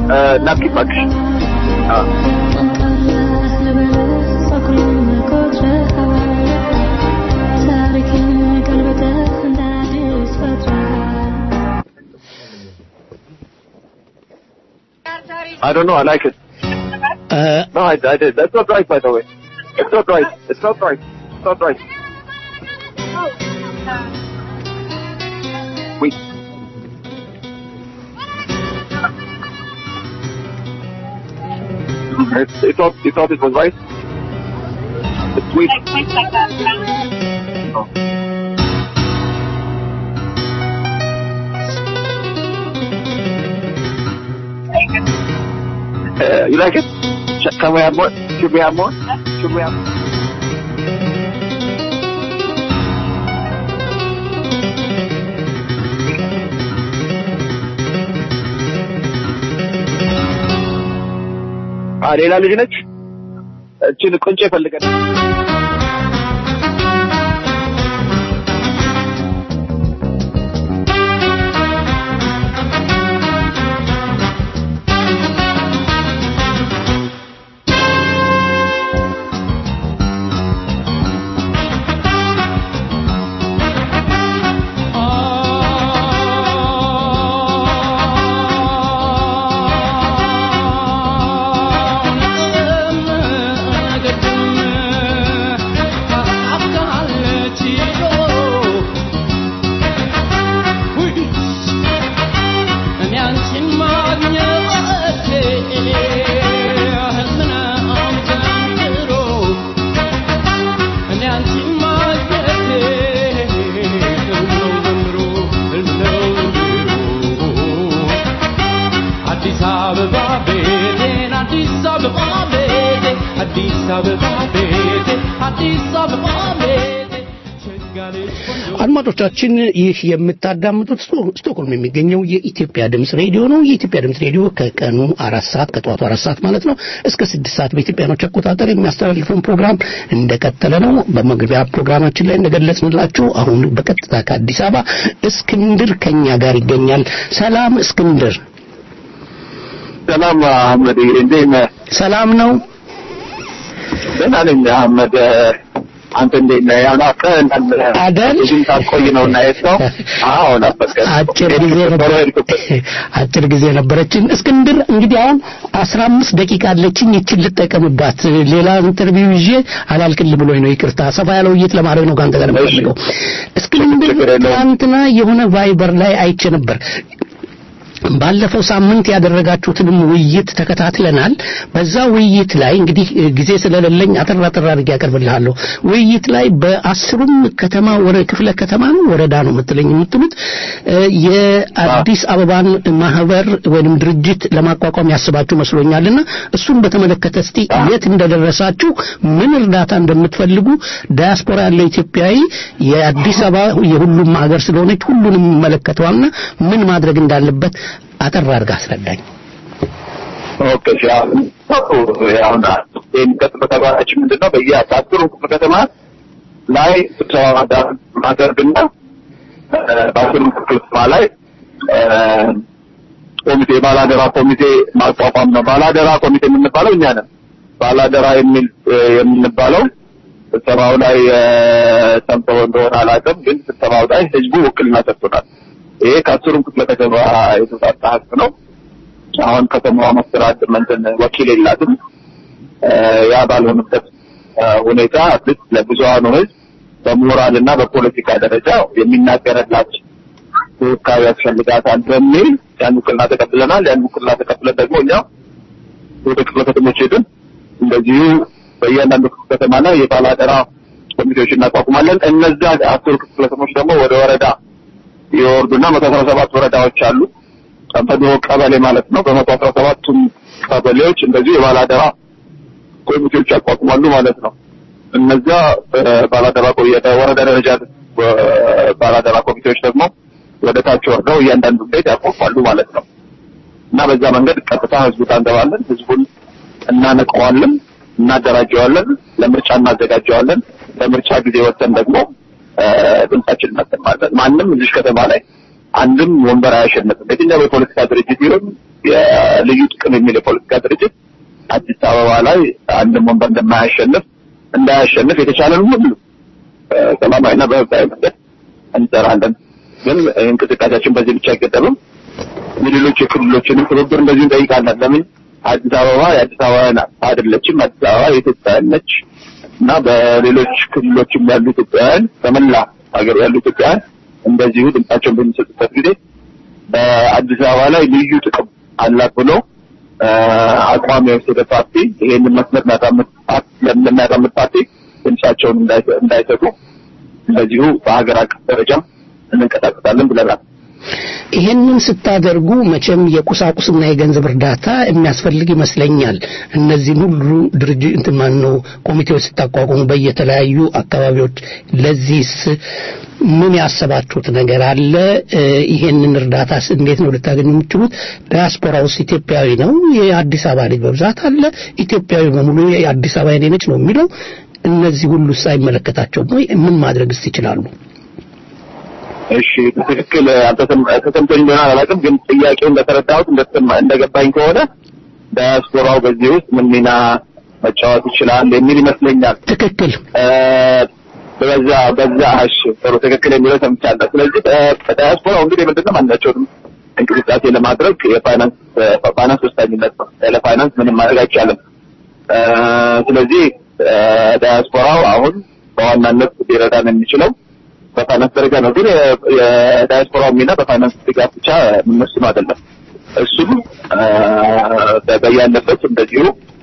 ናፕኪን እባክሽ። አዎ I don't know. I like it. Uh, no, I, I did. That's not right, by the way. It's not right. It's not right. It's not right. Wait. It's, you thought you thought it was right? It's sweet. Oh. Uh, you like it? Sh- Can we have more? Should we have more? Should we have? አ ሌላ ልጅ ነች። እችን ቁንጭ ፈልገን አዲስ አበባ ቤቴን አዲስ አበባ ቤቴ አዲስ አበባ ቤቴ አዲስ አበባ ቤቴ አድማጮቻችን ይህ የምታዳምጡት ስቶ- ስቶክሆልም የሚገኘው የኢትዮጵያ ድምፅ ሬዲዮ ነው። የኢትዮጵያ ድምፅ ሬዲዮ ከቀኑ አራት ሰዓት ከጠዋቱ አራት ሰዓት ማለት ነው እስከ ስድስት ሰዓት በኢትዮጵያኖች አቆጣጠር የሚያስተላልፈውን ፕሮግራም እንደቀጠለ ነው። በመግቢያ ፕሮግራማችን ላይ እንደገለጽንላችሁ አሁን በቀጥታ ከአዲስ አበባ እስክንድር ከኛ ጋር ይገኛል። ሰላም እስክንድር። ሰላም አህመድ፣ እንዴት ነህ? ሰላም ነው። ደህና ነኝ አህመድ። አንተ እንዴት ነህ? ያው ናፍቀኸናል። አይደል? ብዙም ሳትቆይ ነው እና የሄድከው? አዎ ናፈቀን። አጭር ጊዜ ነበር አጭር ጊዜ ነበረችን። እስክንድር እንግዲህ አሁን አስራ አምስት ደቂቃ አለችኝ። ይችን ልጠቀምባት። ሌላ ኢንተርቪው ይዤ አላልቅል ብሎኝ ነው። ይቅርታ። ሰፋ ያለ ውይይት ለማድረግ ነው ከአንተ ጋር የምፈልገው። እስክንድር ትናንትና የሆነ ቫይበር ላይ አይቼ ነበር ባለፈው ሳምንት ያደረጋችሁትንም ውይይት ተከታትለናል። በዛ ውይይት ላይ እንግዲህ እ, ጊዜ ስለሌለኝ አጠር አጠር አድርጌ ያቀርብልሃለሁ። ውይይት ላይ በአስሩም ከተማ ወረ ክፍለ ከተማ ነው ወረዳ ነው የምትለኝ የምትሉት እ, የአዲስ አበባን ማህበር ወይንም ድርጅት ለማቋቋም ያስባችሁ መስሎኛልና እሱን በተመለከተ እስቲ የት እንደደረሳችሁ ምን እርዳታ እንደምትፈልጉ ዳያስፖራ ያለው ኢትዮጵያዊ የአዲስ አበባ የሁሉም ሀገር ስለሆነች ሁሉንም ይመለከተዋልና ምን ማድረግ እንዳለበት አጠር አድርጋ አስረዳኝ። ኦኬ እሺ። አሁን አሁን የሚቀጥለው ተግባራችን ምንድን ነው? በየአስሩ ክፍለ ከተማ ላይ ስብሰባ ማዳ- ማድረግና እ፣ በአስሩ ክፍለ ከተማ ላይ እ፣ ኮሚቴ ባላደራ ኮሚቴ ማቋቋም ነው። ባላደራ ኮሚቴ የምንባለው እኛ ነን። ባላደራ የሚል እ፣ የምንባለው ስብሰባው ላይ እ፣ ሰምተው እንደሆነ አላውቅም፣ ግን ስብሰባው ላይ ህዝቡ ውክልና ሰጥቶናል። ይሄ ከአስሩም ክፍለ ከተማ የተውጣጣ ህዝብ ነው። አሁን ከተማዋ መስተዳድር እንትን ወኪል የላትም። እ፣ ያ ባልሆነበት እ፣ ሁኔታ አትሊስት ለብዙሃኑ ህዝብ በሞራል እና በፖለቲካ ደረጃ የሚናገርላት ተወካይ ያስፈልጋታል በሚል ያን ውክልና ተቀብለናል። ያን ውክልና ተቀብለን ደግሞ እኛ ወደ ክፍለ ከተሞች ሄድን። እንደዚሁ በእያንዳንዱ ክፍለ ከተማ ላይ የባላደራ ኮሚቴዎች እናቋቁማለን። እነዛ አስር ክፍለ ከተሞች ደግሞ ወደ ወረዳ የወርዱና መቶ አስራ ሰባት ወረዳዎች አሉ። በድሮ ቀበሌ ማለት ነው። በመቶ አስራ ሰባቱም ቀበሌዎች እንደዚሁ የባላደራ ኮሚቴዎች ያቋቁማሉ ማለት ነው። እነዚያ ባላደራ ወረዳ ደረጃ ባላደራ ኮሚቴዎች ደግሞ ወደ ታች ወርደው እያንዳንዱ ቤት ያቋቁማሉ ማለት ነው እና በዛ መንገድ ቀጥታ ህዝቡ ታንገባለን። ህዝቡን እናነቀዋለን፣ እናደራጀዋለን፣ ለምርጫ እናዘጋጀዋለን። ለምርጫ ጊዜ ወጥተን ደግሞ እ፣ ድምጻችን እናሰማለን። ማንም እዚህ ከተማ ላይ አንድም ወንበር አያሸንፍም። የትኛው የፖለቲካ ድርጅት ይሁን የልዩ ጥቅም የሚል የፖለቲካ ድርጅት አዲስ አበባ ላይ አንድም ወንበር እንደማያሸንፍ እንዳያሸንፍ የተቻለን ሁሉ ሰላማዊና በህጋዊ መንገድ እንሰራለን። ግን እንቅስቃሴያችን በዚህ ብቻ አይገደብም። የሌሎች የክልሎችንም ትብብር እንደዚሁ እንጠይቃለን። ለምን አዲስ አበባ የአዲስ አበባ አይደለችም። አዲስ አበባ የኢትዮጵያውያን ነች እና በሌሎች ክልሎችም ያሉ ኢትዮጵያውያን በመላ ሀገር ያሉ ኢትዮጵያውያን እንደዚሁ ድምጻቸውን በሚሰጡበት ጊዜ በአዲስ አበባ ላይ ልዩ ጥቅም አላት ብሎ አቋም የወሰደ ፓርቲ ይሄንን መስመር ለሚያራምድ ፓርቲ ድምጻቸውን እንዳይሰጡ እንደዚሁ በሀገር አቀፍ ደረጃ እንንቀሳቀሳለን ብለናል። ይሄንን ስታደርጉ መቼም የቁሳቁስና የገንዘብ እርዳታ የሚያስፈልግ ይመስለኛል። እነዚህን ሁሉ ድርጅት እንትን ማን ነው ኮሚቴዎች ስታቋቁሙ በየተለያዩ አካባቢዎች ለዚህስ ምን ያሰባችሁት ነገር አለ? ይሄንን እርዳታስ እንዴት ነው ልታገኙ የምትችሉት? ዲያስፖራ ውስጥ ኢትዮጵያዊ ነው፣ የአዲስ አበባ ልጅ በብዛት አለ። ኢትዮጵያዊ በሙሉ የአዲስ አበባ የኔ ነች ነው የሚለው። እነዚህ ሁሉ ሳይመለከታቸውም ወይ ምን ማድረግስ ይችላሉ? እሺ ትክክል ተሰምቶኝ እንደሆነ አላውቅም፣ ግን ጥያቄው እንደተረዳሁት እንደገባኝ ከሆነ ዳያስፖራው በዚህ ውስጥ ምን ሚና መጫወት ይችላል የሚል ይመስለኛል። ትክክል። በዛ በዛ እሺ ጥሩ ትክክል የሚለው ሰምቻለሁ። ስለዚህ ዳያስፖራው እንግዲህ ምንድነው ማናቸውንም እንቅስቃሴ ለማድረግ የፋይናንስ ፋይናንስ ወሳኝነት ነው። ያለ ፋይናንስ ምንም ማድረግ አይቻልም። ስለዚህ ዳያስፖራው አሁን በዋናነት ሊረዳን የሚችለው በፋይናንስ ደረጃ ነው። ግን የዳያስፖራው ሚና በፋይናንስ ድጋፍ ብቻ የምንወስኑ አይደለም። እሱም በያለበት እንደዚሁ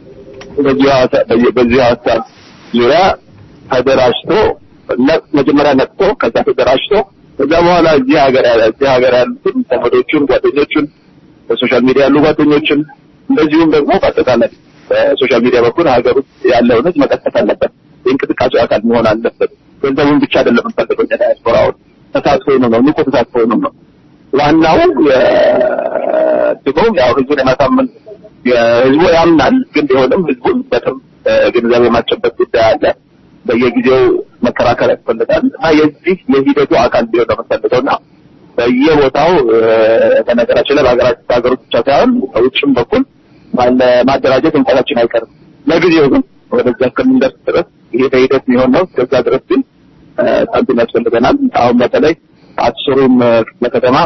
በዚሁ ሀሳብ ዙሪያ ተደራጅቶ መጀመሪያ ነቅቶ ከዛ ተደራጅቶ ከዛ በኋላ እዚህ ሀገር ያለ እዚህ ሀገር ያሉትን ዘመዶቹን፣ ጓደኞቹን በሶሻል ሚዲያ ያሉ ጓደኞችን እንደዚሁም ደግሞ በአጠቃላይ በሶሻል ሚዲያ በኩል ሀገር ውስጥ ያለውን ህዝብ መቀስቀስ አለበት። የእንቅስቃሴው አካል መሆን አለበት። ገንዘቡን ብቻ አይደለም የምንፈልገው ዳያስፖራውን ተሳትፎ ነው ነው ንቁ ተሳትፎ ነው ነው ዋናው ድጎም ያው ህዝቡን የማሳመን ህዝቡ ያምናል፣ ግን ቢሆንም ህዝቡን በጣም ግንዛቤ የማስጨበጥ ጉዳይ አለ። በየጊዜው መከራከር ያስፈልጋል እና የዚህ የሂደቱ አካል ቢሆን ነው የምንፈልገው እና በየቦታው በነገራችን ላይ በሀገራችን ሀገሮች ብቻ ሳይሆን በውጭም በኩል ማደራጀት እንቀታችን አይቀርም። ለጊዜው ግን ወደዛ እስከምንደርስ ድረስ ይሄ በሂደት የሚሆን ነው። እስከዛ ድረስ ግን ሳንቲም ያስፈልገናል። አሁን በተለይ አስሩም ክፍለ ከተማ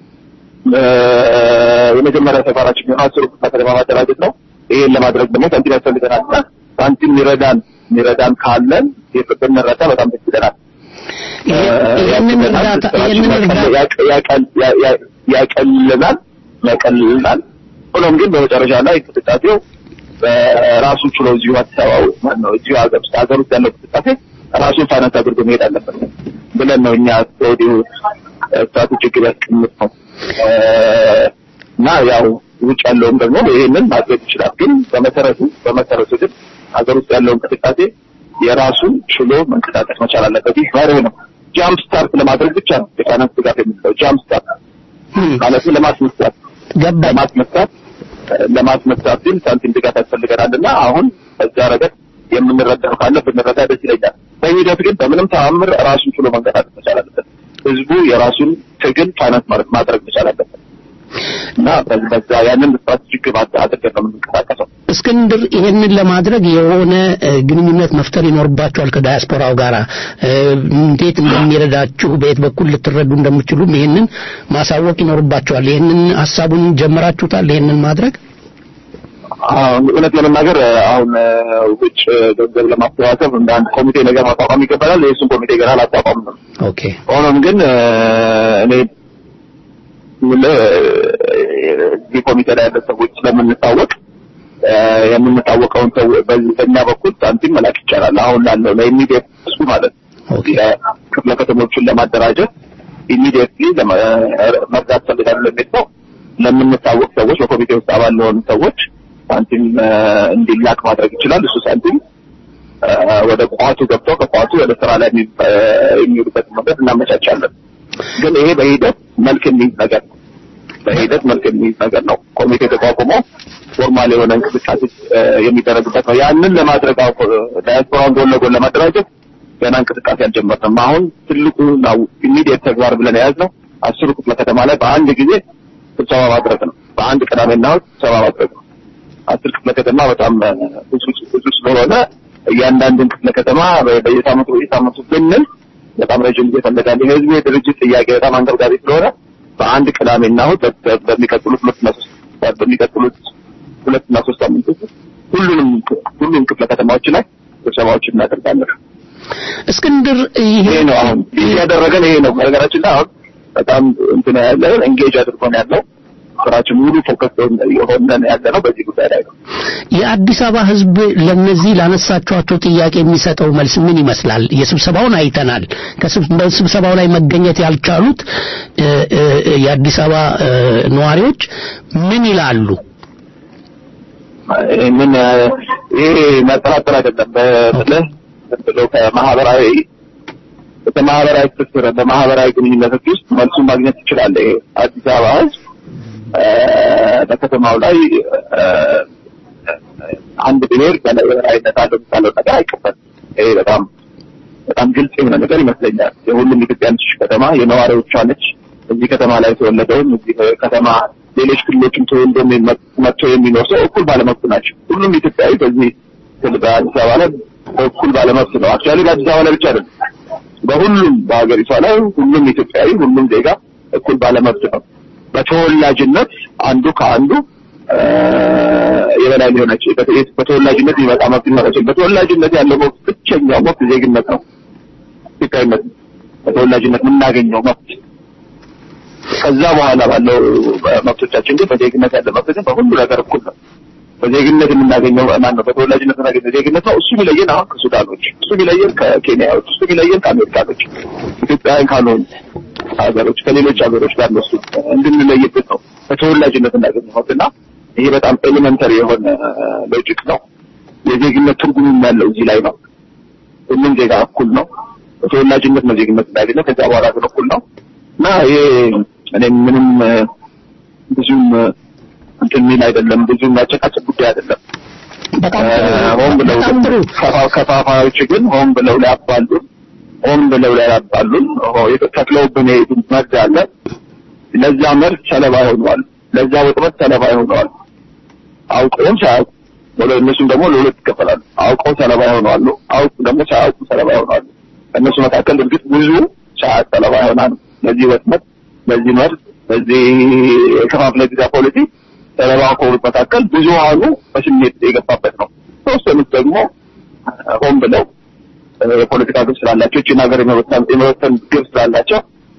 የመጀመሪያ ተግባራችን የሚሆነው አስሩ ክፍለ ከተማ ማደራጀት ነው። ይሄን ለማድረግ ደግሞ ሳንቲም ያስፈልገናል እና ሳንቲም ይረዳን ይረዳን ካለን ብንረዳ በጣም ደስ ይለናል። ይህንን እርዳታ ይህንን እርዳታ ያቀልልናል ያቀልልናል። ሆኖም ግን በመጨረሻ ላይ እንቅስቃሴው ራሱ ችሎ እዚሁ አዲስ አበባ ውስጥ ማለት ነው እዚሁ ሀገር ውስጥ ሀገር ውስጥ ያለው እንቅስቃሴ ራሱን ፋይናንስ አድርጎ መሄድ አለበት ብለን ነው እኛ ከወዲሁ ስትራቴጂክ ያስቀምጥ ነው እና ያው ውጭ ያለውም ደግሞ ይሄንን ማድረግ ይችላል። ግን በመሰረቱ በመሰረቱ ግን ሀገር ውስጥ ያለው እንቅስቃሴ የራሱን ችሎ መንቀሳቀስ መቻል አለበት። ይህ መርህ ነው። ጃምፕ ስታርት ለማድረግ ብቻ ነው የፋይናንስ ድጋፍ የሚለው ጃምፕ ስታርት ማለት ለማስነሳት ለማስነሳት ለማስነሳት ግን ሳንቲም ድጋፍ ያስፈልገናል እና አሁን በዛ ረገድ የምንረዳው ካለ ብንረዳ ደስ ይለኛል። በሂደት ግን በምንም ተአምር ራሱን ችሎ መንቀሳቀስ መቻል አለበት። ህዝቡ የራሱን ትግል ፋይናንስ ማድረግ መቻል አለበት እና በዛ ያንን ስትራቴጂክ አድርገን ነው የምንንቀሳቀሰው። እስክንድር ይሄንን ለማድረግ የሆነ ግንኙነት መፍጠር ይኖርባቸዋል ከዳያስፖራው ጋር እንዴት እንደሚረዳችሁ በየት በኩል ልትረዱ እንደምችሉም ይሄንን ማሳወቅ ይኖርባቸዋል። ይሄንን ሀሳቡን ጀምራችሁታል? ይሄንን ማድረግ እውነት ለመናገር አሁን ውጭ ገንዘብ ለማሰባሰብ እንደ አንድ ኮሚቴ ነገር ማቋቋም ይገባላል። የእሱን ኮሚቴ ገና አላቋቋምም። ኦኬ። ሆኖም ግን እኔ እዚህ ኮሚቴ ላይ ያለ ሰዎች ስለምንታወቅ የምንታወቀውን ሰው በእኛ በኩል ሳንቲም መላክ ይቻላል። አሁን ላለው ለኢሚዲየት እሱ ማለት ነው ክፍለ ከተሞችን ለማደራጀት ኢሚዲየትሊ መርዳት ፈልጋለሁ ለሚል ሰው ለምንታወቅ ሰዎች በኮሚቴ ውስጥ አባል ለሆኑ ሰዎች ሳንቲም እንዲላክ ማድረግ ይችላል። እሱ ሳንቲም ወደ ቋቱ ገብተው ከቋቱ ወደ ስራ ላይ የሚውሉበት መንገድ እናመቻቻለን። ግን ይሄ በሂደት መልክ የሚይዝ ነገር ነው። በሂደት መልክ የሚይዝ ነገር ነው። ኮሚቴ ተቋቁሞ ፎርማል የሆነ እንቅስቃሴ የሚደረግበት ነው። ያንን ለማድረግ ዳያስፖራውን ጎን ለጎን ለማደራጀት ገና እንቅስቃሴ አልጀመርንም። አሁን ትልቁ ኢሚዲየት ተግባር ብለን የያዝነው አስሩ ክፍለ ከተማ ላይ በአንድ ጊዜ ስብሰባ ማድረግ ነው። በአንድ ቅዳሜና እሑድ ስብሰባ ማድረግ ነው። አስር ክፍለ ከተማ በጣም ብዙ ብዙ ስለሆነ እያንዳንዱን ክፍለ ከተማ በ- በየሳምንቱ በየሳምንቱ ብንል በጣም ረጅም ጊዜ ይፈልጋል። የህዝቡ የድርጅት ጥያቄ በጣም አንገብጋቢ ስለሆነ በአንድ ቅዳሜና እሑድ በ- በ- በሚቀጥሉት ሁለትና ሶስት በሚቀጥሉት ሁለትና ሶስት ሳምንቶች ውስጥ ሁሉንም ሁሉም ክፍለ ከተማዎች ላይ ስብሰባዎችን እናደርጋለን። እስክንድር ይሄ ነው አሁን እያደረገን ይሄ ነው። በነገራችን ላይ አሁን በጣም እንትን ያለን ኤንጌጅ አድርጎን ያለው ስራችን ሙሉ ፎከስ የሆነን ያለ ነው በዚህ ጉዳይ ላይ ነው። የአዲስ አበባ ህዝብ ለነዚህ ላነሳቸዋቸው ጥያቄ የሚሰጠው መልስ ምን ይመስላል? የስብሰባውን አይተናል። ከስብ- በስብሰባው ላይ መገኘት ያልቻሉት እ፣ እ፣ የአዲስ አበባ እ፣ ነዋሪዎች ምን ይላሉ? ምን ይሄ መጠራጠር አይደለም። በምልህ ዝም ብሎ ከማህበራዊ በማህበራዊ ትስስር በማህበራዊ ግንኙነቶች ውስጥ መልሱን ማግኘት ትችላለህ። ይሄ አዲስ አበባ ህዝብ እ፣ በከተማው ላይ እ፣ አንድ ብሔር በላይ የበላይነት አለው የሚባለው ነገር አይቀበልም። ይሄ በጣም በጣም ግልጽ የሆነ ነገር ይመስለኛል። የሁሉም ኢትዮጵያኖች ከተማ የነዋሪዎቿ ነች። እዚህ ከተማ ላይ የተወለደውም እዚህ ከተማ ሌሎች ክልሎችም ተወልዶ መጥቶ የሚኖር ሰው እኩል ባለመብት ናቸው። ሁሉም ኢትዮጵያዊ በዚህ ክልል በአዲስ አበባ ላይ እኩል ባለመብት ነው። አክቹዋሊ በአዲስ አበባ ላይ ብቻ አይደለም፣ በሁሉም በሀገሪቷ ላይ ሁሉም ኢትዮጵያዊ ሁሉም ዜጋ እኩል ባለመብት ነው። በተወላጅነት አንዱ ከአንዱ እ፣ የበላይ ሊሆነች በተወላጅነት የሚመጣ መብት ሊኖራቸው በተወላጅነት ያለው መብት ብቸኛው መብት ዜግነት ነው። ኢትዮጵያዊነት ነው። በተወላጅነት የምናገኘው መብት ከዛ በኋላ ባለው መብቶቻችን ግን በዜግነት ያለ መብት ግን በሁሉ ነገር እኩል ነው። በዜግነት የምናገኘው ማን ነው? በተወላጅነት የምናገኘው ዜግነት ነው። እሱ የሚለየን አሁን ከሱዳኖች፣ እሱ የሚለየን ከኬንያዎች፣ እሱ የሚለየን ከአሜሪካኖች፣ ኢትዮጵያውያን ካልሆኑ ሀገሮች ከሌሎች ሀገሮች ጋር እነሱ እንድንለይበት ነው በተወላጅነት እናገኘው መብትና ይሄ በጣም ኤሌመንተሪ የሆነ ሎጂክ ነው። የዜግነት ትርጉም ያለው እዚህ ላይ ነው። ሁሉም ዜጋ እኩል ነው። በተወላጅነት ነው ዜግነት እንዳገኘው ከዛ በኋላ ግን እኩል ነው እና ይሄ እኔ ምንም እ፣ ብዙም እ፣ እንትን የሚል አይደለም። ብዙም ያጨቃጭቅ ጉዳይ አይደለም። እ፣ ሆን ብለው ግን ከፋ- ከፋፋዮች ግን ሆን ብለው ሊያባሉን ሆን ብለው ሊያባሉን ሆ- ተክለውብን የሄዱት መርዝ አለ። ለዛ መርዝ ሰለባ ሆነዋል። ለዛ ወጥመድ ሰለባ ሆነዋል። አውቀውም ሳያውቁ ወደ እነሱም ደግሞ ለሁለት ይከፈላሉ። አውቀው ሰለባ ይሆናሉ፣ አውቁ ደግሞ ሳያውቁ ሰለባ ይሆናሉ። ከእነሱ መካከል እርግጥ ብዙ ሳያውቅ ሰለባ ይሆናሉ። ለዚህ ወጥመድ፣ ለዚህ መርዝ፣ ለዚህ የከፋፍለ ግዛ ፖሊሲ ሰለባ ከሆኑት መካከል ብዙሃኑ በስሜት የገባበት ነው። ተወሰኑት ደግሞ ሆን ብለው የፖለቲካ ግብ ስላላቸው ይህችን ሀገር የመበተን የመበተን ግብ ስላላቸው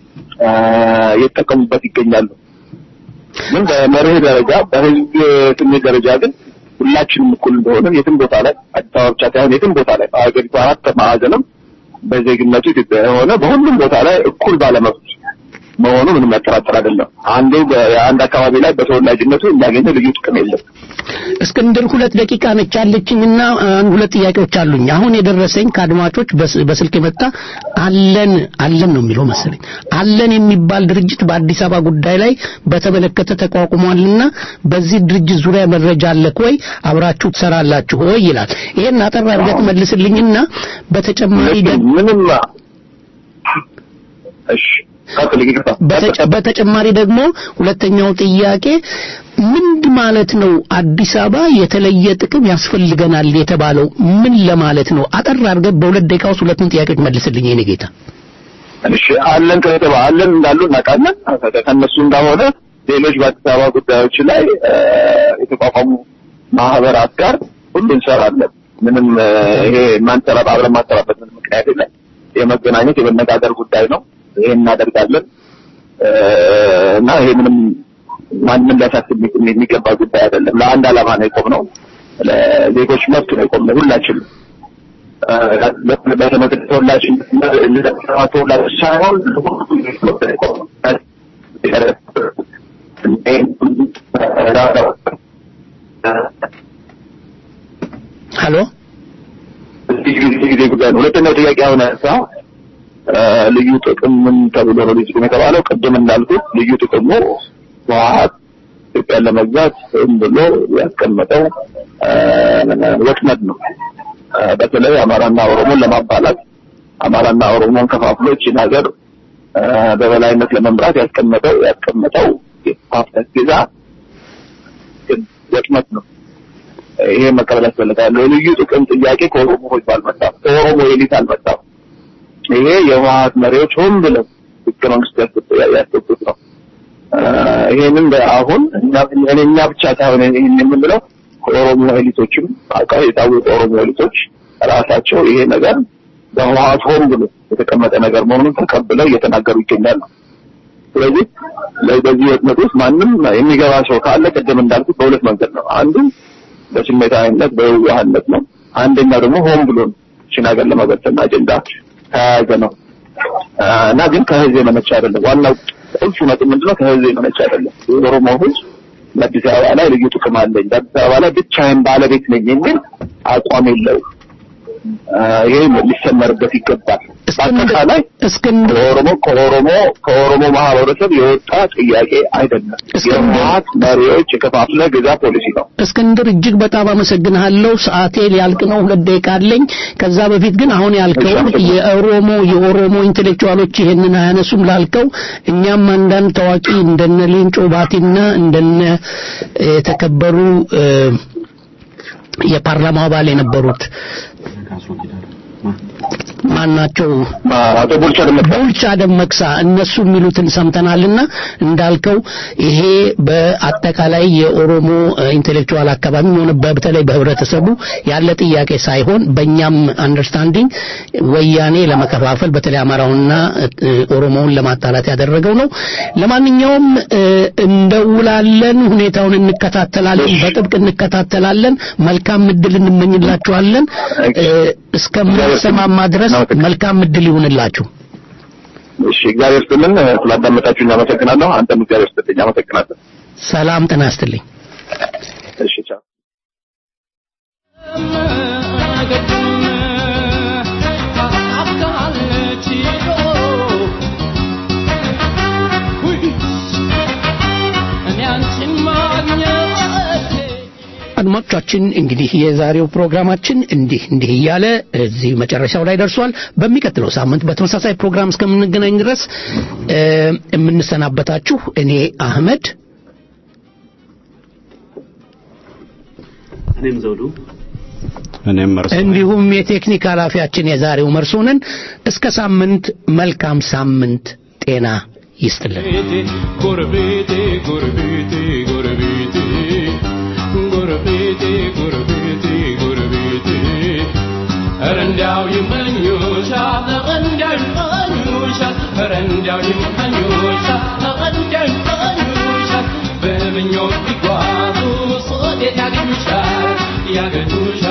እየተጠቀሙበት ይገኛሉ። ግን በመርህ ደረጃ በህዝብ ስሜት ደረጃ ግን ሁላችንም እኩል እንደሆነ የትም ቦታ ላይ አዲስ አበባ ብቻ ሳይሆን የትም ቦታ ላይ በሀገሪቱ አራት ማዕዘንም በዜግነቱ ኢትዮጵያ የሆነ በሁሉም ቦታ ላይ እኩል ባለመብት መሆኑ ምንም መጠራጠር አይደለም። አንዱ የአንድ አካባቢ ላይ በተወላጅነቱ የሚያገኘው ልዩ ጥቅም የለም። እስክንድር ሁለት ደቂቃ ነች ያለችኝና አንድ ሁለት ጥያቄዎች አሉኝ። አሁን የደረሰኝ ከአድማጮች በስ- በስልክ የመጣ አለን አለን ነው የሚለው መሰለኝ አለን የሚባል ድርጅት በአዲስ አበባ ጉዳይ ላይ በተመለከተ ተቋቁሟልና በዚህ ድርጅት ዙሪያ መረጃ አለክ ወይ አብራችሁ ትሰራላችሁ ወይ ይላል። ይሄን አጠር አድርገህ ትመልስልኝና በተጨማሪ ደግሞ ምንም እሺ ቀጥል ይቅርታ በተጨ- በተጨማሪ ደግሞ ሁለተኛው ጥያቄ ምንድ ማለት ነው አዲስ አበባ የተለየ ጥቅም ያስፈልገናል የተባለው ምን ለማለት ነው? አጠር አድርገህ በሁለት ደቂቃ ውስጥ ሁለቱን ጥያቄዎች መልስልኝ የኔ ጌታ። እሺ አለን ከተባ አለን እንዳሉ እናውቃለን። ከነሱ እንደሆነ ሌሎች በአዲስ አበባ ጉዳዮች ላይ እ፣ የተቋቋሙ ማህበራት ጋር ሁሉ እንሰራለን። ምንም እ፣ ይሄ ማንሰራ አብረን ማሰራበት ምንም ምክንያት የለም። የመገናኘት የመነጋገር ጉዳይ ነው። ይሄን እናደርጋለን እ፣ እና ይሄ ምንም ማንም ሊያሳስብ የሚ- የሚገባ ጉዳይ አይደለም። ለአንድ ዓላማ ነው የቆምነው። ለዜጎች መብት ነው የቆምነው ሁላችንም በተመለከተ ተወላጅ ተወላጅ ሳይሆን ሀሎ ጊዜ ጉዳይ ነው። ሁለተኛው ጥያቄ አሁን ያነሳ ልዩ ጥቅም ምን ተብሎ ነው ልዩ ጥቅም የተባለው? ቅድም እንዳልኩት ልዩ ጥቅሙ ህወሓት ኢትዮጵያን ለመግዛት ዝም ብሎ ያስቀመጠው ወጥመድ ነው። በተለይ አማራና ኦሮሞን ለማባላት አማራና ኦሮሞን ከፋፍሎ ይህችን ሀገር በበላይነት ለመምራት ያስቀመጠው ያስቀመጠው የፓርቲት ጊዛ የሚያመክን ወጥመት ነው። ይሄ መቀበል ያስፈልጋል። የልዩ ጥቅም ጥያቄ ከኦሮሞ ህዝብ አልመጣም፣ ከኦሮሞ ኤሊት አልመጣም። ይሄ የህወሓት መሪዎች ሆን ብለው ህገ መንግስት ያስገቡት ነው። ይሄንን አሁን እኛ ብቻ ሳይሆን ይሄን የምንለው ከኦሮሞ ኤሊቶችም አውቀው የታወቁ ኦሮሞ ኤሊቶች ራሳቸው ይሄ ነገር በህወሓት ሆን ብሎ የተቀመጠ ነገር መሆኑን ተቀብለው እየተናገሩ ይገኛሉ። ስለዚህ በዚህ ወጥመድ ውስጥ ማንም የሚገባ ሰው ካለ ቅድም እንዳልኩት በሁለት መንገድ ነው። አንዱ በስሜታዊነት በየዋህነት ነው። አንደኛው ደግሞ ሆን ብሎ ነው ይህችን ሀገር ለመበተን አጀንዳ ተያያዘ ነው እና ግን ከህዝብ የመነጨ አይደለም። ዋናው ቁልፉ ነጥብ ምንድነው? ከህዝብ የመነጨ አይደለም። የኦሮሞ ህዝብ በአዲስ አበባ ላይ ልዩ ጥቅም አለኝ፣ በአዲስ አበባ ላይ ብቻዬን ባለቤት ነኝ የሚል አቋም የለውም። ይሄ ሊሰመርበት ይገባል። በአጠቃላይ ከኦሮሞ ከኦሮሞ ከኦሮሞ ማህበረሰብ የወጣ ጥያቄ አይደለም። የህወሓት መሪዎች የከፋፍለ ግዛ ፖሊሲ ነው። እስክንድር እጅግ በጣም አመሰግንሃለሁ። ሰዓቴ ሊያልቅ ነው፣ ሁለት ደቂቃ አለኝ። ከዛ በፊት ግን አሁን ያልከው የኦሮሞ የኦሮሞ ኢንቴሌክቹዋሎች ይሄንን አያነሱም ላልከው እኛም አንዳንድ ታዋቂ እንደነ ሌንጮ ባቲና እንደነ የተከበሩ የፓርላማ አባል የነበሩት ማናቸው አቶ ቡልቻ ደመቅሳ ቡልቻ ደመቅሳ እነሱ የሚሉትን ሰምተናልና እንዳልከው ይሄ በአጠቃላይ የኦሮሞ ኢንቴሌክቹዋል አካባቢ ሆነ በተለይ በህብረተሰቡ ያለ ጥያቄ ሳይሆን በእኛም አንደርስታንዲንግ ወያኔ ለመከፋፈል በተለይ አማራውንና ኦሮሞውን ለማጣላት ያደረገው ነው። ለማንኛውም እንደውላለን፣ ሁኔታውን እንከታተላለን፣ በጥብቅ እንከታተላለን። መልካም እድል እንመኝላችኋለን። እስከምንሰማማ ድረስ መልካም እድል ይሁንላችሁ። እሺ፣ እግዚአብሔር ይስጥልን። ስላዳመጣችሁኝ አመሰግናለሁ። አንተም እግዚአብሔር ይስጥልኝ። አመሰግናለሁ። ሰላም ጤና ይስጥልኝ። እሺ፣ ቻው። አድማጮቻችን እንግዲህ የዛሬው ፕሮግራማችን እንዲህ እንዲህ እያለ እዚህ መጨረሻው ላይ ደርሷል። በሚቀጥለው ሳምንት በተመሳሳይ ፕሮግራም እስከምንገናኝ ድረስ የምንሰናበታችሁ እኔ አህመድ፣ እኔም ዘውዱ፣ እኔም መርሶ እንዲሁም የቴክኒክ ኃላፊያችን የዛሬው መርሶንን እስከ ሳምንት መልካም ሳምንት ጤና ይስጥልን። ጎረቤቴ ጎረቤቴ ጎረቤቴ ጎረቤቴ ጎረቤቴ ጎረቤቴ ኧረ እንዲያው ይመኙሻል ኧረ እንዲያው ይመኙሻል ኧረ እንዲያው ይመኙሻል ኧረ እንዲያው ይመኙሻል በምኞት ቢጓዙ ሶዴት ያገኙሻል ያገኙሻል